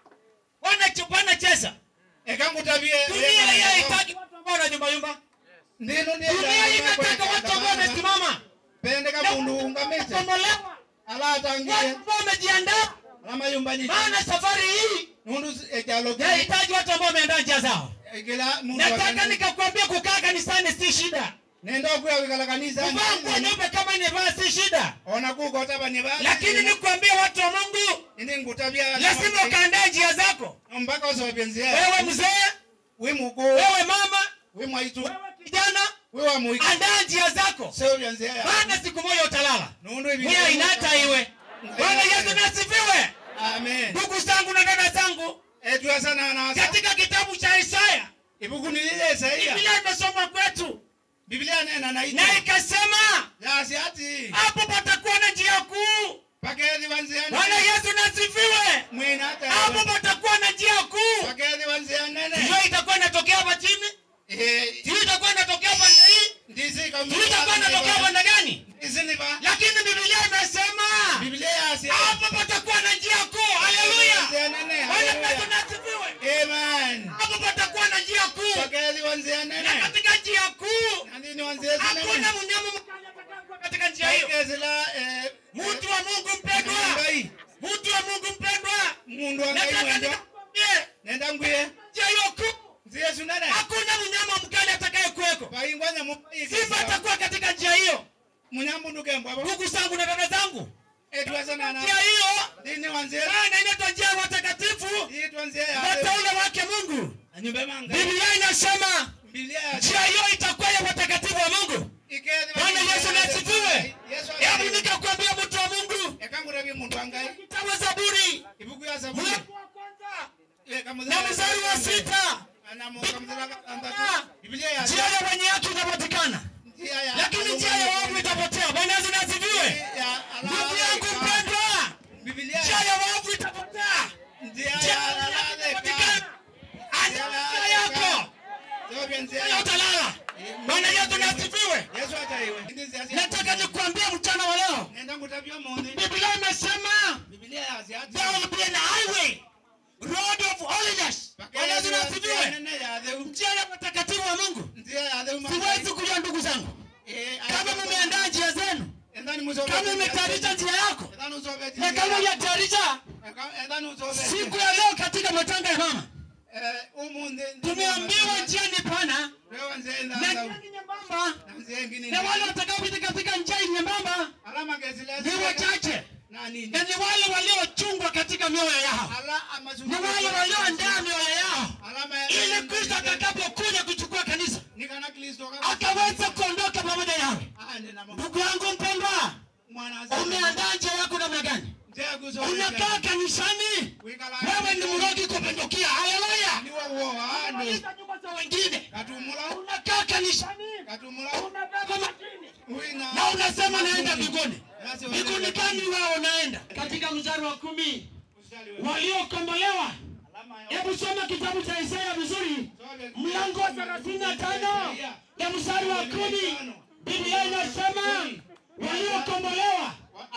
bwana ch- bwana chesa
Ekangutabie.
dunia hii haitaki watu ambao wanayumbayumba
Ndino ni.
dunia hii inataka watu ambao wamesimama
Pende kabundu ungamete.
kukombolewa
Ala tangie.
watu ambao wamejiandaa
Lama yumbani.
maana safari hii
Nundu ejalo.
yahitaji watu ambao wameandaa njia zao
Kila mundu.
nataka nikakwambia kukaa kanisani si shida
Nenda kuya wikala kanisa.
kuvaa nguo nyeupe kama inevaa si shida
Ona kuko taba ni ba.
lakini nikuambia watu wa mungu
Ini ngutabia.
lazima ukaandaa njia zako
Mpaka usobenzia.
wewe mzee
We muko.
wewe mama
We mwaitu.
wewe kijana
We wa muiki.
andaa njia zako
Sio vyanzia.
maana siku moja utalala
Nundu hivi.
nia inata iwe bwana yesu nasifiwe
Amen.
ndugu zangu na dada zangu
Etu sana na asa.
katika kitabu cha isaya
Ibuku ni ile Isaia.
biblia imesoma kwetu
Biblia nena na ita.
na ikasema
Ya siati.
hapo patakuwa na njia kuu
Pakezi wanzia.
bwana yesu nasifiwe
Mwina hata.
hapo patakuwa na njia kuu
Pakezi wanzia nene.
hiyo itakuwa inatokea hapa chini
Eh,
hiyo itakuwa inatokea pande hii
ndizi kama.
hiyo itakuwa inatokea pande gani
Ndizi ni ba.
lakini biblia imesema
Biblia ya siati.
hapo patakuwa na njia kuu haleluya
Wanzia nene.
bwana yesu
Haleluya.
nasifiwe
Amen.
hapo patakuwa na njia kuu
Pakezi wanzia
na
nene.
katika njia kuu
Nandini wanzia nene.
hakuna mnyama mkali atakayekuwa katika njia hiyo
Pakezi la eh
mtu wa mungu mpendwa
Ngai.
mtu wa mungu mpendwa
Mundu wa ngai
nataka
mwendo.
nikakwambie
Nenda nguye.
njia hiyo kuu
Nzie sunene.
hakuna mnyama mkali atakayekuweko
Paingwanya mu.
simba atakuwa katika njia hiyo
Munyambu nduke mbwa.
ndugu zangu na dada zangu
Etu sana na.
njia hiyo
Dini wanzia.
maana inaitwa njia ya watakatifu
Hii tuanzie ya.
wateule wake mungu
Anyumbe manga.
biblia inasema
Biblia ya.
njia hiyo itakuwa ya watakatifu wa mungu
Ikezi.
bwana yesu nasifiwe
Yesu.
hebu nikakwambia mtu wa mungu
Ekangurabi mundu angai.
kitabu zaburi
Ibuku ya sabuni.
mlango wa kwanza
Eh, kama
na mstari wa sita
Anamu kamzala andatu. Biblia ya.
njia ya wenye haki itapatikana
Njia ya.
lakini njia ya waovu itapotea bwana yesu nasifiwe
Ya.
ndugu yangu mpendwa
Biblia
njia
ya.
ya waovu itapotea
Njia
njia
ya.
ya wenye haki
Alale
itapatikana
ka.
anza njia yako
Sio vyanzia.
Wewe utalala bwana yesu nasifiwe
Yesu hata iwe. Ndizi ya.
nataka nikuambie mchana wa leo
Nenda ngutabia mundi.
biblia imesema
Biblia ya siati.
there will be an highway road of holiness bwana yesu nasifiwe
Nene ya dheu.
njia ya watakatifu wa mungu
Njia ya dheu.
siwezi kujua ndugu zangu kama mumeandaa njia zenu
Endani musobe.
kama umetayarisha njia yako
Endani usobe.
na kama hujatayarisha
Endani usobe.
siku ya leo katika matanga ya mama
Eh, umundi.
tumeambiwa njia ni pana
Wewe nze
na
enda.
njia ni nyembamba
Na nze ngini.
na wale watakaopita katika njia hii nyembamba
Alama gezile.
ni wachache
Na nini?
na ni wale waliochungwa katika mioyo yao
Ala amazuri.
ni wale walioandaa mioyo yao
Alama ya.
ili kristo atakapokuja kuchukua kanisa
Nikana Kristo kama.
akaweza kuondoka pamoja nawe
Ah, nena mama.
ndugu yangu mpendwa
Mwana
umeandaa njia yako namna gani
Njia kusobe.
unakaa kanisani
Wikala.
wewe ni mrogi kupindukia haleluya
Ni wa uo. Ah, no.
Maliza nyumba za wengine
Katumula.
unakaa kanisani
Katumula.
unabeba majini
Wina.
na unasema naenda mbinguni
Nasi
mbinguni gani wao unaenda katika mstari wa kumi waliokombolewa hebu soma kitabu cha isaya vizuri mlango wa thelathini na tano na mstari wa kumi biblia inasema waliokombolewa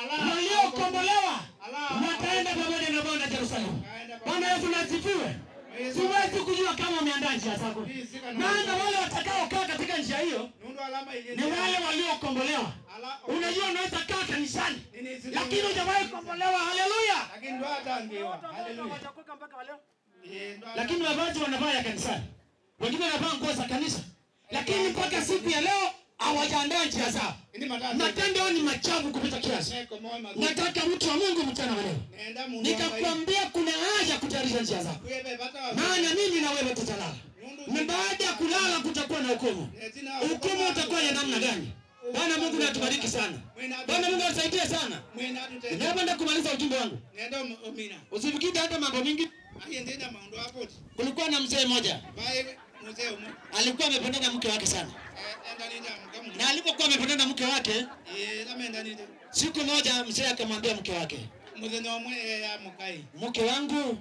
waliokombolewa wataenda pamoja na bwana jerusalemu bwana yesu nasifiwe siwezi kujua kama umeandaa njia zako maana wale watakaokaa katika njia hiyo ni wale waliokombolewa unajua unaweza kaa kanisani lakini hujawahi kombolewa haleluya lakini mavazi wanavaa ya kanisani wengine wanavaa nguo za kanisa lakini mpaka siku ya leo hawajaandaa njia zao matendo yao ni machafu kupita kiasi nataka mtu wa mungu mchana wa leo nikakwambia kuna haja kutayarisha njia zako maana mimi na wewe tutalala na baada ya kulala kutakuwa na hukumu hukumu utakuwa ya namna gani bwana mungu natubariki sana bwana mungu asaidie sana napenda kumaliza ujumbe wangu usifikiri hata mambo mingi kulikuwa na mzee mmoja alikuwa amependana na mke wake sana na alipokuwa amependana na mke wake siku moja mzee akamwambia mke wake mke wangu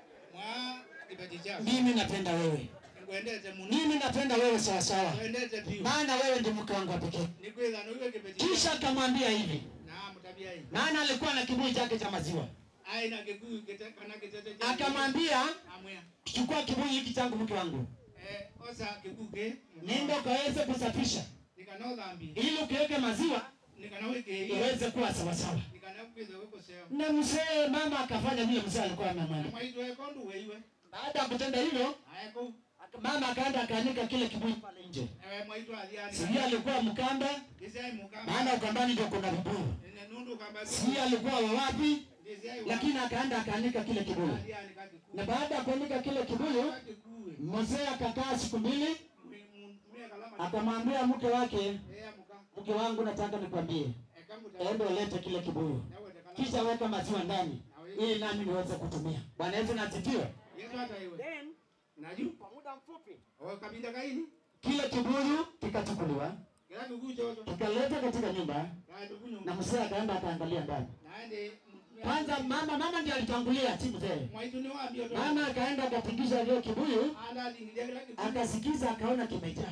mimi napenda wewe mimi napenda wewe sawasawa maana wewe ndi mke wangu wa pekee kisha akamwambia hivi maana alikuwa na kibuyu chake cha maziwa akamwambia chukua kibuyu hiki changu mke wangu nenda ukaweze kusafisha ili ukiweke maziwa iweze kuwa sawasawa na mzee mama akafanya vile mzee alikuwa amemwambia baada ya kutenda hivyo mama akaenda akaanika kile kibuyu pale nje sijui alikuwa mkamba maana ukambani ndio kuna vibuyu sijui alikuwa wawapi lakini akaenda akaanika kile kibuyu na baada ya kuanika kile kibuyu mzee akakaa siku mbili akamwambia mke wake mke wangu nataka nikwambie ende ulete kile kibuyu kisha weka maziwa ndani ili nami niweze kutumia bwana yesu nasifiwe kwa muda mfupi kile kibuyu kikachukuliwa kikaleta katika nyumba na mzee akaenda akaangalia ndani kwanza mama mama ndiye alitangulia si mzee mama akaenda akatingisha hiyo kibuyu akasikiza akaona kimejaa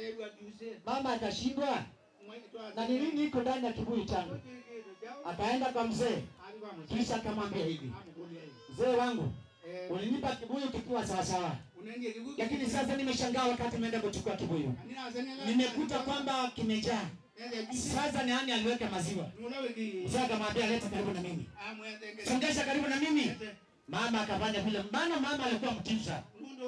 mama akashindwa na ni nini iko ndani ya kibuyu changu akaenda kwa mzee kisha akamwambia hivi mzee wangu ulinipa kibuyu kikiwa sawasawa lakini sasa nimeshangaa wakati nimeenda kuchukua kibuyu nimekuta kwamba kimejaa sasa ni nani aliweka maziwa mzee akamwambia leta karibu na mimi songesha karibu na mimi mama akafanya vile maana mama alikuwa mtimsa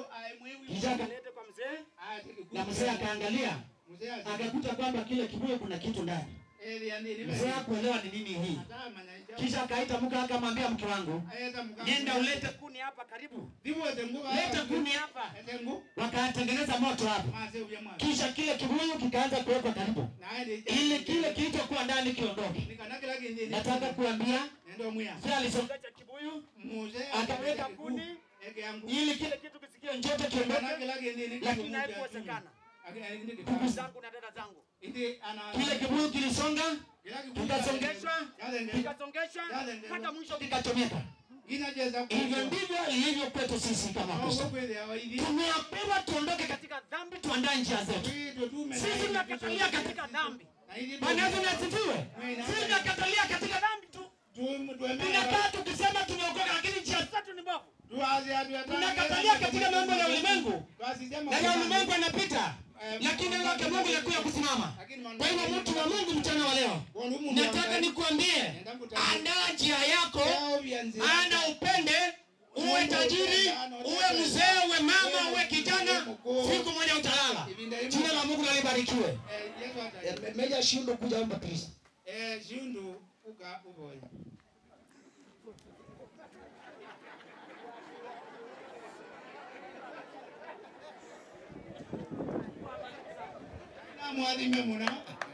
kisha akaleta kwa mzee na mzee akaangalia akakuta kwamba kile kibuyu kuna kitu ndani mzee akuelewa ni nini hii kisha akaita mke akamwambia mke wangu nenda ulete kuni hapa karibu leta kuni hapa wakatengeneza moto hapo kisha kile kibuyu kikaanza kuwekwa karibu ili kile kilichokuwa ndani kiondoke nataka kuambia mzee alisongesha kibuyu akaweka kuni ili kile kitu kisikie njoto kiondoke lakini haikuwezekana ndugu zangu na dada zangu kile kibuyu kilisonga kikasongeshwa kikasongeshwa mpaka mwisho kikachomeka hivyo ndivyo ilivyo kwetu sisi kama Kristo. Tumeambiwa tuondoke katika dhambi, tuandae njia zetu. Sisi tunakatalia katika dhambi. Bwana Yesu na asifiwe. Sisi tunakatalia katika dhambi tu. Tunakaa tukisema tumeokoka, lakini njia zetu ni mbovu. Tunakatalia katika mambo ya ulimwengu, na ya ulimwengu yanapita lakini neno lake Mungu linakuja kusimama. Kwa hivyo mtu wa Mungu mchana wa leo, nataka nikuambie, andaa njia yako, maana upende uwe tajiri, uwe mzee, uwe mama, uwe kijana, siku moja utalala. Jina la Mungu nalibarikiwe. Meja shindo kuja omba Kristo.
Eh, Shundu uga uboye. Na mwadhime muna.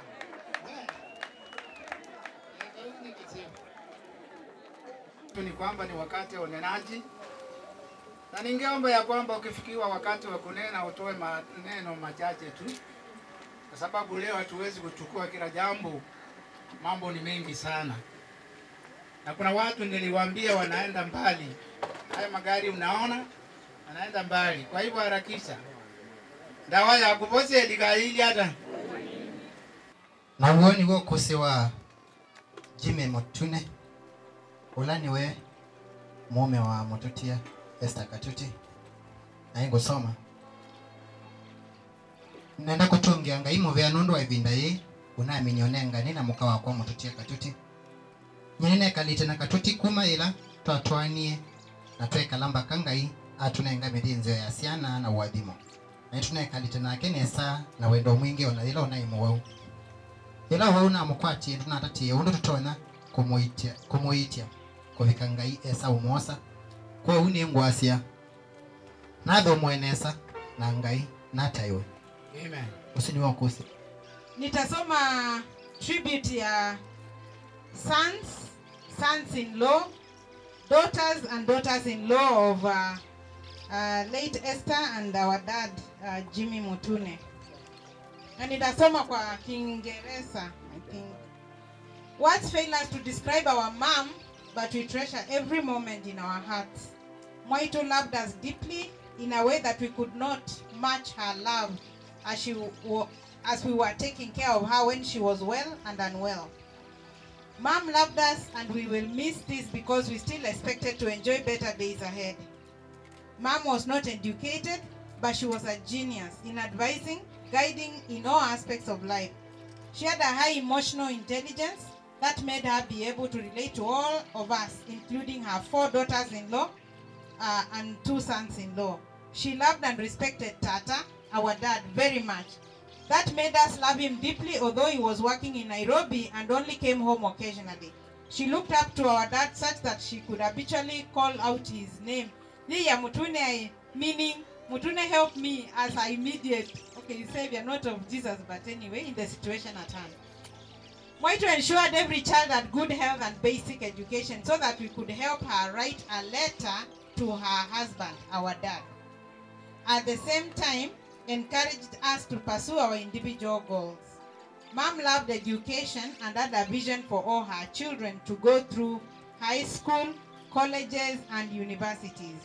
ni kwamba ni wakati wa unenaji, na ningeomba ya kwamba ukifikiwa wakati wa kunena utoe maneno machache tu, kwa sababu leo hatuwezi kuchukua kila jambo, mambo ni mengi sana, na kuna watu niliwaambia wanaenda mbali. Haya magari unaona anaenda mbali, kwa hivyo harakisha ndawa ya kupose likaili hata
naguo niguo kusi wa jime mutune ula niwe mume wa mututia Esther Katuti naye ngusoma nenda kutungia ngai muvea nundu wa ivinda yi unaminyonengani na muka wakwa mututie katuti nyenene kalite na katuti kuma ila twatwanie na twekala mbaka ngai atunenga mithinzio ya ciana na uathimo na itunekalite nake nesa na wendo mwingi ona ila unaimu wau ila wau namukwatie tunatatie undu tutonya kumuitia kumuitia kuvika ngai esa umosa kwa u ni ngwacia natho mwenesa na ngai nataiwe
Amen.
usini wakusi
nitasoma tribute ya sons sons in law daughters and daughters in law of uh, uh, late esther and our dad uh, jimmy mutune na nitasoma kwa kiingereza i think words fail us to describe our mom but we treasure every moment in our hearts Moito loved us deeply in a way that we could not match her love as she wa- as we were taking care of her when she was well and unwell. Mom loved us and we will miss this because we still expected to enjoy better days ahead. Mom was not educated, but she was a genius in advising, guiding in all aspects of life. She had a high emotional intelligence that made her be able to relate to all of us, including her four daughters in law uh, and two sons in law. She loved and respected Tata, our dad, very much. That made us love him deeply, although he was working in Nairobi and only came home occasionally. She looked up to our dad such that she could habitually call out his name. Liya Mutune, meaning Mutune help me as I immediate, okay, savior, not of Jesus, but anyway, in the situation at hand. Moito ensured every child had good health and basic education so that we could help her write a letter to her husband, our dad. At the same time, encouraged us to pursue our individual goals. Mom loved education and had a vision for all her children to go through high school, colleges, and universities.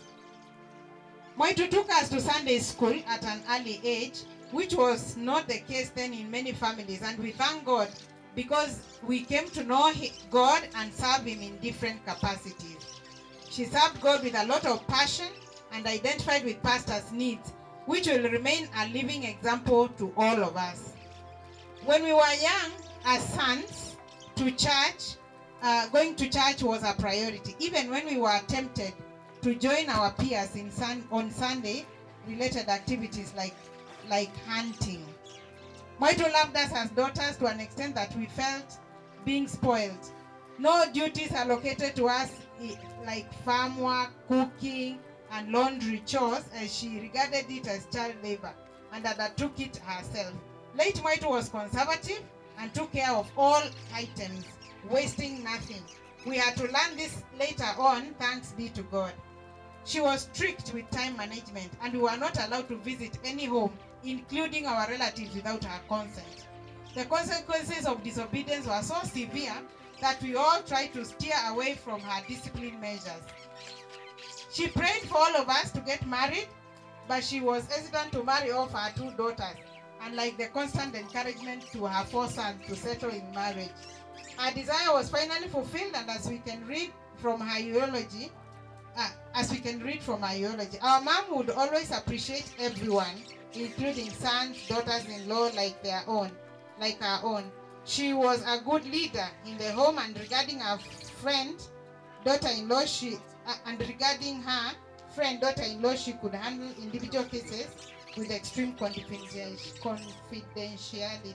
Moitu took us to Sunday school at an early age, which was not the case then in many families, and we thank God because we came to know He- God and serve Him in different capacities. She served God with a lot of passion and identified with pastors' needs, which will remain a living example to all of us. When we were young, as sons, to church, uh, going to church was a priority. Even when we were tempted to join our peers in sun, on Sunday, related activities like, like hunting. Moito loved us as daughters to an extent that we felt being spoiled. No duties allocated to us i- like farm work, cooking, and laundry chores as she regarded it as child labor and undertook it herself. Late Moito was conservative and took care of all items, wasting nothing. We had to learn this later on, thanks be to God. She was strict with time management and we were not allowed to visit any home, including our relatives, without her consent. The consequences of disobedience were so severe that we all tried to steer away from her discipline measures. She prayed for all of us to get married, but she was hesitant to marry off her two daughters, unlike the constant encouragement to her four sons to settle in marriage. Her desire was finally fulfilled, and as we can read from her eulogy, uh, as we can read from her eulogy, our mom would always appreciate everyone, including sons, daughters-in-law like their own, like her own. She was a good leader in the home, and regarding her friend, daughter-in-law, she uh, and regarding her friend, daughter-in-law, she could handle individual cases with extreme confidenti- confidentiality.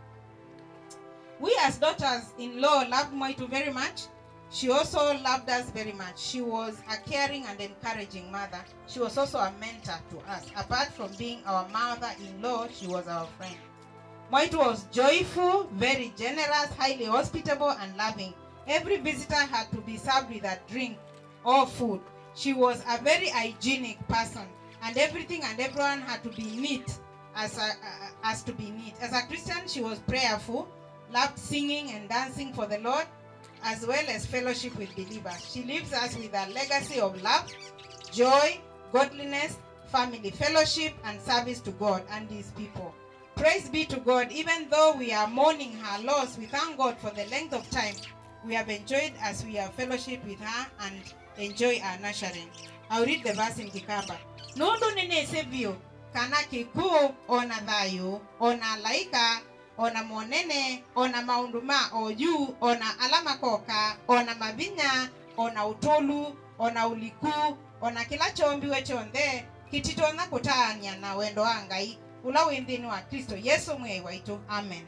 We as daughters-in-law loved Moitu very much. She also loved us very much. She was a caring and encouraging mother. She was also a mentor to us. Apart from being our mother-in-law, she was our friend. Moitu was joyful, very generous, highly hospitable, and loving. Every visitor had to be served with a drink or food. She was a very hygienic person, and everything and everyone had to be neat as, a, uh, as to be neat. As a Christian, she was prayerful, loved singing and dancing for the Lord, as well as fellowship with believers. She leaves us with a legacy of love, joy, godliness, family fellowship, and service to God and His people. Praise be to God, even though we are mourning her loss, we thank God for the length of time we have enjoyed as we have fellowship with her and enjoy her nurturing. I'll read the verse in Kikamba. nundu ninisivyu kana kikuu ona thayu ona laika ona monene ona maundu ma oyu ona ala makoka ona mavinya ona utulu ona uliku ona kila chombiwe chonthe kititona kutaania na wendo wa ngai ula wi nthini wa kristo yesu mwei waitu amen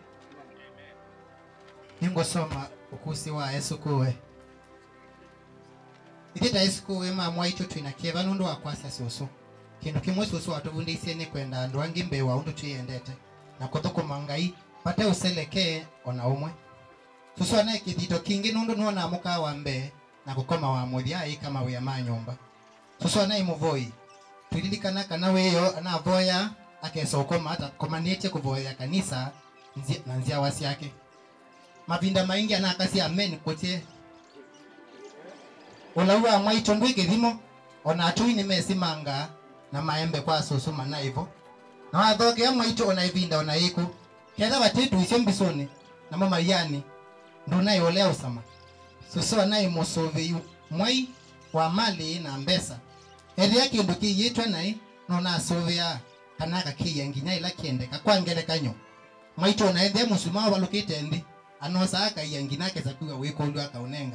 ningusoma ukusi wa yesu kuwe ithita yesu kuwe mama waitu twina kieva nundu wa kwasya susu kindu kimwe susu watuvundisye ni kwenda andu angi mbeu wa undu twiyendete na kuthukuma ngai pate uselekee ona umwe susu anaye kithito kingi nundu nuona mukaa wa mbee na gukoma wa muthiai kama wia ma nyumba susu anaye muvoi twililikana kana wiyo anavoya akesa ukoma atakomanĩtie kuvoya kanisa nzi- na nziawa ciake mavinda maingi anakasi amen kutie ulauwa mwaito ndwi kithimo ona atui nimesimanga na maembe kwa susu mana ivo na wathogea mwaito ona ivinda ona iku ketha vatitu isyo mbisuni namo maiyani ndunai ulea usama susu anai musuvi mwai wa mali na mbesa ethia kindu kiyitwe nai nunasuvia kana kakiya nginya ila kiendeka kwa ngelekanyo mwaito na ethia musuma walukite nthi anosa akaiya ngina akesakuga wikundu akaunenga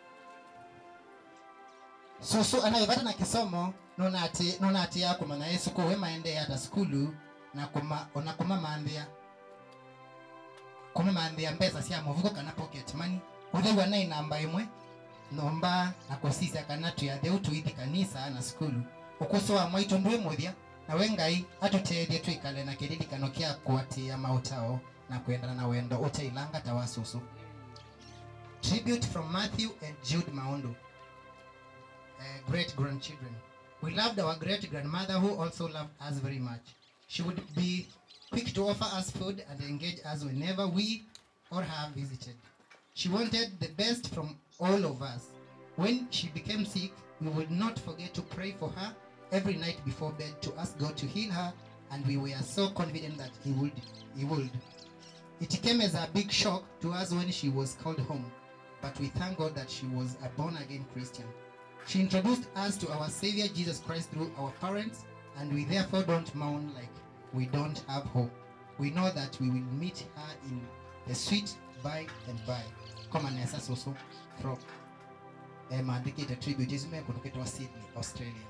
susu anayevata na kisomo nunati nunati yakuma na yesu kuwe maende hata skulu na kuma ona kuma mandhia kuma mandhia mbesa cia muvuko kana pocket money uthegwa na inamba imwe nomba na kusisia kana tuyatheu tuithi kanisa na skulu ukuso wa mwaito ndwi muthia nawe ngai atutethie twikale na kiririkano kia kuatia mautao na kuendana na wendo utailanga tawa susu tribute from matthew and jude maundu uh, great grandchildren we loved our great grandmother who also loved us very much she would be quick to offer us food and engage us whenever we or her visited she wanted the best from all of us when she became sick we would not forget to pray for her every night before bed to ask god to heal her and we were so confident that he would he would it came as a big shock to us when she was called home, but we thank God that she was a born again Christian. She introduced us to our Savior Jesus Christ through our parents, and we therefore don't mourn like we don't have hope. We know that we will meet her in the sweet by and by. Come on, Nessa Soso from eh, maandikite tribute isime kutoketwa Sydney, Australia.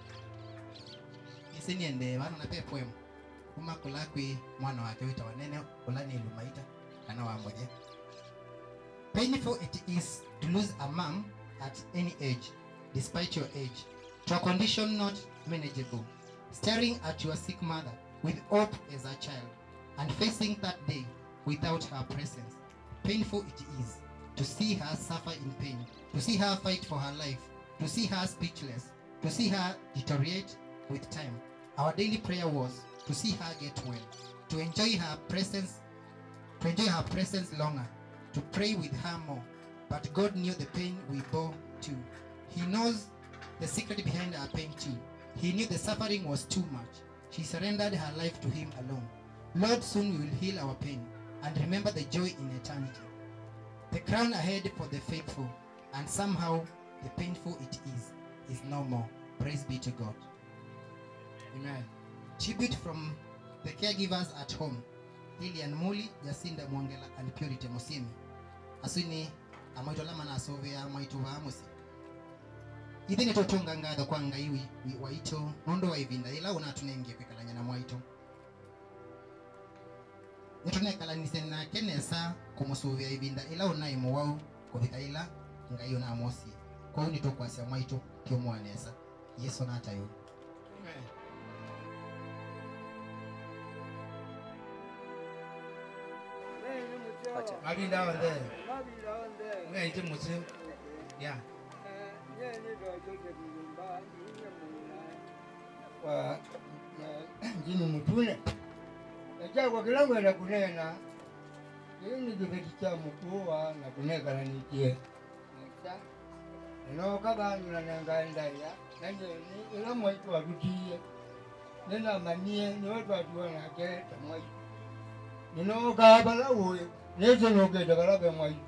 Isi niende wana nape poem kuma kula kwi mwana wake wita wanene kula ni lumaita kana wamboje painful it is to lose a mom at any age despite your age to a condition not manageable staring at your sick mother with hope as a child and facing that day without her presence painful it is to see her suffer in pain to see her fight for her life to see her speechless to see her deteriorate with time our daily prayer was to see her get well, to enjoy her presence, to enjoy her presence longer, to pray with her more. But God knew the pain we bore too. He knows the secret behind our pain too. He knew the suffering was too much. She surrendered her life to Him alone. Lord, soon we will heal our pain and remember the joy in eternity. The crown ahead for the faithful, and somehow the painful it is, is no more. Praise be to God. Amen. Tribute from the caregivers at home, Lilian Muli, Jacinda Mwangela, and Purity Musimi. Asini amaitolama na asovea maitu wa amusi. Ithi nä tå tå nga ngatho kwa ngai wi- wi- waitå nä å ndå wa ivinda ä la å natunengie kwä kalanya na mwaitå nä tå nekalanise nake nesa kå må cå via ivinda ä la å nai må wau kå thika ä la ngai å namosie kwau nä tå kwacia mwaitå kä å mwanesa yesu natayå
mavinda onthe ngaite musi ya
wa jini mutune echagwa kila ngwenda kunena ini kiveti cha mukuwa na kunekalanikie inoka vandu nanengaendaya nanyeni ila mwaitu watutiye ninamanie niwe twatuwa nake ta mwaitu ninoka vala uye nesenokete kalake mwaitu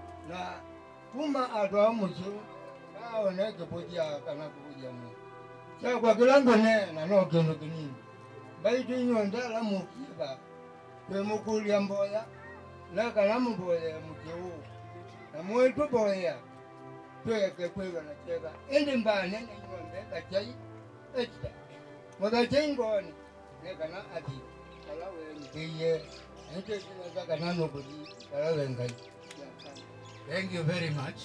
na kuma atwa musu kaone kipuja kana kupuja mu Sasa kwa kilango ne na no kino kinini. Baitu inyo ndala mukiba. Kwe mukulia mboya. Na kalamu mboya mkiu. Na mwetu boya. Tweke kwewa na chega. Ende mbane ne nyombe kachai. Echta. Mwaka chengoni. Ne kana ati. Kala we mkiye. Ente kina zaka nano kudi. Kala we ngai.
Thank you very much.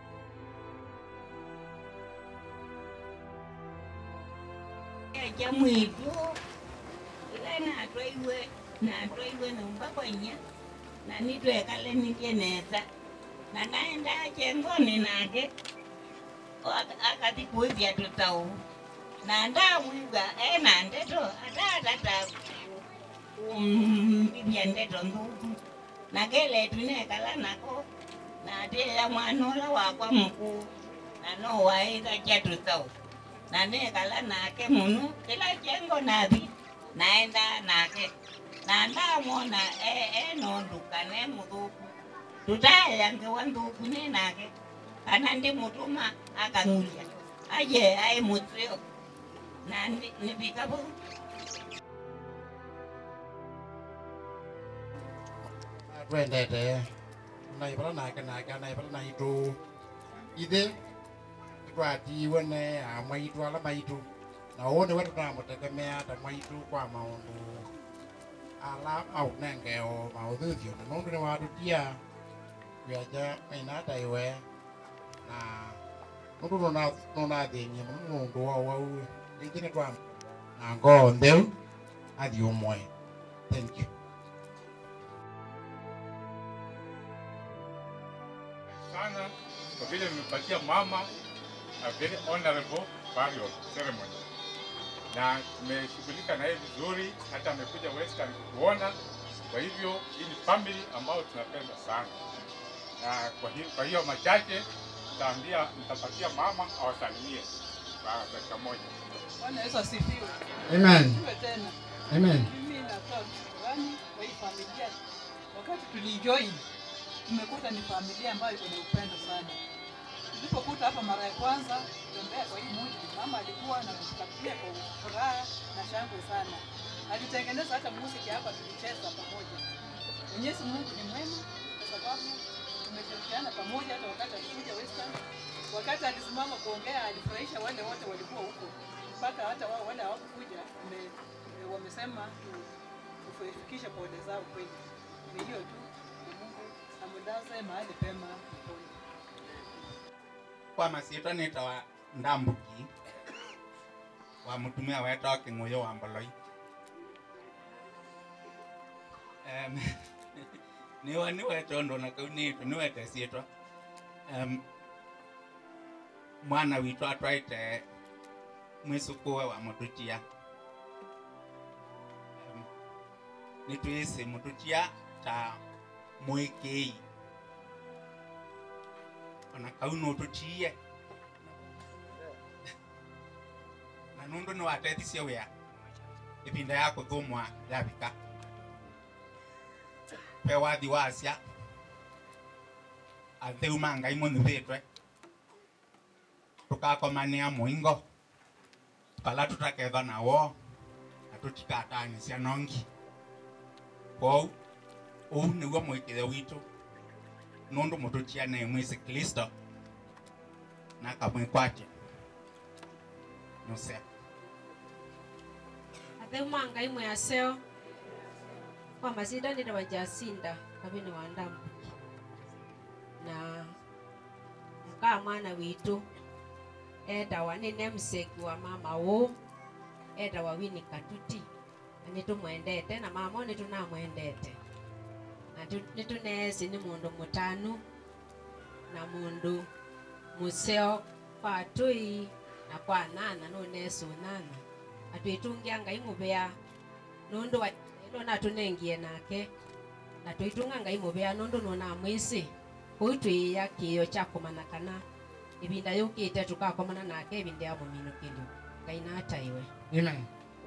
ya mwitu ila natwaiwe natwaiwe numba kwenya na nitwekale nitye nesa na naenda chengoni nake Aka- akati kuivya tutau na ndamwiga ena ndeto atatata mbivya ndeto nduku nakeletu nekala nako nateya mwanola wakwa mkuu nanowaika cha tutau na nekala nake munu kila jengo nathi naenda nake na ndamwona e- enonduka ne muthuku tutayangewa nthuku ni nake kana ndimutuma akang'uria aje ai mutrio na ndi- nivika vau
twendete naivara nake nake naivara naitu ithe twatiwe ne a mwaitu ala maitu na uu niwe tutamutegemea ta mwaitu kwa maundu ala maunengeo mauthithio na nundu ni watutia wiaja mainata iwe na nundu nunathinyie muno nundu wa wau ringi ni twa na ngoo ntheu athi umwe thank you
sana kwa vile nimepatia mama a very honorable burial ceremony, na tumeshughulika naye vizuri, hata amekuja Western kutuona. Kwa hivyo hii ni family ambayo tunapenda sana, na kwa hiyo, kwa hiyo machache nitaambia, nitapatia mama awasalimie kwa dakika moja.
Bwana Yesu asifiwe.
Amen.
Asifiwe tena.
Amen.
Mimi natoa shukrani kwa hii familia. Wakati tulijoin tumekuta ni familia ambayo iko na upendo sana. Tulipokuta hapa mara ya kwanza kutembea kwa hii mji, mama alikuwa na kutakia kwa furaha na shangwe sana. Alitengeneza hata muziki hapa, tulicheza pamoja. Mwenyezi Mungu ni mwema kwa sababu tumeshirikiana pamoja, hata wakati alikuja Western, wakati alisimama kuongea alifurahisha wale wote walikuwa huko, mpaka hata wao wale hawakukuja wame- wamesema tu- tufikishe pole zao kweli. Ni hiyo tu, na Mungu amlaze mahali pema peponi.
kwa masitwa nitawa ndambuki wa mutumia wetwa king'uyo wa mboloi um, niwa niwete undu na kau nitu niwete sietwa um, mwana witu atwaite mwisukuwe wa mututia um, nitwisi mututia ta mwikii ona kau nututiie na nundu ni watethicie wia ivinda ya kuthumwa yavika pe wathi wacia atheu ma ngai munuthitwe tukakomania muingo pala tutakethwa nawo na tutikatanyisia nongi kwou uu niguo mwikithe witu nundu mututia ne mwisi kristo na kamwikwatia nusea
atheuma ngai mwe aseo kwa masinda nĩ wajacinda kabini wa ndambuki na mkaa mwana witũ endawa nĩ nemseki wa mama ũ endawa wini katuti na nĩ tũmwendete na mama nĩ tũnamwendete na tu- nĩ tũnesi nĩ mũndũ mũtanu na mũndũ mũseo kwa tũi na kwa nana no nesu nana atwitungia ngai muvea nundu wa ilo natunengie nake na twitunga ngai muvea nundu nuna mwisi kuu twiia kiio kya kumana kana ivinda yukite tukakomana nake ivinda ya muminukilio ngai nataiwe
Amen.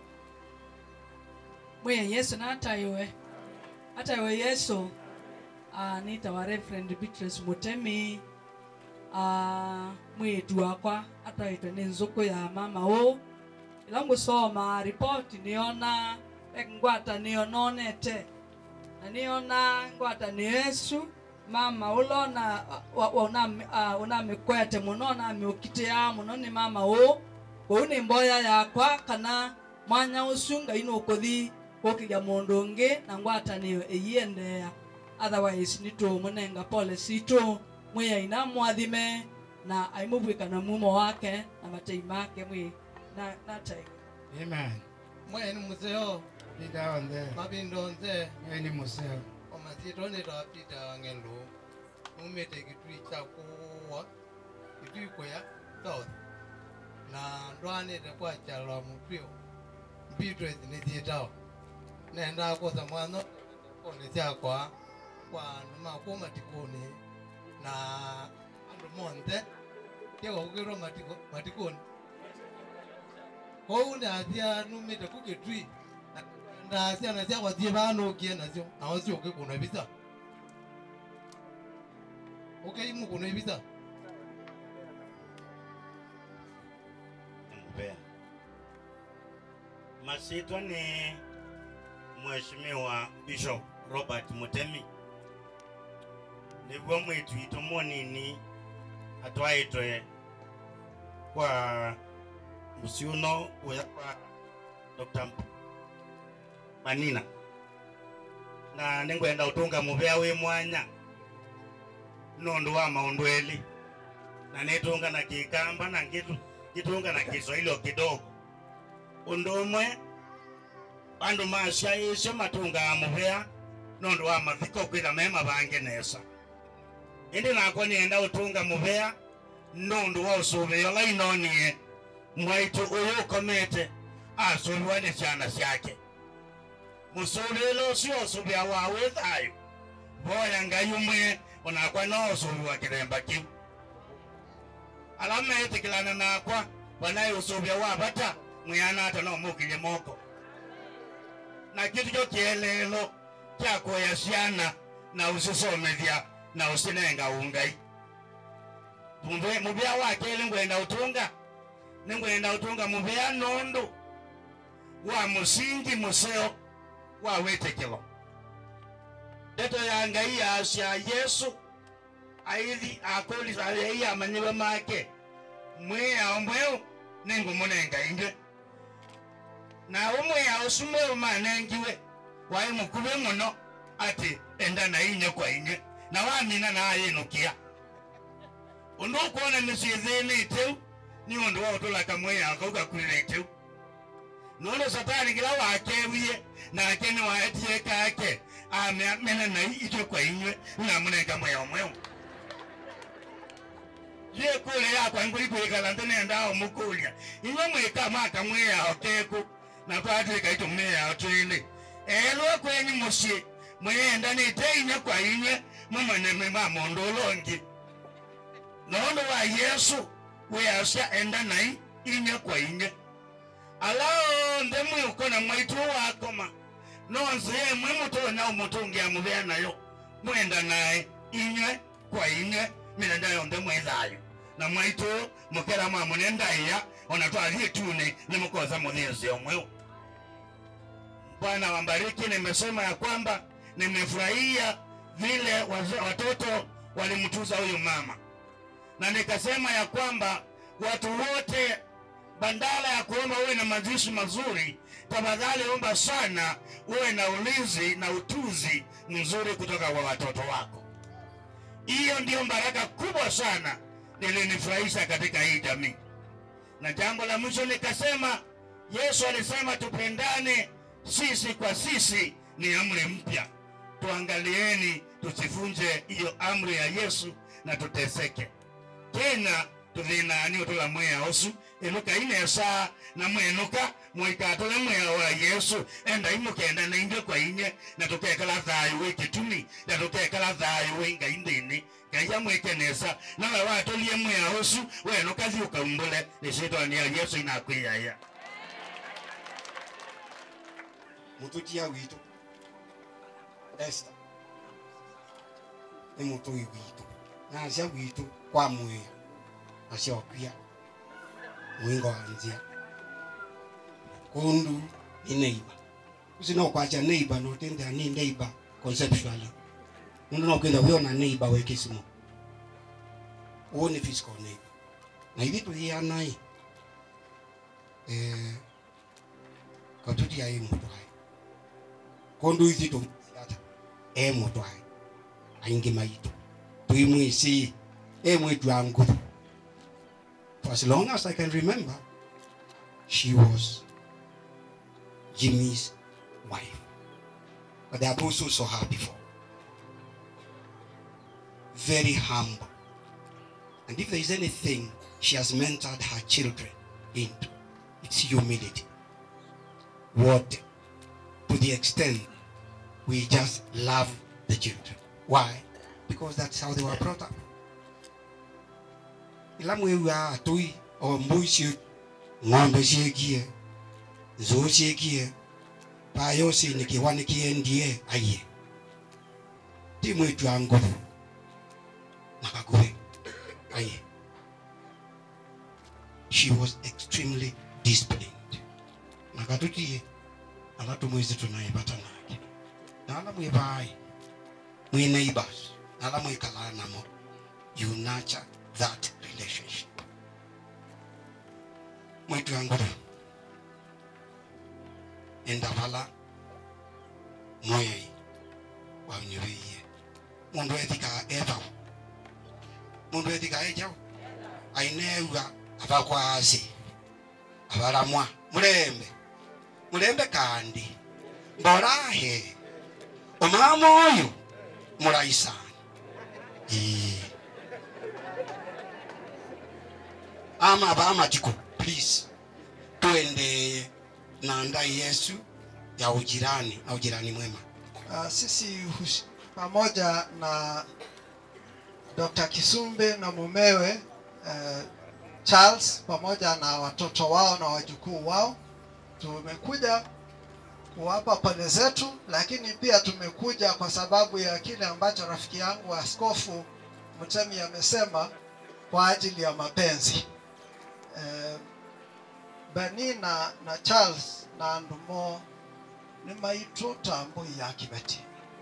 mwiye yesu nataiwe ataiwe yesu uh, nitawa reverend beatrice mutemi uh, mwitu wakwa atwaitwe ni nzuku ya mama ũ
ila ngusoma ripoti niona ngwata niononete na niona ngwata ni yesu mama ulona unamikwete muno namiukitia muno ni mama u uu ni mboya yakwa kana mwanya ucio ngai nukuthi gukiria mundu ungi na ngwatanio iyiendea otherwise nitumumenga pole situ mwiyaina mwathime na aimubwikana mumo wake na matei make mwi na natai
Amen.
mwene museo
Pita onde.
mabindo nze
Wewe ni museo.
omasito nitapita wang'elu numite kitui cha kuwa kitui kuya south na ndwanite kwachalwa mutwio mbitwe nithitao nenda kusa mwano kone syakwa kwa numakwo matikuni na andu monthe tiagokukirwo matikuni kou ndathia numite ku kitui na ciana ciakwa thie banukie nacio nao ciuke kuna visa ukeimu kuna visa
Mbeya. Masitwa ni Mheshimiwa Bishop Robert Mutemi niguo mwitwito munini atwaitwe kwa musiuno uya kwa Dr. Manina na ningwenda utunga muvea wi mwanya nundu wa maundu eli na nitunga na kikamba na ngitu kitunga na kiswahili o kidogo undu umwe bandu masya isyo matungaa muvea nundu wa mathiko kwitha me mavange nesa indi nakwa nienda utunga muvea nundu wa usuvio la inonie mwaitu uyu ukomete asuviwa ni ciana ciake musulilo ucio usuvia wa wi thayu voya ngai umwe onakwa no usuviwa kiremba kiu ala metikilana nakwa wanaye usuvia wa vata mwiana ata no mukilie moko na kitu kyo kielelo kya kuya ciana na usisomethia na usinenga ungai Muvea- muvea wa keli ngwenda utunga ningwenda utunga muvea nundu wa musingi museo wa witikilo ndeto ya ngai yasya yesu aithi akulisa ai amanyiwe make mwiyao mweu ningumunenga inge na umwiyao usu mweu manengiwe wai mukuve muno ati enda na inye kwa inye na wamina nayinukia undu ukuona misiithini iteu ni undu wa utulaka mwiyao kau gakulile iteu nundu satani kila wakewie nake ni waetie kake amena na itwe kwa inywe namunenga mwiyao mweu ye kule yakwa ngulikuikala ntinendao mukulya inywe mwika maka mwiyao keku na twatwika itu mwiyao twili elwe kwenyu musyi mwiyenda nite inywe kwa inywe mumaneme ma mundu ulongi nundu wa yesu wiyasya enda nai inywe kwa inywe alao nde mwiukona mwaitu wakoma nonse yemwe mutonya umutungia muvea nayo mwenda naye inywe kwa inywe milenda yonthe mwithayo na mwaitu mukera mwamune ndaiya ona twathie tune nimukosa muthinzi omweu bwana wambariki nimesema ya kwamba nimefurahia vile waze- watoto walimtuza huyu mama na nikasema ya kwamba watu wote bandala ya kuomba uwe na mazishi mazuri tafadhali omba sana uwe na ulinzi na utuzi mzuri kutoka kwa watoto wako hiyo ndio baraka kubwa sana lilinifurahisha katika hii jamii na jambo la mwisho nikasema yesu alisema tupendane sisi kwa sisi ni amri mpya tuangalieni tusifunje hiyo amri ya yesu na tuteseke tena tuthinani utula mwia usu iluka inesa na mwenuka mwikatule mwia wa yesu enda imukenda na inge kwa inye na tukekala thayu wi kitumi na tukekala thayu wi ngai nthini ngai amwikenesa nawe watulie mwia usu wenuka thi ukaumbule nisitwania yesu inakwiyaya
mutukia witu Esther ni mutui witu na acia witu kwa mwia acia okwia mwingo wa njia kundu ni neighbor usina kwacha neighbor no tenda ni neighbor conceptually mundu no kwenda wiona neighbor we kisimo uo ni physical neighbor na hivi tuhianai eh katuti ai mutu hai kundu ithi tu ata e mutu hai aingi maitu tuimwisi e mwitu wa nguvu for as long as I can remember she was Jimmy's wife. But the apostle saw her before. Very humble. And if there is anything she has mentored her children into, it's humility. What? To the extent we just love the children. Why? Because that's how they were brought up. ila mwewu a atoi o mbui cie ng'ombe ciekie nzuu ciekie payo cini kiwa nĩ kĩendie aiye ti mwitu wa nguvu na gakuhĩ aiye she was extremely disciplined na gatutie ala tumwisi tunaibata nake na ala mwibai mwi neighbors na ala mwikalaa namo you nurture that relationship mwitu wa nguvu endavala moyoi waunyuwiie mundu ethika ethau mundu ethika ejau aineuga avakwasi avaramwa mulembe mulembe kandi mborahe omama oyo muraisana Ii. ama vamatiko please tuende na ndai yesu ya ujirani na ujirani mwema
Uh, sisi hus- pamoja na Dr. Kisumbe na mumewe uh, Charles pamoja na watoto wao na wajukuu wao tumekuja kuwapa pole zetu, lakini pia tumekuja kwa sababu ya kile ambacho rafiki yangu Askofu Mtemi amesema kwa ajili ya mapenzi. Eh, Beni na, na Charles na Ndumo nĩ maitũ tambo ya kĩbeti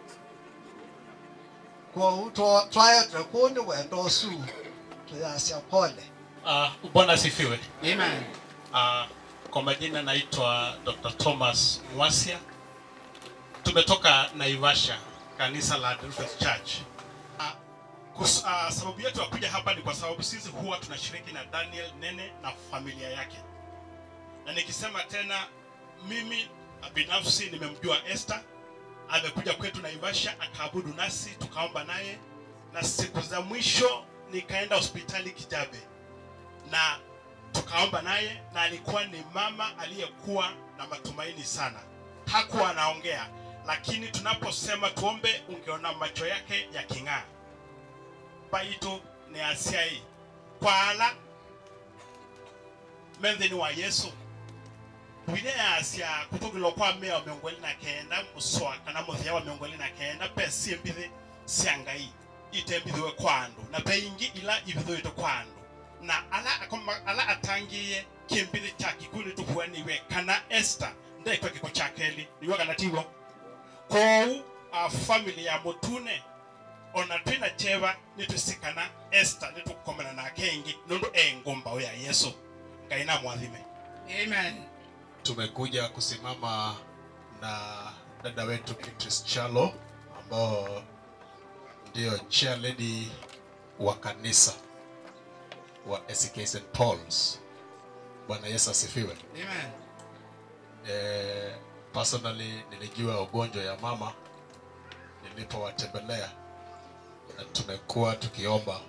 kwoguo twa- twayetwe kũu nĩ wendo ũcu tũyacia pole
Uh, Bwana asifiwe.
Amen.
Uh, kwa majina naitwa Dr. Thomas Mwasia. Tumetoka Naivasha, kanisa la Adventist Church. Uh, kus, uh, sababu yetu ya kuja hapa ni kwa sababu sisi huwa tunashiriki na Daniel Nene na familia yake, na nikisema tena, mimi binafsi nimemjua Esther, amekuja kwetu Naivasha akaabudu nasi tukaomba naye, na siku za mwisho nikaenda hospitali Kijabe na tukaomba naye, na alikuwa ni mama aliyekuwa na matumaini sana. Hakuwa anaongea, lakini tunaposema tuombe, ungeona macho yake yaking'aa. Baitu ni asiai kwala menthini wa Yesu wile asia kutugilwa kwa mea wa miongo ĩrĩ na kenda muswa kana muthia wa miongo ĩrĩ na kenda pe sie mbithi cia ngai itembithiwe kwa andu na pe ingi ila ibithiwite kwa andu na ala akoma, ala atangiye kimbithi cha kikuli tuhuaniwe kana Esther ndaikwa kiko cha keli niwe kana tiwo kou a family ya mutune ona twina cheva nitusikana Esther nitukomana nake ingi nundu engumba ya Yesu ngai na mwathime
Amen.
tumekuja kusimama na dada wetu Beatrice Chalo ambao ndio chair lady wa kanisa wa ACK St Paul's. Bwana Yesu asifiwe.
Amen.
Eh, personally nilijua ugonjwa ya mama nilipowatembelea na tumekuwa tukiomba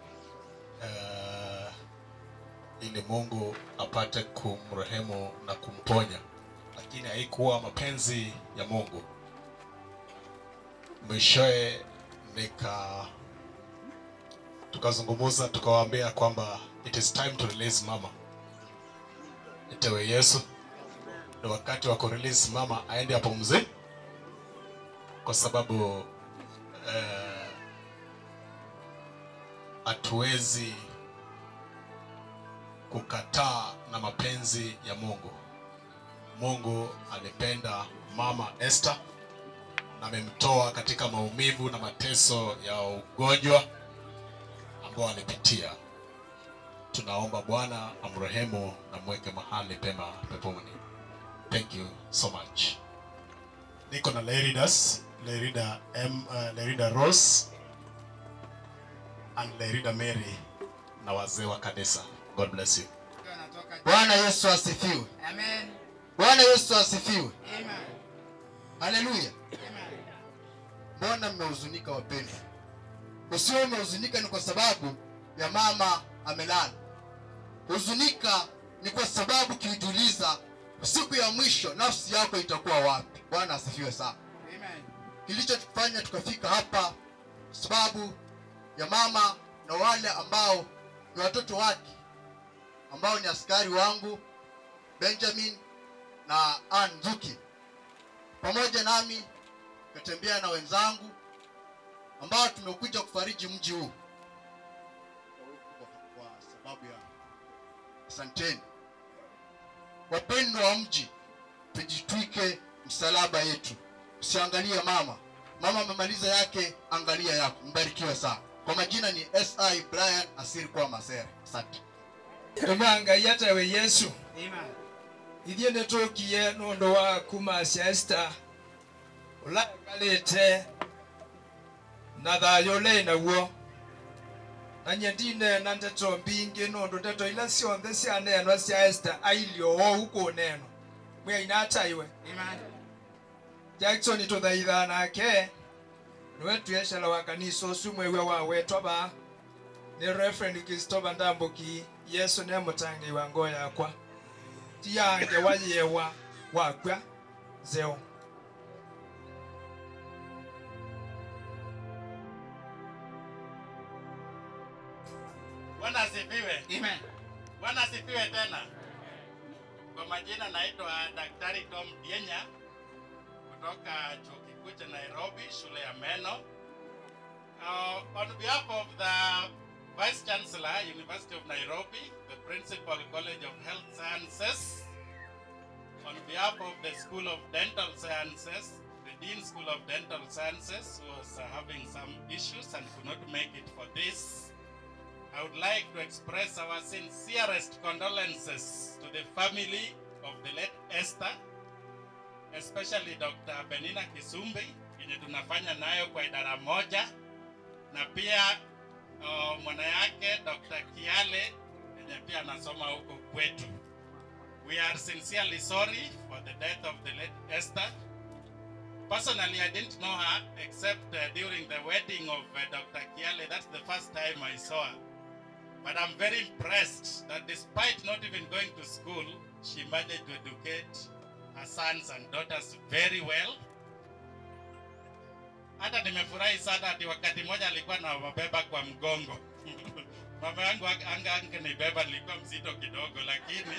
eh, ili Mungu apate kumrehemu na kumponya, lakini haikuwa mapenzi ya Mungu. Mwishowe nika tukazungumza tukawaambia kwamba it is time to release mama, itewe Yesu ni wakati wa kurelease mama aende apumzike, kwa sababu eh, hatuwezi kukataa na mapenzi ya Mungu. Mungu alipenda mama Esther na amemtoa katika maumivu na mateso ya ugonjwa ambao alipitia. Tunaomba Bwana amrehemu na mweke mahali pema peponi. Thank you so much. Niko na Leridas, Lerida M, uh, Lerida Rose and Lerida Mary na wazee wa kanisa. God bless you.
Bwana Yesu asifiwe.
Amen.
Bwana Yesu asifiwe.
Amen.
Haleluya. Mbona mmehuzunika wapendwa? Usiwe umehuzunika ni kwa sababu ya mama amelala. Huzunika ni kwa sababu kiujiuliza siku ya mwisho nafsi yako itakuwa wapi? Bwana asifiwe sana.
Amen.
Kilichotufanya tukafika hapa sababu ya mama na wale ambao ni watoto wake ambao ni askari wangu Benjamin na Ann Nzuki pamoja nami tukatembea na wenzangu ambao tumekuja kufariji mji huu kwa sababu ya asanteni wapendwa wa mji tujitwike msalaba yetu usiangalie mama mama amemaliza yake angalia yako mbarikiwe sana kwa majina ni si brian asiri kwa masere asante
tuma ngai atawe yesu
Amen.
ithie nä tå kie nä å ndå wa kumacia esta å lakalä na thayå å lä naguo na nye ndinena ndeto mbingä nä å ndå ndeto ila cionthe cianenwa cia esta ailio wou kå nenwa mwä aina ataiwe jackson tå thaithaa nake nä tuecera wa kanisa å cu mwewe wa wetwa ba nä reverend christopher ndambuki yesu nä må wa ngoo yakwa ti yange wayewa wakwa zeo
Bwana asifiwe.
Amen.
Bwana asifiwe tena. Kwa majina naitwa Daktari Tom Dienya kutoka chuo kikuu cha Nairobi, shule ya meno. Uh, on behalf of the Vice Chancellor, University of Nairobi, the Principal College of Health Sciences, on behalf of the School of Dental Sciences, the Dean School of Dental Sciences was uh, having some issues and could not make it for this. I would like to express our sincerest condolences to the family of the late Esther, especially Dr. Benina Kisumbi yenye tunafanya nayo kwa idara moja, na pia uh, mwana yake Dr. Kiale yenye pia anasoma huko kwetu. We are sincerely sorry for the death of the late Esther. Personally, I didn't know her except uh, during the wedding of uh, Dr. Kiale. That's the first time I saw her. But I'm very impressed that despite not even going to school, she managed to educate her sons and daughters very well. Hata nimefurahi sana ati wakati mmoja alikuwa na wabeba kwa mgongo. Mama yangu anga angenibeba nilikuwa mzito kidogo, lakini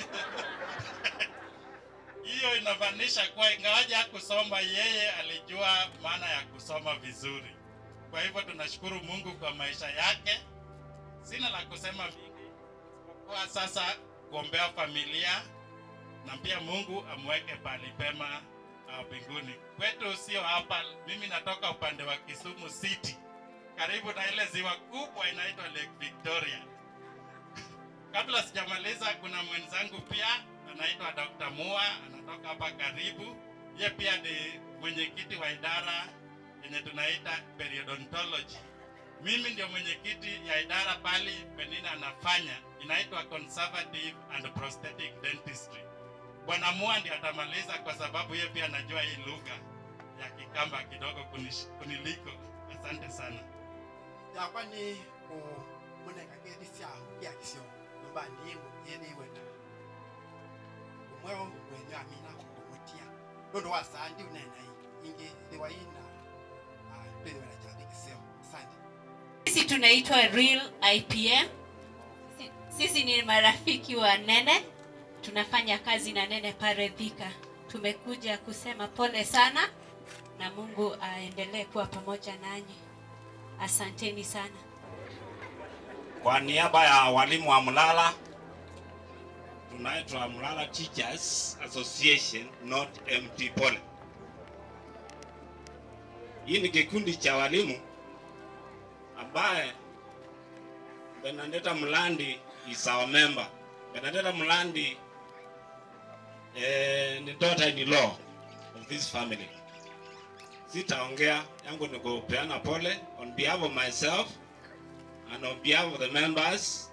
hiyo inamaanisha kuwa ingawaje hakusoma, yeye alijua maana ya kusoma vizuri. Kwa hivyo tunashukuru Mungu kwa maisha yake. Sina la kusema mingi kwa sasa, kuombea familia na pia Mungu amweke pali pema uh, mbinguni. Kwetu sio hapa, mimi natoka upande wa Kisumu City, karibu na ile ziwa kubwa inaitwa Lake Victoria. Kabla sijamaliza, kuna mwenzangu pia anaitwa Dr. Mua, anatoka hapa karibu. Ye pia ni mwenyekiti wa idara yenye tunaita periodontology. Mimi ndio mwenyekiti ya idara pali Penina anafanya inaitwa conservative and prosthetic dentistry. Bwana Mua ndiye atamaliza kwa sababu yeye pia anajua hii lugha ya Kikamba kidogo kunish, kuniliko. Asante sana.
yakwa ni kumuneka kedi syaho kya kisyo nyumba ndimu yene iwena umweo wenyo amina kumutia nondo wasandi unena ingi liwa ina tweliwena chandi kisyo asante
Sisi tunaitwa Real IPM. Si- Sisi ni marafiki wa Nene, tunafanya kazi na Nene pale Thika. Tumekuja kusema pole sana na Mungu aendelee kuwa pamoja nanyi. Asanteni sana.
Kwa niaba ya walimu wa Mlala
tunaitwa Mlala Teachers Association, not MT Pole. Hii ni kikundi cha walimu ambaye Benedetta Mlandi is our member. Benedetta Mlandi eh, ni daughter-in-law of this family. Sitaongea yangu ni kupeana pole on behalf of myself and on behalf of the members.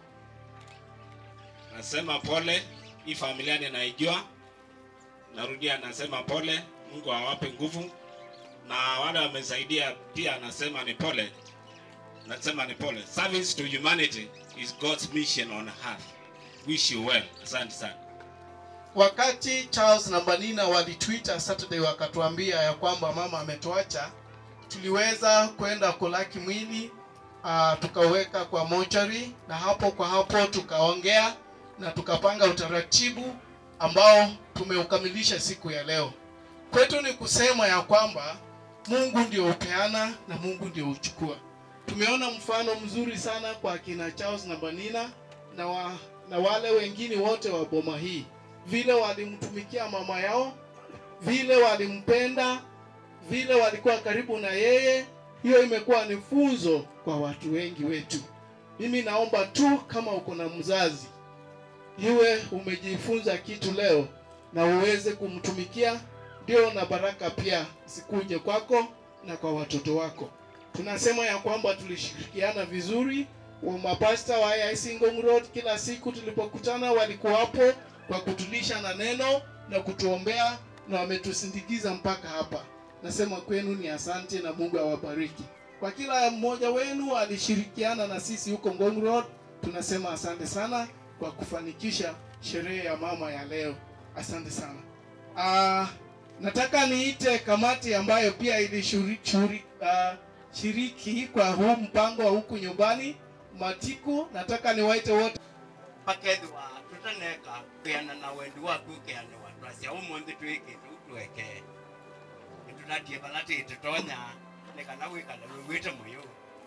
Nasema pole, hii familia ninaijua. Narudia, nasema pole, Mungu awape nguvu, na wale wamesaidia pia, nasema ni pole, nasema ni pole. Service to humanity is God's mission on earth. Wish you well. Asante sana.
Wakati Charles na Banina walitwita Saturday wakatuambia ya kwamba mama ametuacha, tuliweza kwenda kulaki mwili uh, tukaweka kwa mochari, na hapo kwa hapo tukaongea na tukapanga utaratibu ambao tumeukamilisha siku ya leo. Kwetu ni kusema ya kwamba Mungu ndio upeana na Mungu ndio uchukua. Tumeona mfano mzuri sana kwa kina Charles na Banina na, wa, na wale wengine wote wa boma hii vile walimtumikia mama yao, vile walimpenda, vile walikuwa karibu na yeye. Hiyo imekuwa ni funzo kwa watu wengi wetu. Mimi naomba tu kama uko na mzazi, iwe umejifunza kitu leo na uweze kumtumikia, ndio na baraka pia zikuje kwako na kwa watoto wako. Tunasema ya kwamba tulishirikiana vizuri, wa mapasta wa AIC Ngong Road kila siku tulipokutana walikuwapo kwa kutulisha na neno na kutuombea na wametusindikiza mpaka hapa. Nasema kwenu ni asante na Mungu awabariki. Kwa kila mmoja wenu alishirikiana na sisi huko Ngong Road, tunasema asante sana kwa kufanikisha sherehe ya mama ya leo. Asante sana. Uh, nataka niite kamati ambayo pia ilishiriki uh, shiriki kwa huu mpango wa huku nyumbani Matiku. Nataka niwaite wote
pakethwa tutaneka kwiana na wendi waku ukianewa twacia umuthi twikite utweke nitutatie vala titutonya nikana wikala wiwite muyu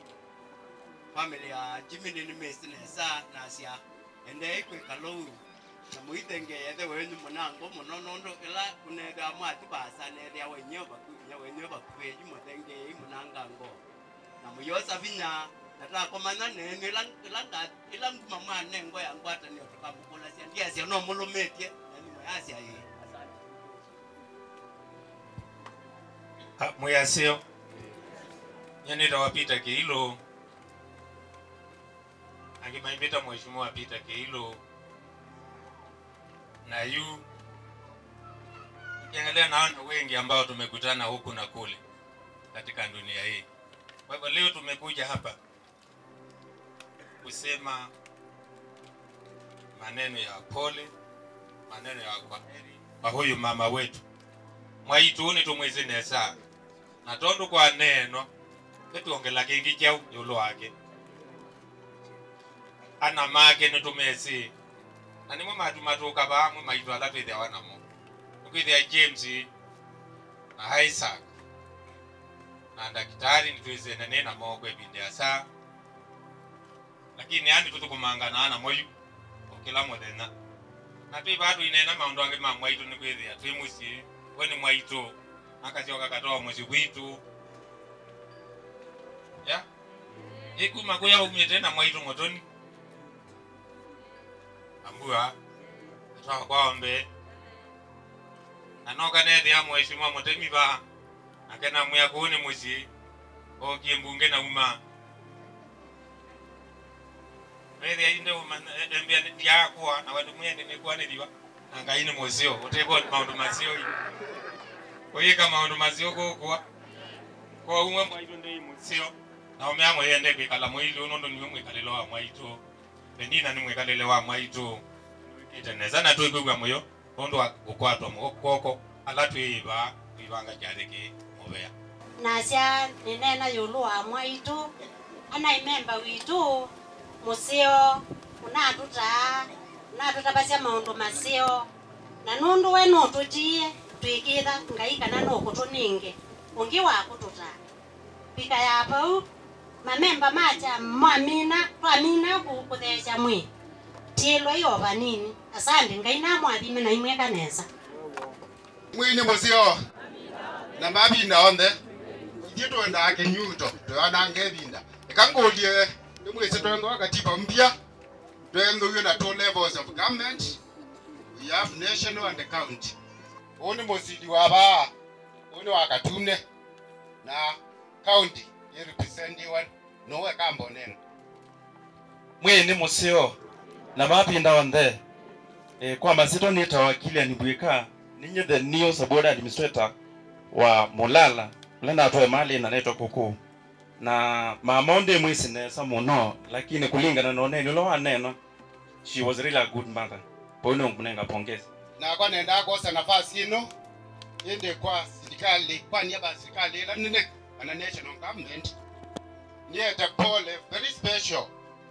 family ya jimini ni misinesa nacia ende ikwikala uu na muithengeyethe wenyu munango muno nundu ila unethia mwati basa nethia wenyo bakunya wenyo bakueji muthengei munangango na muyosa vinya natakomanya nenu ila ila nga- ila nguma mwane ngo yangwatanio tukamukulacia ndiacia no mulumitie nani mwayacia yi
Ah, mwiyasio nyanita wa Peter Keilo angimaimbita mheshimiwa Peter Keilo na yu ukiangalia naona wengi ambao tumekutana huku na kule katika dunia hii. Kwa hivyo leo tumekuja hapa kusema maneno ya pole, maneno ya kwaheri kwa huyu mama wetu mwaituni tumwisi nesa na tondu kwa neno ituongela kingi kyau yulu wake ana make nitumesi na nimwe matu matuka vamwe maitu ala twithia wanamo nikwithia james na isaac na ndakitari nitwisene nina moko ibindi ya saa lakini ani tutukumangana ana moyu ukila muthenya na twi vatu inena maundu angi ma mwaitu nikwithia twi mucii we ni mwaitu akacoka katoa muci gwitu ya ikuma kuya umite na mwaitu mutoni ambua atoa kwaombe na noka nethia mheshimiwa mutemi va akena mwia kuni muci okie mbunge na uma wethia inde uma embia ndiakua na wandu mwene nikwaniriwa na ngai ni mucio utebo maundu macio kuyika maundu macio gukwa kwa umwe mwaitu ndi mucio na umea mwende kwikala mwilu nundu niwe mwikalilo wa mwaitu penina ni mwikalile wa mwaitu iteneza na twikwigwa muyo nundu wa gukwatwa mugokoko ala twiiva twivanga kyathiki muvea
nasya ninena yulu wa mwaitu ana imemba witu musio unatutaa unatutavasya maundu masio na nundu we nututie twikitha ngai kana nukutuninge ungi wakututa pika ya pau mamemba macha mwamina twamina kukuthesya mwi tilwa iyo vanini asante ngai namwathime na imwe kanesa
mwini musio na mabinda onthe ithie twendaa kinyuto twanange binda ikangulie nimwisi twenthoa katiba mpya twenthuio na two levels of government we have national and county huu ni musidi wa baa huu ni wa katune na county irepresentiwa nowe kamboneno
mwini musio na mapinda onthe e, kwa masito nitawa Kilian Bwika ninyi the new subordinate administrator wa Mulala ule natoe mali na naitwa kuku na mamonde mwisi nesa muno lakini kulingana na oneni ulo waneno she was really a good mother poino ngunenga pongezi
na kwa nenda kosa nafasi ino ende kwa serikali kwa niaba ya serikali ila nene ana national government niete pole very special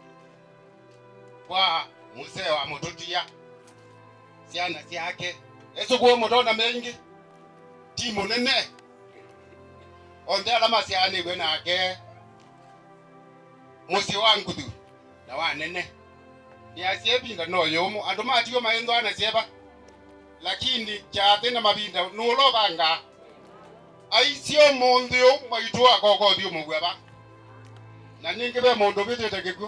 kwa musee wa mututia ciana ciake esukuo mutona mengi timu nene onthe ala macianĩirwe nake mũciĩ wa nguthu na wa nene nĩacie binda no yũmũ andũ matigwo maĩnthwa na cieba lakini kyathĩ na mabinda nũũlovanga aicio mũnthĩ ũ maitũ akokothio mũgweba na ningĩ ve mũndũ vĩtĩte gĩkuũ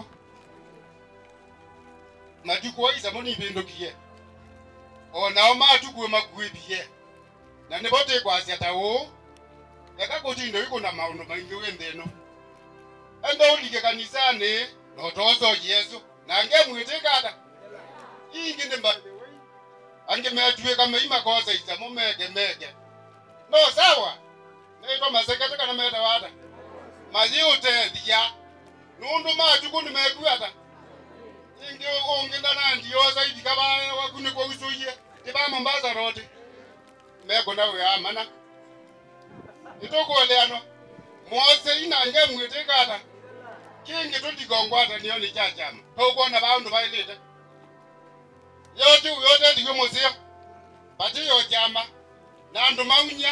matukũ aisa mũnivĩndũkie onao matukue makuĩthie na nĩvo tĩkwasya ta ũũ eka kũtinda wĩkũ na maũndũ maingĩ wĩnthĩ ĩno enda ũlike kanisani notoso yesu nange mwĩtĩkata ingi nĩ mba angimetuĩka meima kosa isa mũmeke meke no sawa naitwa masekete kana meta wata mathi ũtethia nũndũ matukũ nĩmekuata ingi ũngĩ ndanandiosa ithika vaya waku nĩkwo ũcũie tiva mombasa road meko na wĩamana nĩtũkũũleano mose inange mwĩtĩkata kingi tulikongwatanio nĩ cha chama tũkuona vaũndũ vailĩte yote yote thiwe mũcio pati yo chama na andũ maunya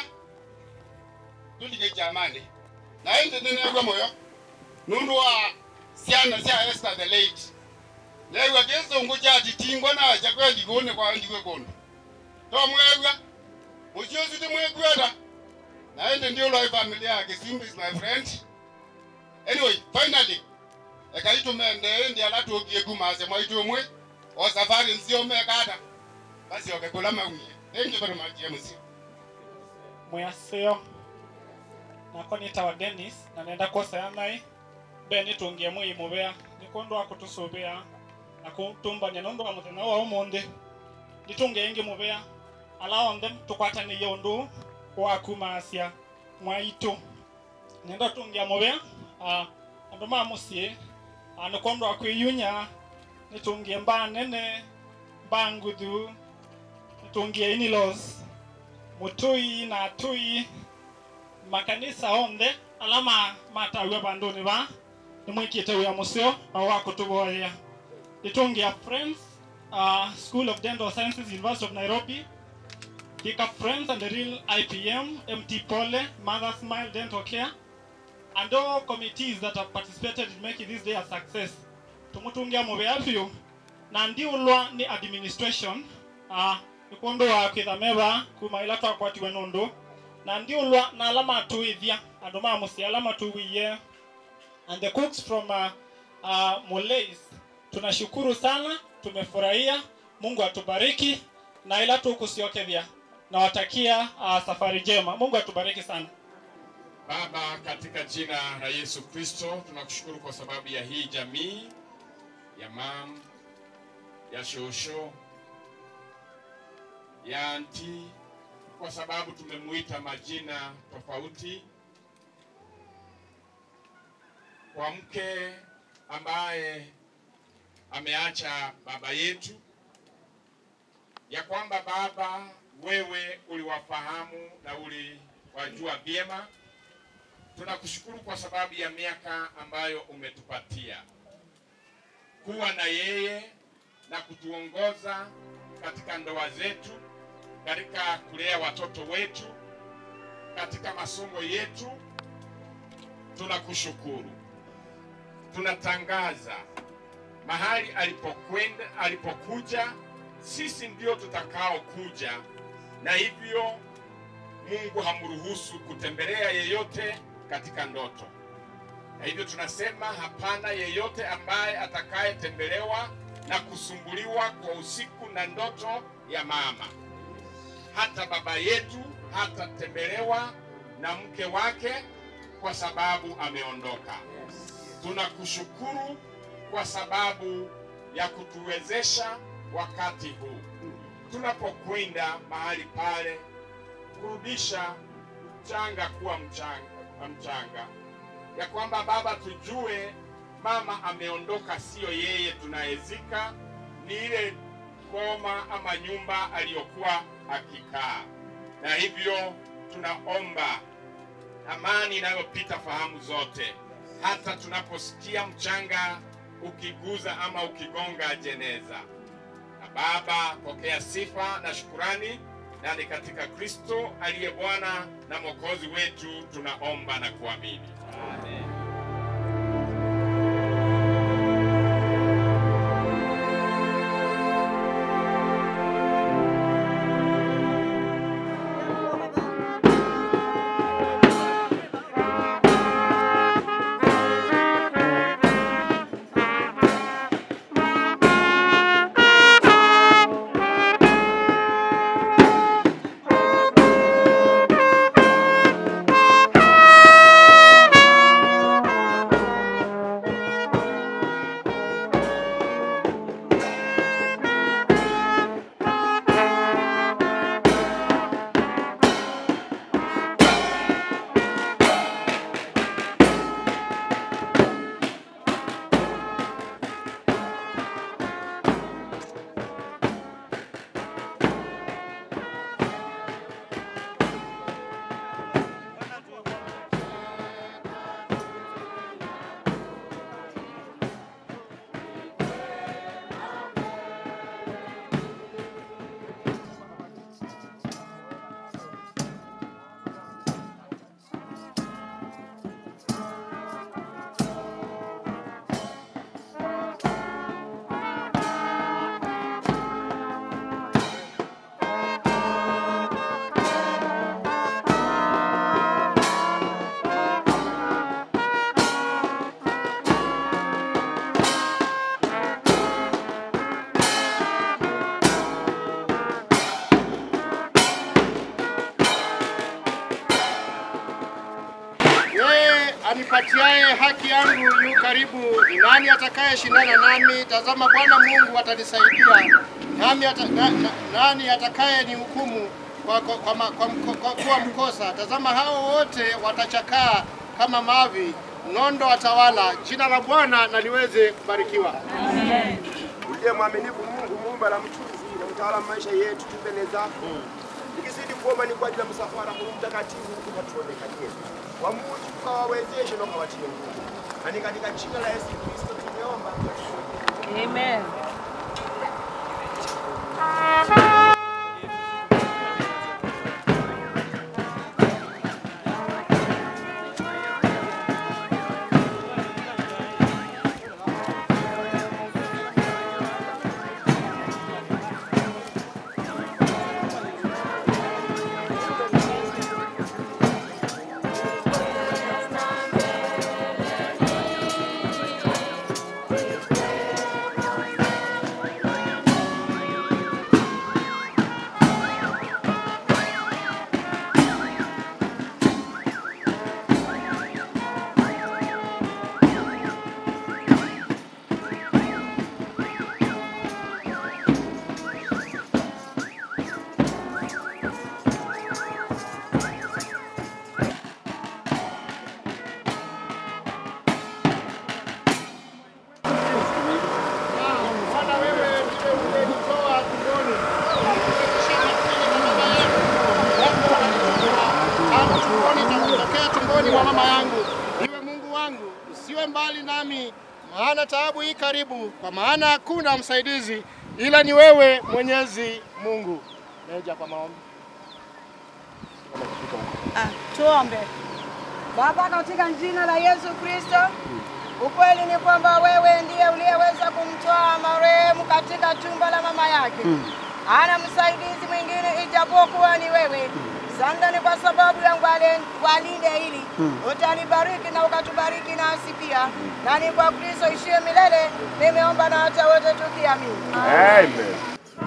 tulike chamani na ĩndĩ nĩnegwa mũyo nũndũ wa ciana cia Esther the late negwa kĩsũngũ kya titingwa na chakwe ligũnĩ kwa ndigwe kũndũ tomwegwa mũcio ũcio tĩmwĩkwenda na ĩndĩ ndio lwa family ya Kisimbi is my friend anyway finally ekaitumende ĩndĩ ala tũkie kumase mwaitu ũmwe o safari nzio mekata basi okekula maumie thank you very much MC
mwasio nako nitawa Dennis na nenda kosea nai be nitungie mwi muvea nikundu wa kutusuvia na kutumbania nundu wa muthenya wa umuthi nitungie ingi muvea ala onthe tukwataniie undu wa kumasia mwaitu nenda tungia muvea uh, andu ma musii uh, nikundu wa kwiyunya nitungie mbaa nene mbaa nguthu nitungie inilos mutui na atui makanisa onthe ala ma matawe banduni ba nimwikite wia musio na wa kutugoya nitungia friends uh, school of dental sciences university of nairobi Pick up friends and the real IPM, MT Pole, Mother Smile Dental Care, and all committees that have participated in making this day a success. Tumutungia muvea vyu na ndi ulwa ni administration uh, ikundu wa kwithameva kuma ila twakwatiwe nundu na ndi ulwa na alama tuithia andu ma musi alama tuwiye and the cooks from uh, uh, Mulais tunashukuru sana tumefurahia Mungu atubariki na ila tukusiokethia nawatakia uh, safari njema Mungu atubariki sana
Baba, katika jina la Yesu Kristo tunakushukuru kwa sababu ya hii jamii ya mam, ya shosho, ya anti, kwa sababu tumemuita majina tofauti, kwa mke ambaye ameacha baba yetu, ya kwamba Baba, wewe uliwafahamu na uliwajua vyema tunakushukuru kwa sababu ya miaka ambayo umetupatia kuwa na yeye na kutuongoza katika ndoa zetu, katika kulea watoto wetu, katika masomo yetu. Tunakushukuru, tunatangaza mahali alipokwenda, alipokuja, sisi ndio tutakao kuja, na hivyo Mungu hamruhusu kutembelea yeyote katika ndoto, na hivyo tunasema hapana yeyote ambaye atakayetembelewa na kusumbuliwa kwa usiku na ndoto ya mama. Hata baba yetu hatatembelewa na mke wake kwa sababu ameondoka. Tunakushukuru kwa sababu ya kutuwezesha wakati huu tunapokwenda mahali pale kurudisha mchanga kuwa mchanga, mchanga ya kwamba Baba, tujue mama ameondoka, siyo yeye tunayezika, ni ile boma ama nyumba aliyokuwa akikaa, na hivyo tunaomba amani inayopita fahamu zote, hata tunaposikia mchanga ukiguza ama ukigonga jeneza. Na Baba, pokea sifa na shukurani, na ni katika Kristo aliye Bwana na Mwokozi wetu tunaomba na kuamini. Amen.
Yeye anipatiaye haki yangu yu karibu. Ni nani atakayeshindana nami? Tazama, Bwana Mungu atanisaidia. Nami ata, na, na, nani atakaye ni hukumu kwa, kwa, kwa, ma- kwa, mko- kwa kuwa mkosa? Tazama, hao wote watachakaa kama mavi, nondo watawala. Jina la Bwana na liweze kubarikiwa.
uliye mwaminifu Mungu muumba na mtunzi na mtawala wa maisha yetu, tu mbele zako nikizidi kuomba ni kwa ajili ya msafara huu mtakatifu, ukatuonekanie kwa Mungu, ukawawezeshe na ukawatie nguvu, na ni katika jina la Yesu Kristo tumeomba.
Amen.
Bwana, wewe ndiwe uliyenitoa tumboni. Tangu tumboni tokea tumboni mwa mama yangu. Iwe Mungu wangu, usiwe mbali nami, maana taabu hii karibu, kwa maana hakuna msaidizi ila ni wewe Mwenyezi Mungu. Neja kwa maombi.
Ah, tuombe. Baba, katika jina la Yesu Kristo,
Ukweli ni kwamba wewe ndiye uliyeweza kumtoa marehemu katika tumbo la mama yake. Hana msaidizi mwingine ijapokuwa ni wewe. Sanda ni kwa sababu yangu wale- walinde hili utalibariki na ukatubariki nasi pia, na ni kwa Kristo ishie milele. Nimeomba na hata wote tukiamini.
Amen.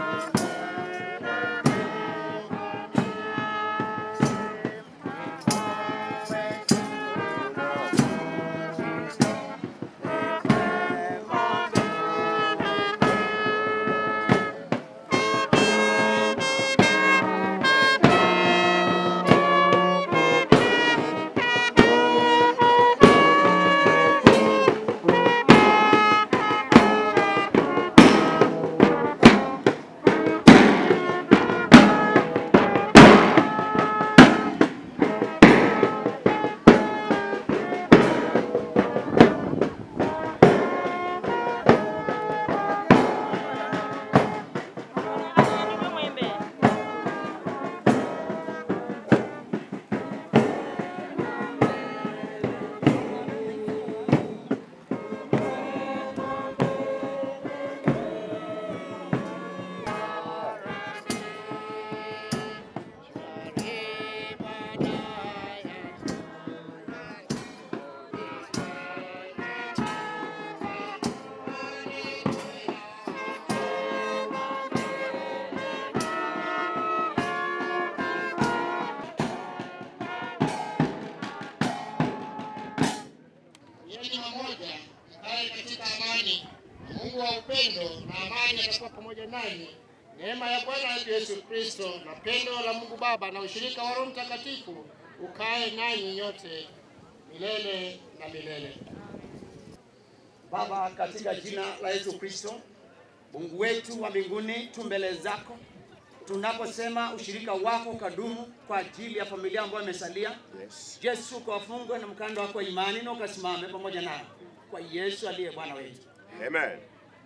Yeni mamoja mkae katika amani. Mungu wa upendo na amani atakuwa pamoja nanyi. Neema ya Bwana wetu Yesu Kristo na pendo la Mungu Baba na ushirika wa Roho Mtakatifu ukae nanyi nyote milele na milele.
Baba, katika jina la Yesu Kristo, Mungu wetu wa mbinguni, tu mbele zako tunaposema ushirika wako ukadumu kwa ajili ya familia ambayo imesalia.
Yes.
Yesu, ukawafungwe na mkanda wako wa imani na ukasimame pamoja nao kwa Yesu aliye Bwana wetu.
Amen.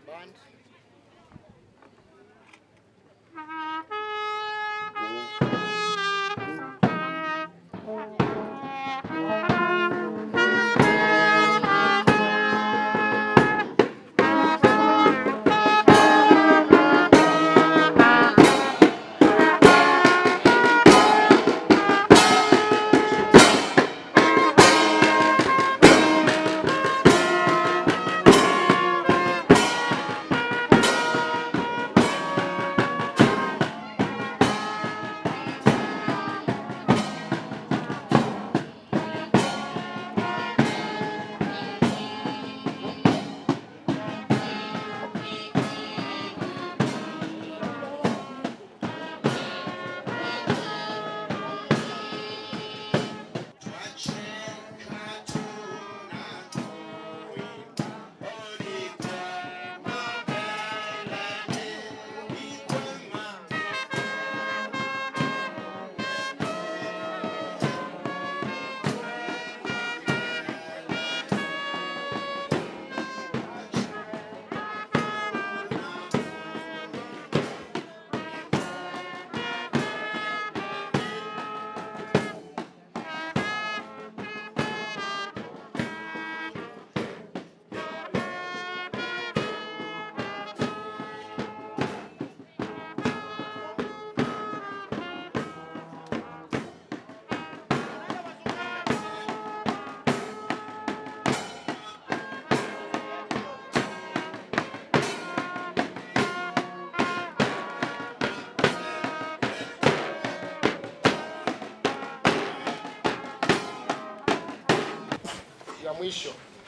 ya mwisho,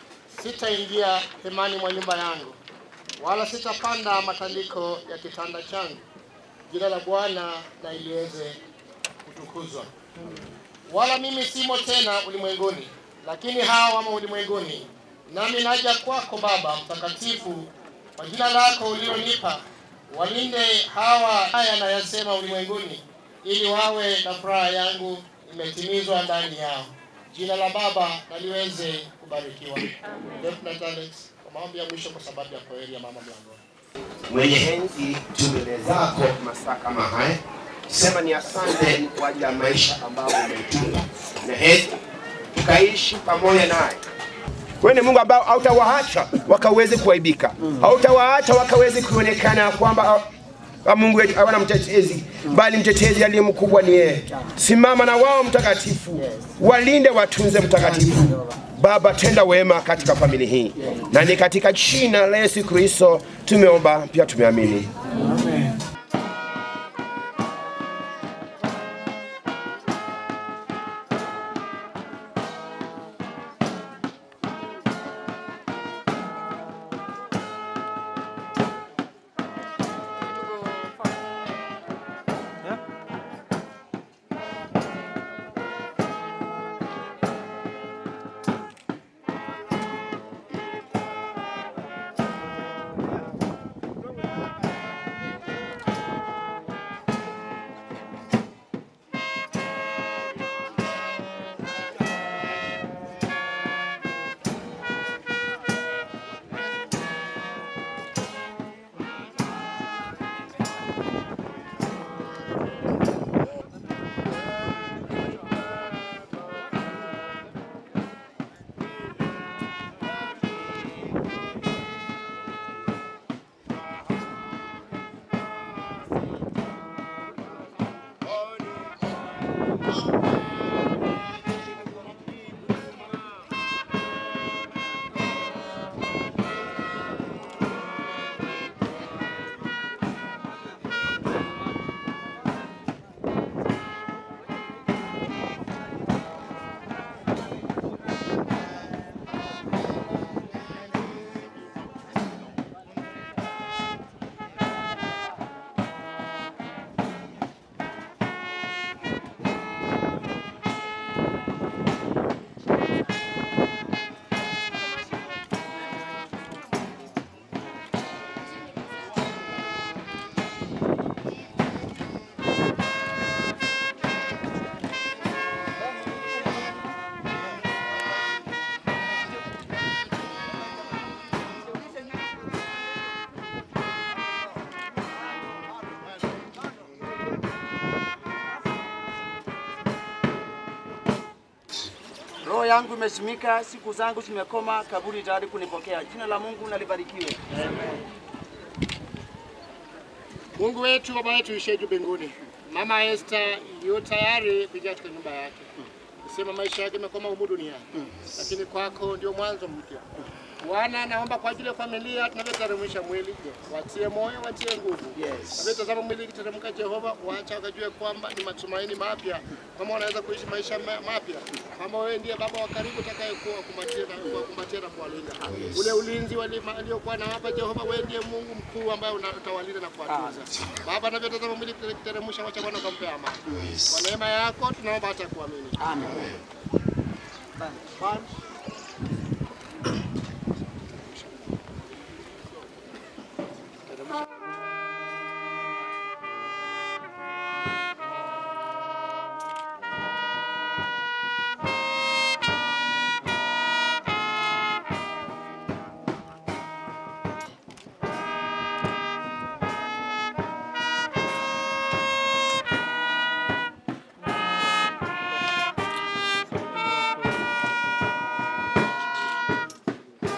sitaingia hemani mwa nyumba yangu, wala sitapanda matandiko ya kitanda changu. Jina la Bwana na iliweze kutukuzwa. Wala mimi simo tena ulimwenguni, lakini hawa wamo ulimwenguni. Nami naja kwako Baba Mtakatifu, kwa jina lako ulionipa, walinde hawa haya nayasema ulimwenguni, ili wawe na furaha yangu imetimizwa ndani yao. Jina la Baba na liweze kubarikiwa. Lieutenant Alex, kwa maombi ya mwisho kwa sababu ya kwaheri ya mama mlangoni.
mwenye enzi tu mbele zako masaa kama haya sema ni asante kwa ajili ya maisha ambayo umetupa na heri tukaishi pamoja naye wewe ni Mungu ambao hautawaacha wakaweze kuaibika, hautawaacha wakaweze kuonekana kwamba ah, Mungu wetu hawana mtetezi, bali mtetezi aliye mkubwa ni yeye. Simama na wao mtakatifu, walinde, watunze mtakatifu. Baba, tenda wema katika familia hii, na ni katika jina la Yesu Kristo tumeomba pia tumeamini.
Roho yangu imesimika, siku zangu zimekoma, kaburi tayari kunipokea. Jina la Mungu nalibarikiwe.
Mungu wetu, Baba yetu ishiye juu mbinguni, Mama Esther yu tayari kuingia katika nyumba yake. Sema maisha yake yamekoma humu duniani, lakini kwako ndio mwanzo mpya. Bwana, naomba kwa ajili ya familia tunavyoteremsha mwili, watie moyo, watie nguvu. Navyotazama mwili ikiteremka, Jehova, wacha wakajue kwamba ni matumaini mapya, kama wanaweza kuishi maisha ma- mapya, kama wewe ndiye Baba wa karibu utakayekuwa kukumbatia na kuwakumbatia na kuwalinda. Ule ulinzi wali- aliokuwa na hapa, Jehova, wewe ndiye Mungu mkuu ambaye una- utawalinda na kuwatunza. Baba, navyotazama mwili ikiteremsha, wacha Bwana ukampe amani. Kwa neema yako tunaomba hata kuamini. Amen.
Thank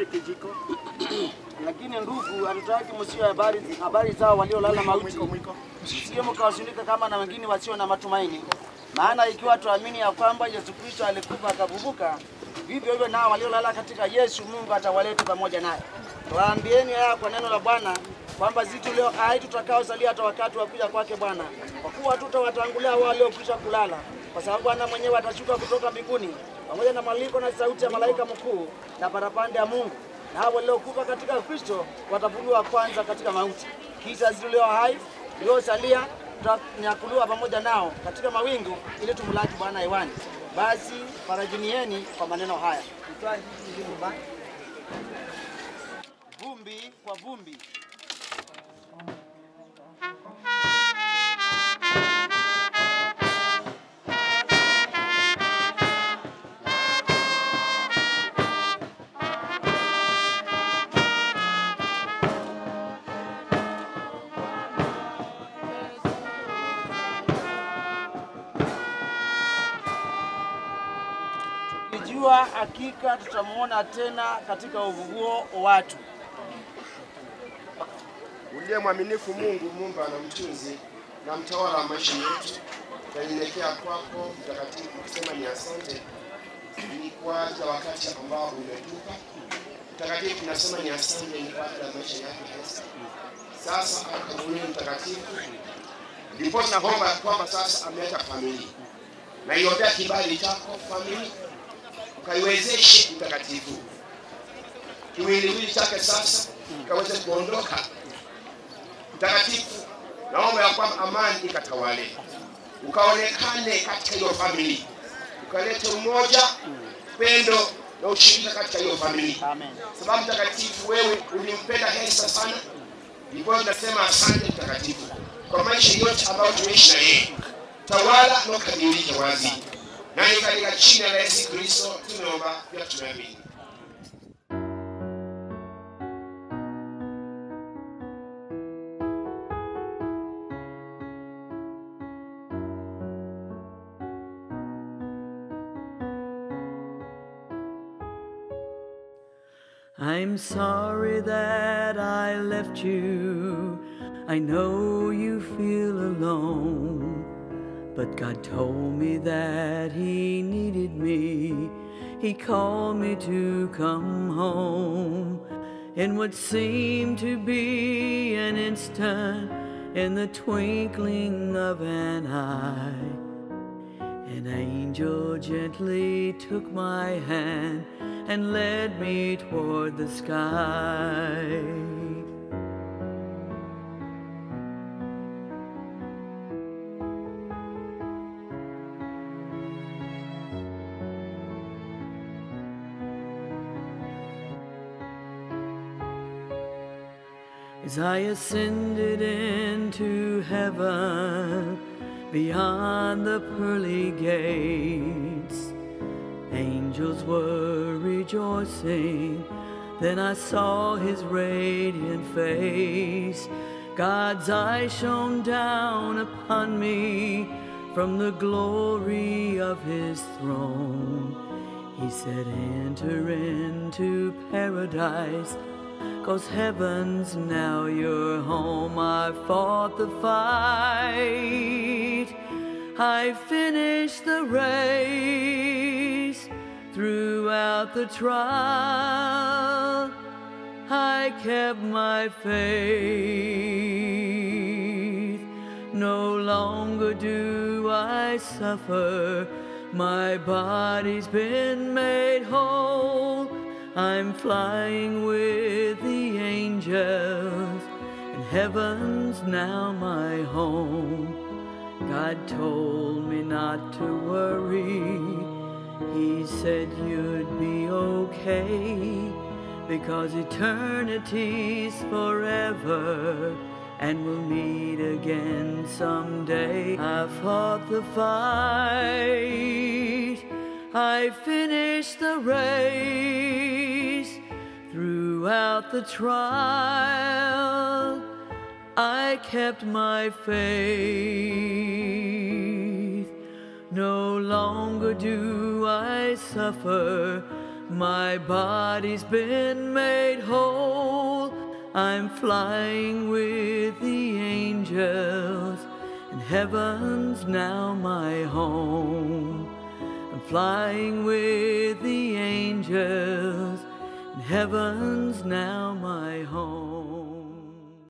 kile kijiko. Lakini ndugu, hatutaki msio habari habari zao waliolala mauti, sio mkawazunika kama na wengine wasio na matumaini. Maana ikiwa tuamini ya kwamba Yesu Kristo alikufa akafufuka, vivyo hivyo nao waliolala katika Yesu, Mungu atawaleta pamoja naye. Waambieni haya kwa neno la Bwana kwamba sisi tulio hai tutakaosalia hata wakati wa kuja kwake Bwana, kwa kuwa hatutawatangulia wale waliokwisha kulala, kwa sababu Bwana mwenyewe atashuka kutoka mbinguni pamoja na maliko na sauti ya malaika mkuu na parapanda ya Mungu, na hao waliokufa katika Kristo watafunuliwa kwanza katika mauti. Kisha sisi tulio hai tuliosalia tutanyakuliwa pamoja nao katika mawingu ili tumlaki Bwana hewani. Basi farajinieni kwa maneno haya. Mtwaa hizi zilizo baki. Vumbi kwa vumbi tukijua hakika tutamwona tena katika uvuguo wa watu.
uliye mwaminifu Mungu muumba na mtunzi na mtawala wa maisha yetu, tunanyenyekea kwako mtakatifu kusema ni asante ni kwa ajili ya wakati ambao umetupa mtakatifu. Tunasema ni asante ni kwa ajili ya maisha yake Esther. Sasa akagulia mtakatifu, ndipo tunaomba kwamba sasa ameacha familia na iombea kibali chako familia, ukaiwezeshe mtakatifu kiwiliwili chake sasa kaweze kuondoka mtakatifu, naomba ya kwamba amani ikatawale, ukaonekane katika hiyo famili, ukalete umoja, pendo na ushirika katika hiyo famili. Sababu mtakatifu, wewe ulimpenda Hesa sana, ndipo tunasema asante mtakatifu kwa maisha yote ambayo tumeishi na yeye. Tawala na ukadhihirike wazi, na ni katika jina la Yesu Kristo tumeomba pia tumeamini.
I'm sorry that I left you. I know you feel alone. But God told me that He needed me. He called me to come home. In what seemed to be an instant, in the twinkling of an eye, an angel gently took my hand and led me toward the sky. As I ascended into heaven beyond the pearly gates, angels were rejoicing. Then I saw his radiant face. God's eye shone down upon me from the glory of his throne. He said, Enter into paradise. Cause heaven's now your home. I fought the fight. I finished the race. Throughout the trial, I kept my faith. No longer do I suffer. My body's been made whole. I'm flying with the angels, and heaven's now my home. God told me not to worry. He said you'd be okay because eternity's forever and we'll meet again someday. I fought the fight. I finished the race throughout the trial. I kept my faith. No longer do I suffer. My body's been made whole. I'm flying with the angels, and heaven's now my home. I'm flying with the angels, and heaven's now my home.